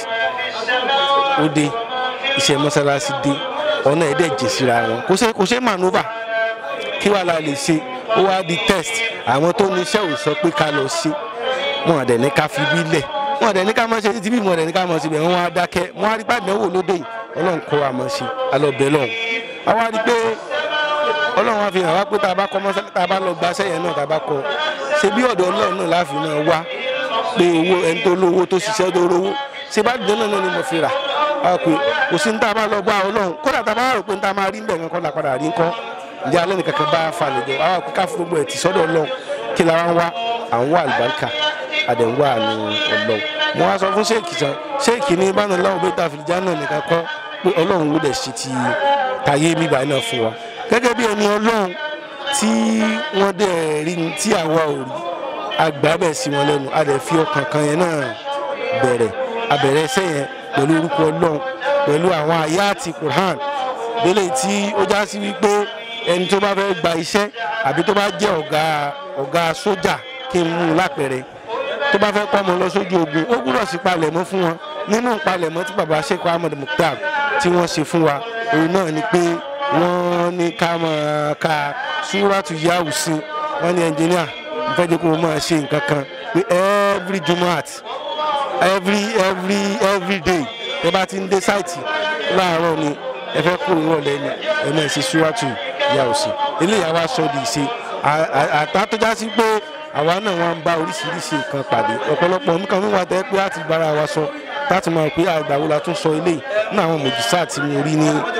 ó dé iṣẹ́ mọ́sálásí dé ọ̀nà ẹ̀dẹ̀ jẹ̀ síra wọn kò ṣe kò ṣe manova kí wàá la lè ṣe ó wá di test àwọn tó ní iṣẹ́ ò sọ pé ká lọ ṣe wọn àdẹ̀ ní ká fi bí lẹ̀ wọn àdẹ̀ ní ká mọ̀ ṣe títí bí wọn àdẹ̀ ní ká mọ̀ síbẹ̀ wọn á dákẹ́ wọn á rí pàdé wò lóde yìí ọlọ́run kọ́ wa mọ̀ ṣe alọ́bẹ̀ lọ́hùn àwa rí pé ọlọ́run á fi hàn wá pé tá a bá kọ́ mọ́sálásí tá a bá lọ gba sẹ́yìn náà tá a bá kọ́ ṣe bí ọ̀dọ̀ ọlọ́run náà láàfin náà wá pé owó ẹni tó lówó tó ṣiṣẹ́ tó rówó ṣe bá dùn náà ni mo fi rà á pé kò sí ní tá a bá lọ gbá ọlọ́run kódà tá a bá rò pé ní tá a máa rí ń bẹ̀ nǹkan la padà rí nǹkan ǹjẹ́ alẹ́ nìkan kan bá a fa lẹ́jọ́ àwọn àpò káfí gbogbo ẹ̀ ti sọ́dọ̀ ọlọ́run kí la wá ń wá à ń wá àlùbáríkà àdẹ̀ ń wá àánú ọlọ́run mo wá sọ fún ṣéèkì tán ṣéèkì ní bánu láwọn bẹ́ẹ̀ tà fìlìjà náà nìkan kọ́ pé ọlọ́run ló dẹ̀ ṣe ti tayé mi báyìí náà fún wa gẹ́gẹ́ bí ẹni ọlọ́run tí wọ́n dẹ̀ rí ni tí àwa ò rí agbábẹ̀ sí wọn lẹ́nu a dẹ̀ fi ọkàn kan yẹn náà bẹ̀rẹ̀ abẹ̀rẹ̀ ẹsẹ̀ yẹn pẹ̀lú orúkọ ọlọ́run pẹ̀lú àwọn àyà àti quran délé tí ó já sí wípé ẹni tó bá fẹ́ gba iṣẹ́ àbí tó bá jẹ́ ọ̀gá ọ̀gá sójà kí n mú un lápẹ̀rẹ̀ tó bá fẹ́ kọ́ ọmọ lọ sójú ogun ó gbúdọ̀ sí palẹ̀mọ́ fún wọn nínú palẹ̀mọ́ tí baba sheikh ahmed mukhtar tí wọ́n ṣe fún wa òun náà ni pé wọ́n ní ká máa ka súrátù yahoo sí wọ́n ní ẹnjìníà ìfẹ́ jẹ́ kó o máa ṣe nǹkan kan pé every jumat every every every day ẹ bá ti ń dé sáìtì láàárọ̀ ni ẹ fẹ́ kó ìrọ̀lẹ́ ni ẹ máa ṣe súrátù yahoo sí eléyàá wá sọ di ìṣe àtàtọ́já sí pé àwa náà wá ń bá oríṣiríṣi nǹkan pàdé ọ̀pọ̀lọpọ̀ nǹkan mi wà tẹ́ pé láti bára wa sọ láti máa pé àgbàwo la tún sọ eléyìí ní àwọn mòjísà tí mo rí ní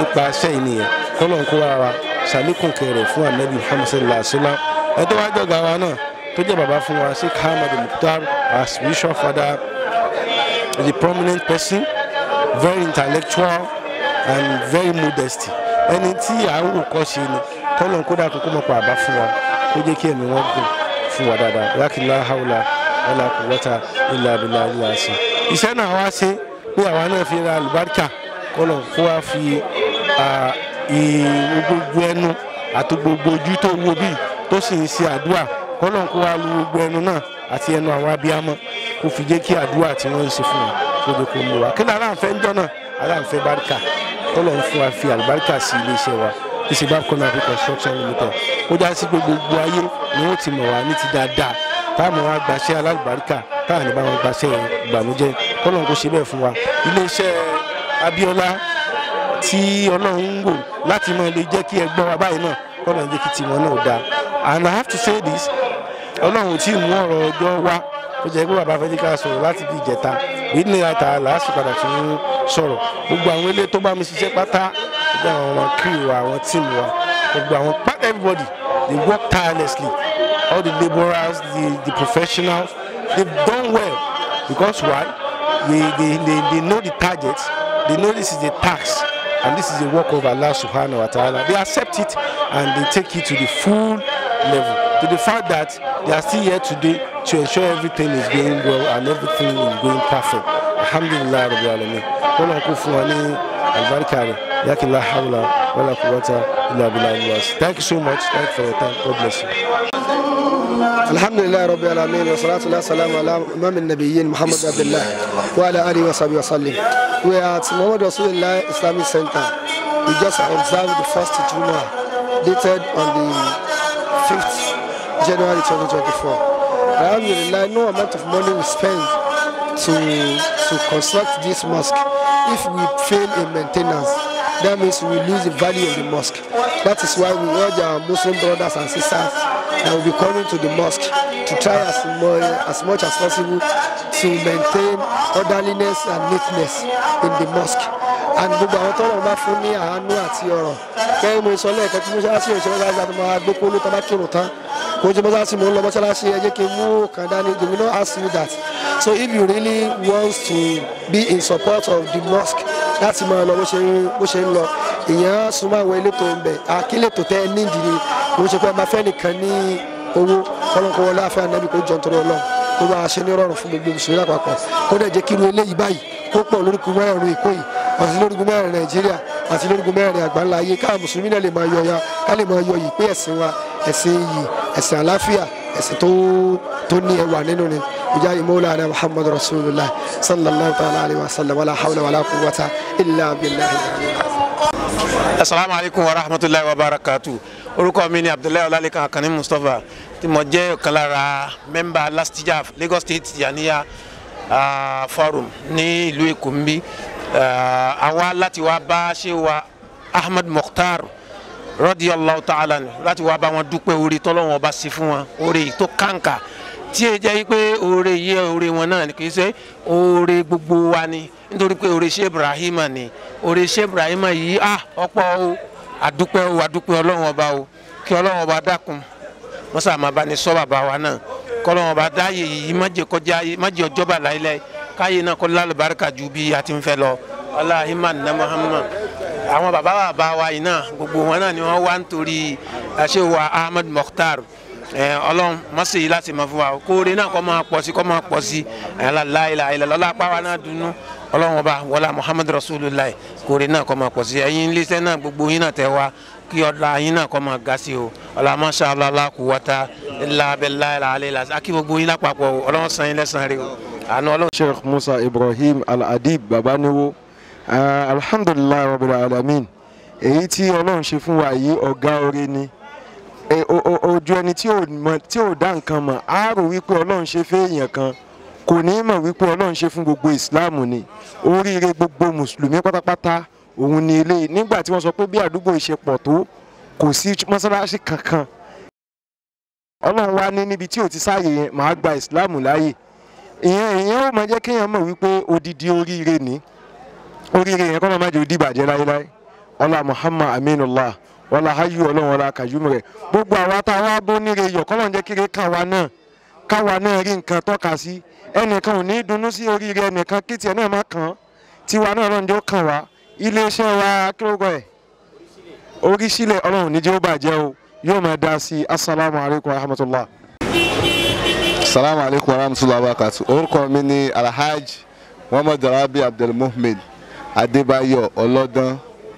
nípa iṣẹ́ yìí nìyẹn kọ́lọ́n kó wa wa ṣàlékún kẹrẹ̀ fún anabi muhammad sallallahu alaihi wa sallam ẹ tó wá jọ̀gá wa náà tó jẹ́ bàbá fún wa sheikh ahmed mukhtar our spiritual father is a prominent person very intellectual and very modest ẹni tí à ń wò kọ́ ṣe ni kọ́lọ́n kó dàkú kó mọ̀ pa àbá fún wa kó jẹ́ kí ẹ̀mí wọn gùn fún wa dáadáa lákìlá haúlá wàlá kùwọ́tà ilà abilà ilà sí. iṣẹ́ náà wá ṣe pé àwa náà fi ra àlùbáríkà kọ́lọ̀ kó wá fi gbogbo ẹnu àti gbogbo ojú tó wo bíi tó sì ń ṣe àdúrà kọ́lọ̀ kó wá lu gbogbo ẹnu náà àti ẹnu àwọn abiyamọ kó fi jẹ́ kí àdúrà tí wọ́n ń ṣe fún wa kó jẹ́ kó mú wa kí ni aláǹfẹ́ ń jọ náà aláǹfẹ́ báríkà kọ́lọ̀ ń fún wa fi àlùbáríkà sí iléeṣẹ́ wa ìṣègbà kọ́nà àfi construction limited ó já sí gbogbo ayé ni wọ́n ti mọ̀ wá ní ti dáadáa táwọn wa gbaṣẹ́ alálùbáríkà táwọn ní bá wọn gbaṣẹ́ ìgbàlójẹ́ kọ́lọ́n kó ṣe bẹ́ẹ̀ fún wa iléeṣẹ́ Abíọ́lá tí Ọlọ́run ń wò láti mọ lè jẹ́ kí ẹgbọ́n wa báyìí náà kọ́lọ́n jẹ́ kí tiwọn náà dáa and I have to say this Ọlọ́run tí mú ọ̀rọ̀ ọjọ́ wá ó jẹ́ pé bàbá fẹ́ẹ́ ká sọ̀rọ̀ láti bí ìjẹta èyí ní ata làásì padà fi ń sọ̀rọ̀ gbogbo àwọn ilé tó bá mi ṣiṣẹ́ pátá gbogbo àwọn ọmọ kiri wa àwọn tíìmù wa gbogbo àwọn pátá everybody they work tirelessly all the labourers the the professionals they've done well because why they they they, they know the target they know this is a tax and this is a work of Allah subhanahu wa ta'ala they accept it and they take it to the full level to the fact that they are still here today to ensure everything is going well and everything is going perfect alhamdulillah rabbil alamin kọ́nà kó fún wa ní alibarika rẹ̀ yakila hawla wala quwwata illa billah thank you so much thank you for your time god bless you. alhamdulilayi rabbi alamin wa salatu wa salam ala imam nabiyin muhammad abdullah wa ala alihi wa sahbihi wa sallim we are at muhammad rasulillah islamic center we just observed the first juma dated on the 5th january 2024 alhamdulilayi no amount of money we spend to to construct this mosque if we fail in maintenance that means we lose the value of the mosque that is why we urge our muslim brothers and sisters that will be coming to the mosque to try as, more, as much as possible to maintain orderliness and neatness in the mosque and gbogbo àwọn tọ́lọ̀ bá fún ní àánú àti ọ̀rọ̀ kẹ́hìn mo sọ lẹ́ẹ̀kan tí mọ́ṣáláṣí òṣèré láti láti máa gbé kóló tó bá kírun tán kò tí mọ́ṣáláṣí mo ń lọ mọ́ṣáláṣí ẹ jẹ́ kí n mú kàn dání they will not ask you that so if you really want to be in support of the mosque láti máa lọ bó ṣe ń lọ èèyàn súnmọ́ àwọn elétò ń bẹ̀ àkílètò tẹ́ ẹ nídìí ni kò ṣe pé ẹ máa fẹ́ nìkan ní owó kọ́lọ́kọ́ wọlé àfẹ́ ànábì kó jọ nítorí ọlọ́run kó bá a ṣe ní rọrùn fún gbogbo mùsùlùmí lápapọ̀ kó dẹ̀ jẹ́ kí irú eléyìí báyìí kó pọ̀ lórúkú mẹ́rin èkó yìí àti lórúkú mẹ́rin nàìjíríà àti lórúkú mẹ́rin àgbáńlá ayé káà mùsùlùmí náà lè máa yọ ya ká lè máa yọ yìí pé ẹ̀sìn wa ẹ̀sìn yìí ẹ̀sìn àláfíà ẹ̀sìn tó tó ní ẹwà nínú ni ìjà ìmọ̀lára muhammadu rasulillah sallallahu ta'ala alayhi wa sallam wàlá hawla wàlá quwwata illa billahi asalaamu alaykum wa rahmatulahi wa barakatu orúkọ mi ni abdullahi ọlálẹ́kan akànní mustapha tí mo jẹ́ ọ̀kan lára mẹ́mbà lastijaf lagos state yaniya uh, forum ní ìlú èkó ń bí àwa láti wá bá ṣé wa ahmed mukhtar radiyallahu ta'ala ni láti wá bá wọn dúpẹ́ oore tọ́lọ́wọ́n ọba sí fún wọn oore tó kàǹkà tí ẹ jẹ́ pé oore yìí oore wọn náà ni kì í ṣe oore gbogbo wa ni nítorí pé oore ṣe ibrahima ni oore ṣe ibrahima yìí ah ọ̀pọ̀ o àdúpẹ́ o àdúpẹ́ ọlọ́run ọba o kí ọlọ́run ọba dákun mọ́sá máa bá ní sọ bàbá wa náà kọ́lọ́run ọba dáyé yìí má jẹ́ kọjá má jẹ́ ọjọ́ bà láíláí káyé náà kọ́ lálùbáríkà ju bí a ti ń fẹ́ lọ aláhìmá nà muhammad àwọn bàbá bàbá wa yìí náà gbogbo wọn náà ni wọ́n wá nítorí àṣewà ahmed mokhtar ọlọ́run mọ́sẹ̀ yìí láti mọ̀ fún wa kóore náà kọ́ máa pọ̀ sí kọ́ máa pọ̀ sí aláìlá ilẹ̀ lọ́la apá wa náà dunu ọlọ́run ọba wọlá muhammed rasulillah kóore náà kọ́ máa pọ̀ sí ẹ̀yin iléeṣẹ́ náà gbogbo yín náà tẹ̀ wá kí ọ̀la yín náà kọ́ máa ga sí o ọ̀la masha allah kú wọ́ta ilà abẹ́lá ilà alẹ́ ilà akí gbogbo yín lápapọ̀ ọlọ́run san yín lẹ́sàn-án rẹ o àánú ọlọ́run. sheikh musa ibrahim al-adib babaniwo alhamdulilayi rabbil alamin èyí tí ọlọ́run ṣe fún wa yìí ọ̀gá oore ni ojú ẹni tí ò dá nǹkan mọ̀ á rò wípé ọlọ́run ṣe fẹ́ èèyàn kan kò ní mọ̀ wípé ọlọ́run ṣe fún gbogbo ìsìláàmù ni oríire gbogbo mùsùlùmí pátápátá òun ni ilé nígbà tí wọ́n sọ pé bí àdúgbò ìṣepọ̀ tó kò sí mọ́sálásí kankan ọlọ́run wá ní níbi tí ò ti sáàyè yẹn màá gba ìsìláàmù láàyè ìyẹn ìyẹn ó máa jẹ́ kéèyàn mọ̀ wípé odidi oríire ni oríire yẹn kọ́ máa má jẹ́ òdìbàjẹ́ láéláé ọlá muhammad aminullah ọlá hayu ọlọ́run ọlá kayum rẹ̀ gbogbo àwa tá a wá bó níre yọ̀ kọ́lọ̀ ń jẹ́ kéré káwa náà káwa náà rí nǹkan tọ́ka sí ẹnìkan ò ní dunnú sí oríire ẹnìkan kí tiẹ̀ náà má kàn án tiwa náà ọlọ́run jẹ́ ó kàn wá iléeṣẹ́ wa kílógọ́ ẹ̀ orí sílẹ̀ ọlọ́run níjẹ́ ó bàjẹ́ o yóò máa dá sí i asalaamu alaykum wa rahmatulah. salamu alaykum wa rahmatulah wa barakatu orúkọ mi ni alhaj muhammad rabi abdulmuhmed adébáyọ̀ ọlọ́dán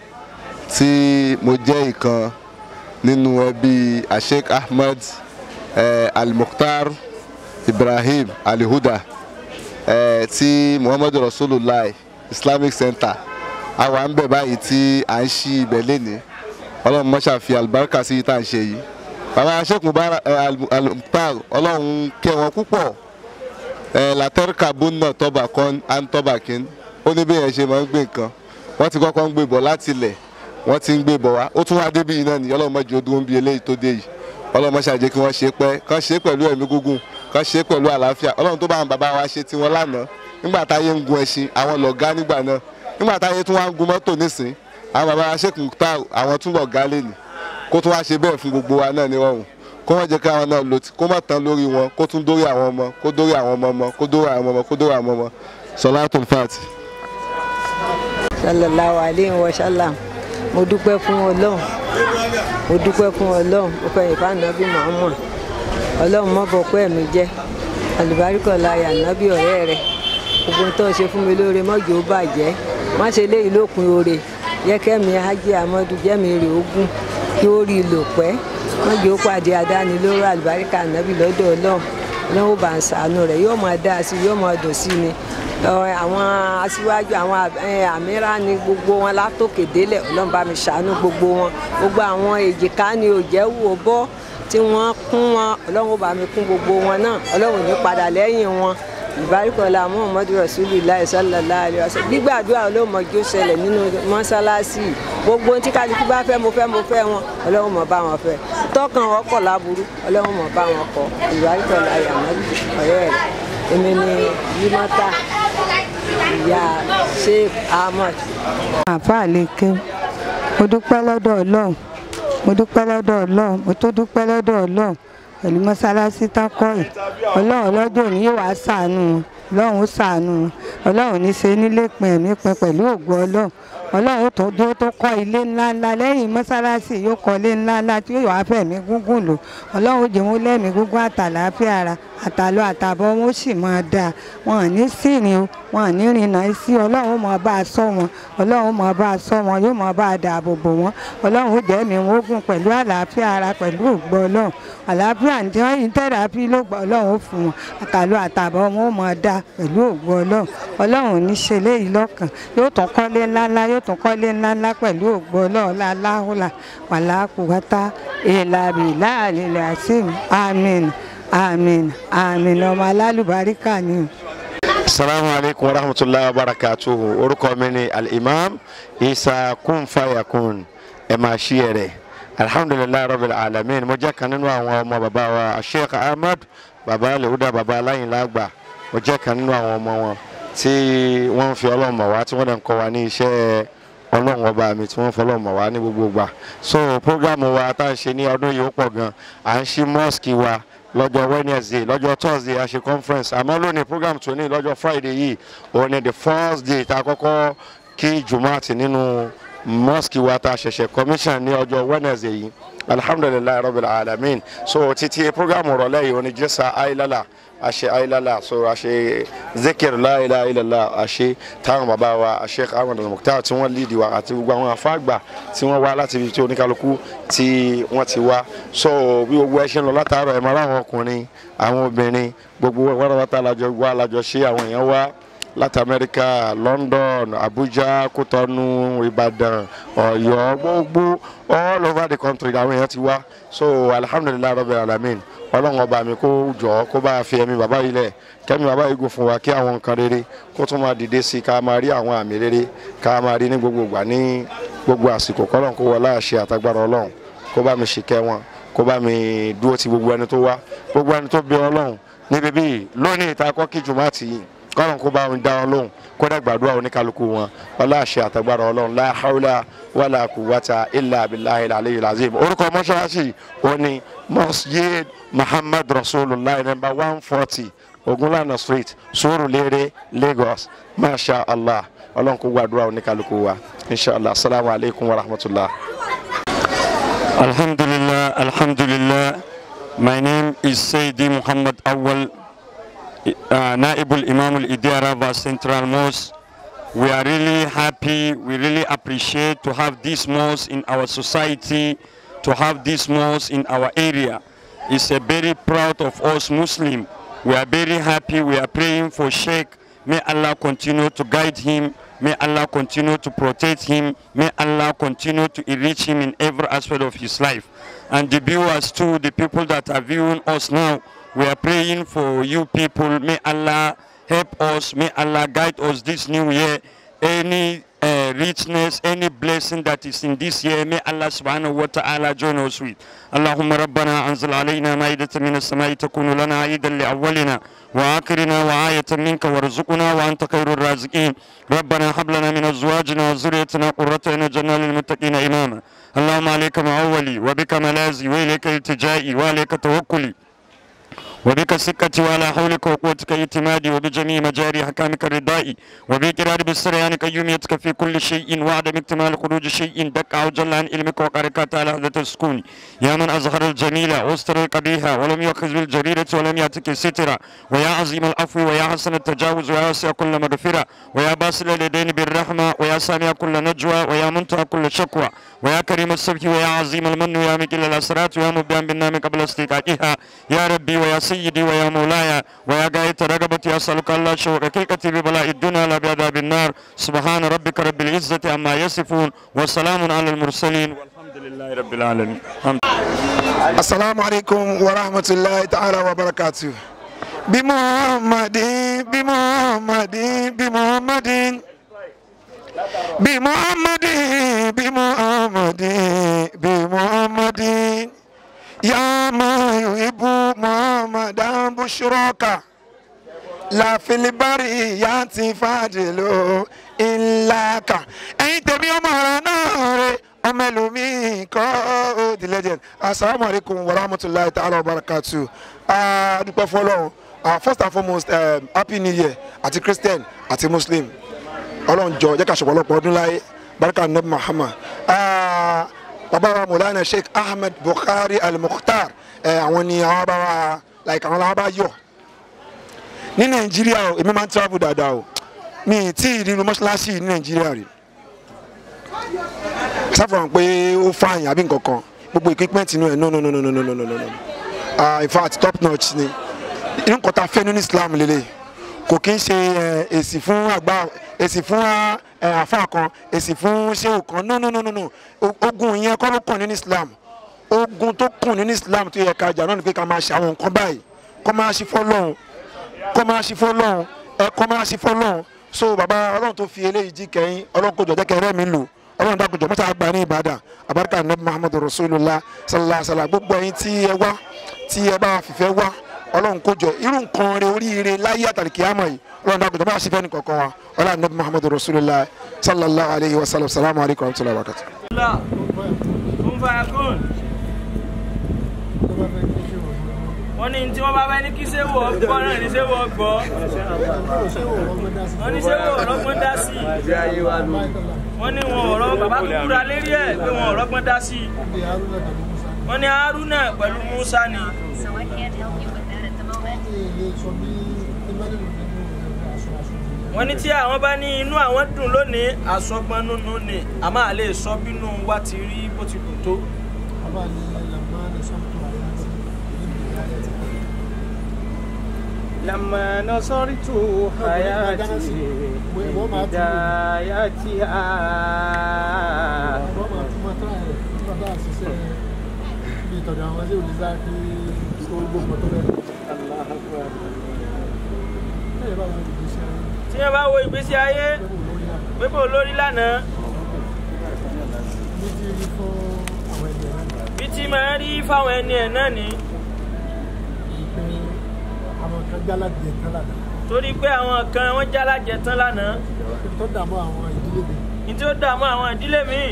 tí mo jẹ́ ìkan nínú ẹbí asheik ahmed eh, almukhtar ibrahim alihuda eh, ti muhammadu rasulillah islamic center a wà ń bẹ̀ báyìí tí à ń ṣí ibẹ̀ lénìí ọlọ́run mọ́ṣá fi àlùbáríkà sí tá à ń ṣe yìí bàbá sheik mubarak almukhtar ọlọ́run kẹ́ wọn púpọ̀ eh, látẹ́ríkà bùnà tọ́ba kan and tọ́ba kin ó ní bí yẹn ṣe máa ń gbé nǹkan wọ́n ti kọ́kọ́ ń gbé bọ̀ láti ilẹ̀ wọ́n ti ń gbé bọ̀ wá ó tún wá débi yìí náà ní ọlọ́run mọ́jú odún ń bi eléyìí tó dé yìí ọlọ́run mọ́ṣá jẹ́ kí wọ́n ṣe pẹ́ kán ṣe pẹ̀lú ẹ̀mí gígùn kán ṣe pẹ̀lú àlàáfíà ọlọ́run tó bá àwọn bàbá wa ṣe tiwọn lánàá nígbà táyé ń gun ẹṣin àwọn lọ̀gá nígbà náà nígbà táyé tún wá ń gun mọ́tò nísìn àwọn bàbá wa ṣèkùn tá àwọn tún lọ̀gá lẹ́nìí kó tún wá ṣe bẹ́ẹ̀ fún gbogbo wa náà nírọ̀rùn kó wọ́n jẹ́ kí àwọn náà lò tí kó má tán lórí wọn kó tún dórí àwọn ọmọ kó dórí àwọn ọmọ ọmọ kó dórí àwọn ọmọ kó dórí àwọn ọmọ sọlátùn fàtì. sallallahu alayhi wa sallam mo dúpẹ́ fún ọlọ́run mo dúpẹ́ fún ọlọ́run mo fẹ́ ìfá nàbí muhammad ọlọ́run mọ́ bọ̀ pẹ́ mi jẹ́ àlùbáríkọ̀ láyà nàbí ọ̀rẹ́ rẹ̀ gbogbo tó ṣe fún mi lóore mọ́jọ́ ó bàjẹ́ má ṣe léyìí lópin oore yẹ kẹ́mi hajj amadu jẹ́mi rè ogún kí ó rí i lò pẹ́ mọ́jọ́ ó pàdé àdáni lóró àlùbáríkà nàbí lọ́dọ̀ ọlọ́run ọlọ́run bá ń sàánú rẹ̀ yóò máa dá sí yóò máa dùn sí ni àwọn aṣíwájú àwọn àmírà ni gbogbo wọn látòkè délẹ̀ ọlọ́run bá mi ṣàánú gbogbo wọn gbogbo àwọn èjìká ni òjẹ́ wò bọ́ tí wọ́n kún wọn ọlọ́run bá mi kún gbogbo wọn náà ọlọ́run ní padà lẹ́yìn wọn ìbáríkọ̀lá muhammadu rasulillah sallallahu alayhi wa sallam gbígbàdúrà olóòmọjó ṣẹlẹ̀ nínú mọ́ṣáláṣí gbogbo tí kálukú bá fẹ́ mo fẹ́ mo fẹ́ wọn ọlọ́run mọ̀ bá wọn fẹ́ tọkàn wọn kọ̀ láburú ọlọ́run mọ̀ bá wọn kọ ìbáríkọ̀lá yamalu ọ̀rẹ́ rẹ̀ èmi ni yimata ìyá sheikh ahmed. àáfàá lè ké mo dúpẹ́ lọ́dọ̀ ọlọ́run mo dúpẹ́ lọ́dọ̀ ọlọ́run mo tó dúpẹ́ lọ́dọ̀ ọlọ́run pẹ̀lú mọ́sálásí tákọ́ yìí ọlọ́run lọ́jọ́ òní yóò wá ṣàánú wọn ọlọ́run ó ṣàánú wọn ọlọ́run ní ṣe nílé pin ẹ̀mí pin pẹ̀lú ògùn ọlọ́run ọlọ́run tó dúró tó kọ́ ilé ńláńlá lẹ́yìn mọ́sálásí yóò kọ́ ilé ńláńlá tí yóò wá fẹ̀mí gúngùn lò ọlọ́run jẹ́ wọn lẹ́mí gúngùn àtàlàáfíà ara àtàlọ́ àtàbọ̀ wọn ó sì máa dáa wọn ò ní sìnrìn o wọn ò ní rìnnà sí ọlọ́run máa bá a sọ wọn ọlọ́run máa bá a sọ wọn yóò máa bá a dáàbò bò wọn ọlọ́run jẹ́ mi wọn ó gùn pẹ̀lú àlàáfíà ara pẹ̀lú ògbọ́ ọlọ́run àlàáfíà ní wọ́n yìí tẹ́rápì ló gbọ́ ọlọ́run ó fún wọn àtàlọ́ àtàbọ̀ wọn ó máa dáa pẹ̀lú ògbọ́ ọlọ́run ọlọ́run ò ní ṣe léyìí lọ́kàn yóò tún kọ́lé ńláńlá yóò tún kọ́lé ńláńlá pẹ̀lú ògbọ́ ọlọ́run láláhùlà wàlákùwátá èèlàbì láàlẹ́ làásìm àmín àmín àmín ọmọ alálùbáríkà ni o. salamu alaykum wa rahmatulahi wa barakatuhu orúkọ mi ni al-imam isa kun fayakun ẹ máa ṣí ẹ rẹ alhamdulilayi rabbil alamin mo jẹ́ kan nínú àwọn ọmọ bàbá wa sheikh ahmed bàbá lehuda bàbá aláyìnlágbà mo jẹ́ kan nínú àwọn ọmọ wọn tí wọ́n ń fi ọlọ́run mọ̀ wá tí wọ́n dẹ̀ ń kọ́ wa ní iṣẹ́ ọlọ́run ọba mi tí wọ́n fọlọ́ mọ̀ wá ní gbogbo gbà so programu wa tá à ń ṣe ní ọdún yìí ó pọ̀ gan à ń ṣí mosque wa lọ́jọ́ wednesday lọ́jọ́ thursday a ṣe conference àmọ́ lónìí program tó ní lọ́jọ́ friday yìí òun ni the first day tá a kọ́kọ́ kí jumaati nínú mosque wa tá a ṣẹ̀ṣẹ̀ commission ní ọjọ́ wednesday yìí alhamdulilayi rabbil alamin so títí program rọ̀lẹ́ yìí òun ni jésà ayilala a ṣe ayilala so a ṣe zikir láìla ilàlá a ṣe táwọn bàbá wa sheikh ahmed al-mukhtar tí wọ́n lídìí wa àti gbogbo àwọn afáàgbà tí wọ́n wá láti ibi tí oníkálukú tí wọ́n ti wá so bí gbogbo ẹ ṣe ń lọ látàárọ̀ ẹ̀ máa ráwọn ọkùnrin àwọn obìnrin gbogbo wàràwàtà alájọ wá alájọ ṣe àwọn èèyàn wá láti amẹ́ríkà london abuja kútọ́nù ìbàdàn ọ̀yọ́ gbogbo all over the country làwọn èèyàn ti wá so alhamdulilayi rabbil alamin ọlọ́run ọba mi kó jọ kó bá fi ẹ̀mí bàbá yìí lẹ̀ kẹ́mi bàbá yìí gùn fún wa kí àwọn nǹkan rere kó tún máa dìde sí i ká máa rí àwọn àmì rere ká máa rí ní gbogbo ìgbà ní gbogbo àsìkò kọ́lọ́n kó wọlé àṣẹ àtagbára ọlọ́run kó bá mi ṣìkẹ́ wọn kó bá mi dúró ti gbogbo ẹni tó wá gbogbo ẹni tó bẹ ọlọ́run níbi bíi lónìí ìta kọ́kí jùmọ̀ àti yìí kọ́lọ́n kó bá wọn dá wọn lóhùn kó dá gbàdúrà oníkálukú wọn ọlá àṣẹ àtàgbàrà ọlọ́run la hawla wala quwwata illa billahi al-aliyyil azim orúkọ mọ́ṣáláṣí wọn ni masjid muhammad rasulullah number one forty ogunlana street surulere lagos masha allah ọlọ́run kó gbàdúrà oníkálukú wa inshallah assalamu alaikum wa rahmatullah. Alhamdulillah, Alhamdulillah. My name is Sayyidi Muhammad Awal, uh, Naibul Imam al Idiaraba Central Mosque. We are really happy, we really appreciate to have this mosque in our society, to have this mosque in our area. It's a very proud of us Muslim. We are very happy, we are praying for Sheikh. May Allah continue to guide him. May Allah continue to protect him. May Allah continue to enrich him in every aspect of his life. And the viewers too, the people that are viewing us now, we are praying for you people. May Allah help us. May Allah guide us this new year. Any uh, richness, any blessing that is in this year, may Allah subhanahu wa ta'ala join us with. اللهم ربنا أنزل علينا مائدة من السماء تكون لنا عيدا لأولنا وآخرنا وآية منك وارزقنا وأنت خير الرازقين ربنا هب لنا من أزواجنا وذريتنا قرة عين واجعلنا للمتقين إماما اللهم عليك معولي وبك ملاذي وإليك التجائي وعليك توكلي وبك سكتي وعلى حولك وقوتك اعتمادي وبجميع مجاري حكامك ردائي وبإقرار بالسريان قيوميتك في كل شيء وعدم اكتمال خروج شيء دك أو جل عن علمك وقركات على هذا السكون يا من أظهر الجميلة واستر القبيحة ولم يأخذ بالجريرة ولم يأتك السترة ويا عظيم العفو ويا حسن التجاوز ويا واسع كل مغفرة ويا باسل اليدين بالرحمة ويا سامع كل نجوى ويا منتهى كل شكوى ويا كريم السبت ويا عظيم المن ويا مكل الأسرات ويا مبدأ بالنام قبل استيقاظها يا ربي ويا سيدي ويا مولاي ويا غاية رغبتي أسألك الله شوق حقيقتي ببلاء الدنيا لا بعذاب النار سبحان ربك رب العزة عما يصفون وسلام على المرسلين والحمد لله رب العالمين الحمد asalaamu alaykum wa rahmatulahi ta'ala wa barakatu. bí muhammadin bí muhammadin bí muhammadin bí muhammadin bí muhammadin bí muhammadin ya ma yuhibu muhammadan bushraka la filibari ya ti fàdìlò ìlàkà ẹ̀yin tèmi ọmọ ọ̀rọ̀ náà rẹ̀ ọmọ ẹlòmíì kọ́ ó the legend asalaamu alaykum wa rahmatulahi ta'ala wa barakatu adúpẹ́ fọlọ́run uh, first and foremost um, happy new year àti christian àti muslim ọlọ́run jọ jẹ́ ká ṣọ̀pọ̀ ọlọ́pọ̀ ọdún láyé baraka nabi muhammad uh, bàbá wa mọ̀lánà sheikh ahmed bukhari al-mukhtar àwọn ni àwọn bá wa like àwọn làwọn bá yọ ní nàìjíríà o èmi máa ń travel dáadáa o mi ì tí ì nínú mọ́ṣáláṣí ní nàìjíríà rí sáfàràn pé ó fààyàn àbí nǹkan kan gbogbo equipment inú ẹ̀ no no no no no no no no no uh, in fact top notch ni inú nǹkan tá a fẹ́ nínú islam lélẹ̀ kò kí ń ṣe èsì fún àgbà èsì fún àfa kan èsì fún ṣéwù kan no no no no no ogun yẹn kọ́ ló kàn nínú islam ogun tó kàn nínú islam tó yẹ ká jà náà ni pé ká máa ṣe àwọn nǹkan báyìí kọ́ máa ṣe fọ́lọ́hún kọ́ máa ṣe fọ́lọ́hún ẹ kọ́ máa ṣe fọ́lọ́hún so bàbá ọlọ́run tó fi eléyìí jí kẹ́yìn ọlọ́run kò jọ jẹ́ kẹ́rẹ́ mi lò ọlọ́run dàgbọ́ jọ mọ́tà àgbà ní ìbàdàn àbáríkà nabi muhammadu rasulillah sallallahu alayhi wa sallam gbogbo ẹyin tí ẹ wá tí ẹ bá fìfẹ́ wá ọlọ́run kò jọ irú nǹkan rẹ oríire láyé àtàlìkì àmọ́ yìí ọlọ́run dàgbọ́ jọ bá ṣe fẹ́ ní kankan wa ọlọ́run nabi muhammadu rasulillah sallallahu alayhi wa sallam salamu alaykum wa rahmatulahi wa barakatuh. wọ́n ní tí wọ́n bá fẹ́ ní kí sẹ́wọ̀ gbọ́ náà ní sẹ́wọ̀ gbọ́ wọ́n ní sẹ́wọ̀ ọlọ́gbọ́n dá sí i wọ́n ní wọn ọ̀rọ̀ bàbá tó kúra lérí ẹ̀ pé wọn ọ̀rọ̀gbọ́n dá sí i wọ́n ní haruna pẹ̀lú musa ni. wọ́n ní tí àwọn bá ní inú àwọn dùn lónìí àsọgbọ́n nínú ni a máa lè sọ bínú wa ti rí bó ti dùn tó. لما نصرت حياتي بدايتها tí wọ́n bá wo ìgbésí ayé pépé olórí lánàá bí tí máa rí fáwọn ẹni ẹ̀ náà ní. kan jálá jẹ tán lánàá torí pé àwọn kan wọ́n jálàjẹ tán lánàá tó dààmú àwọn ìdílé mi ní tí ó dààmú àwọn ìdílé míì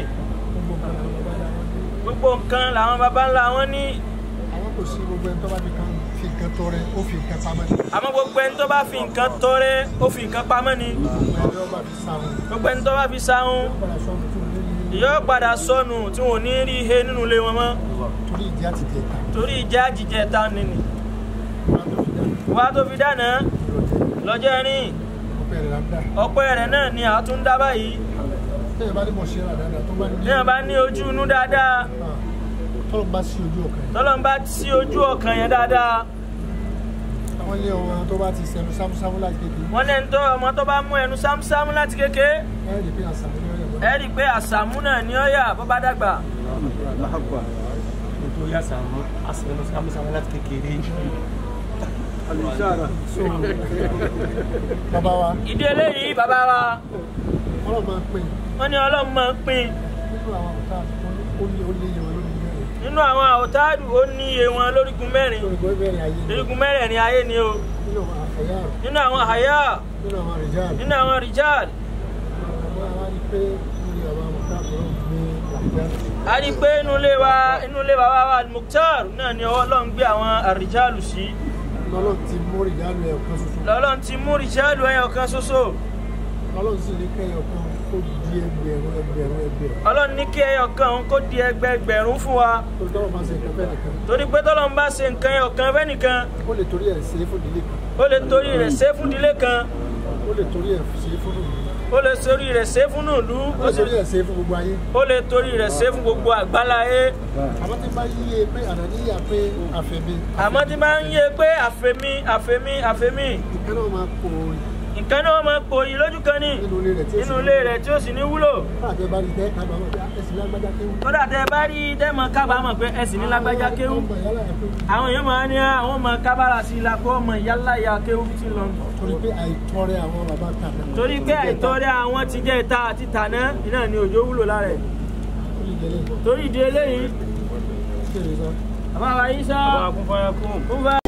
gbogbo nǹkan làwọn baba ńlá wọn ní àwọn kò sí gbogbo ẹni tó bá fi kan fi nǹkan tọrẹ ó fi nǹkan pamọ́ ní àmọ́ gbogbo ẹni tó bá fi nǹkan tọrẹ ó fi nǹkan pamọ́ ni ẹni tó bá fi sáwọn gbogbo ẹni tó bá fi sáhún yóò padà sọnù tí wọn ò ní rí ihe nínú ilé wọn mọ́ torí ìdí àti ìdí ẹ̀ka torí ìjà jíjẹ ta nìní wá tó fi dáná lọ́jọ́ rìn ọpẹ rẹ̀ láńdà ọpẹ́ rẹ̀ náà ni àtúndá báyìí tẹ́yẹ̀ bá ní mọ̀ ṣe rà dáadáa tó bá ní ní àbá ní ojú inú dáadáa tọ́lọ̀ bá sí ojú ọkàn tọ́lọ́ ń bá sí ojú ọkàn yẹn dáadáa àwọn ilé ọmọ tó bá ti sẹnu sámúsámú láti kékeré wọ́n lẹ́ni tó ọmọ tó bá mú ẹnu sámúsámú láti kéke ẹ rí i pé àṣà mi ní ọ̀yọ́ ẹ rí i pé àṣàmú náà ní ọ̀yà bó bá dàgbà tó yà sàmú àsìkò sámúsámú láti kékeré. so bàbá wa ìdí eléyìí bàbá wa ọlọ́run máa ń pè wọ́n ní ọlọ́run máa ń pín nínú àwọn ọ̀tá ó ní ó lé yẹn wọn lórí mẹ́rin nínú àwọn àwòtáàdù ó ní iye wọn lórígun mẹ́rin lórí gbọ́ mẹ́rin ayé lórígun mẹ́rẹ̀ẹ̀rin ayé ni o nínú àwọn àfẹ́yà nínú àwọn àyà nínú àwọn àrìjáàlì nínú àwọn rìjáàd àwọn àwọn rí pé lórí àwọn ọ̀tá àbúrò gbé àrìjáàlì a rí i pé inú ilé wa inú ilé bàbá wa Mukhtar náà ni ọwọ́ ọlọ́run gbé àwọn àrìjáàlù sí lọ́lọ́ ti mú ìjálù ẹ̀ kan ṣoṣo lọ́lọ́run ti mú rìjáàlù ẹyọ kan ṣoṣo lọ́lọ́ sì ní kẹ́yọ̀ kan kó di ẹgbẹ̀rún ẹgbẹ̀rún ẹgbẹ̀rún ọlọ́run ní kí ẹyọ kan òun kó di ẹgbẹẹgbẹ̀rún fún wa torí tọ́lọ́ máa ṣe nǹkan fẹ́ nìkan torí pé tọ́lọ́run bá ṣe nǹkan ẹyọ kan fẹ́ nìkan ó lè torí ẹ̀ ṣe é fún ìdílé kan ó lè torí rẹ̀ ṣe é fún ìdílé kan ó lè torí ẹ̀ ṣe é fún ìlú ó lè torí rẹ̀ ṣe é fún ìlú ó lè torí ẹ̀ ṣe é fún gbogbo ayé ó lè torí rẹ̀ ṣe é fún gbogbo àgbáláyé àmọ́ tí bá yíyé pé àdáníyà pé àfẹ́mi àmọ́ tí máa ń yé pé àfẹ́mí àfẹ́mí àfẹ́mí ìkan náà máa kó o nǹkan náà máa pòyì lójú kan ní nínú ilé rẹ̀ tí ó sì nínú ilé rẹ̀ tí ó sì ní wúlò káàkiri bá rí tẹ́ kábàámọ̀ pé ẹ̀sìn lágbájá kéwù kódà tẹ bá rí dẹ́mọ̀ kábàámọ̀ pé ẹ̀sìn ní lágbájá kéwú ọmọ ìyálà ẹ̀ pé àwọn èèyàn máa ní àwọn ọmọ kábàárà sí i la kó ọmọ yálà ya kéwú bí ti lọ. torí pé àìtọrẹ àwọn bàbá tàbí torí pé àìtọ́rẹ́ àwọn ti jẹ́ ìta àti tàná iná ni òjò wúlò lára ẹ̀ torí ìdí eléyìí kéde sọ. àbáwá yín sá Bàbá Akúnfáyà kún. kúnfà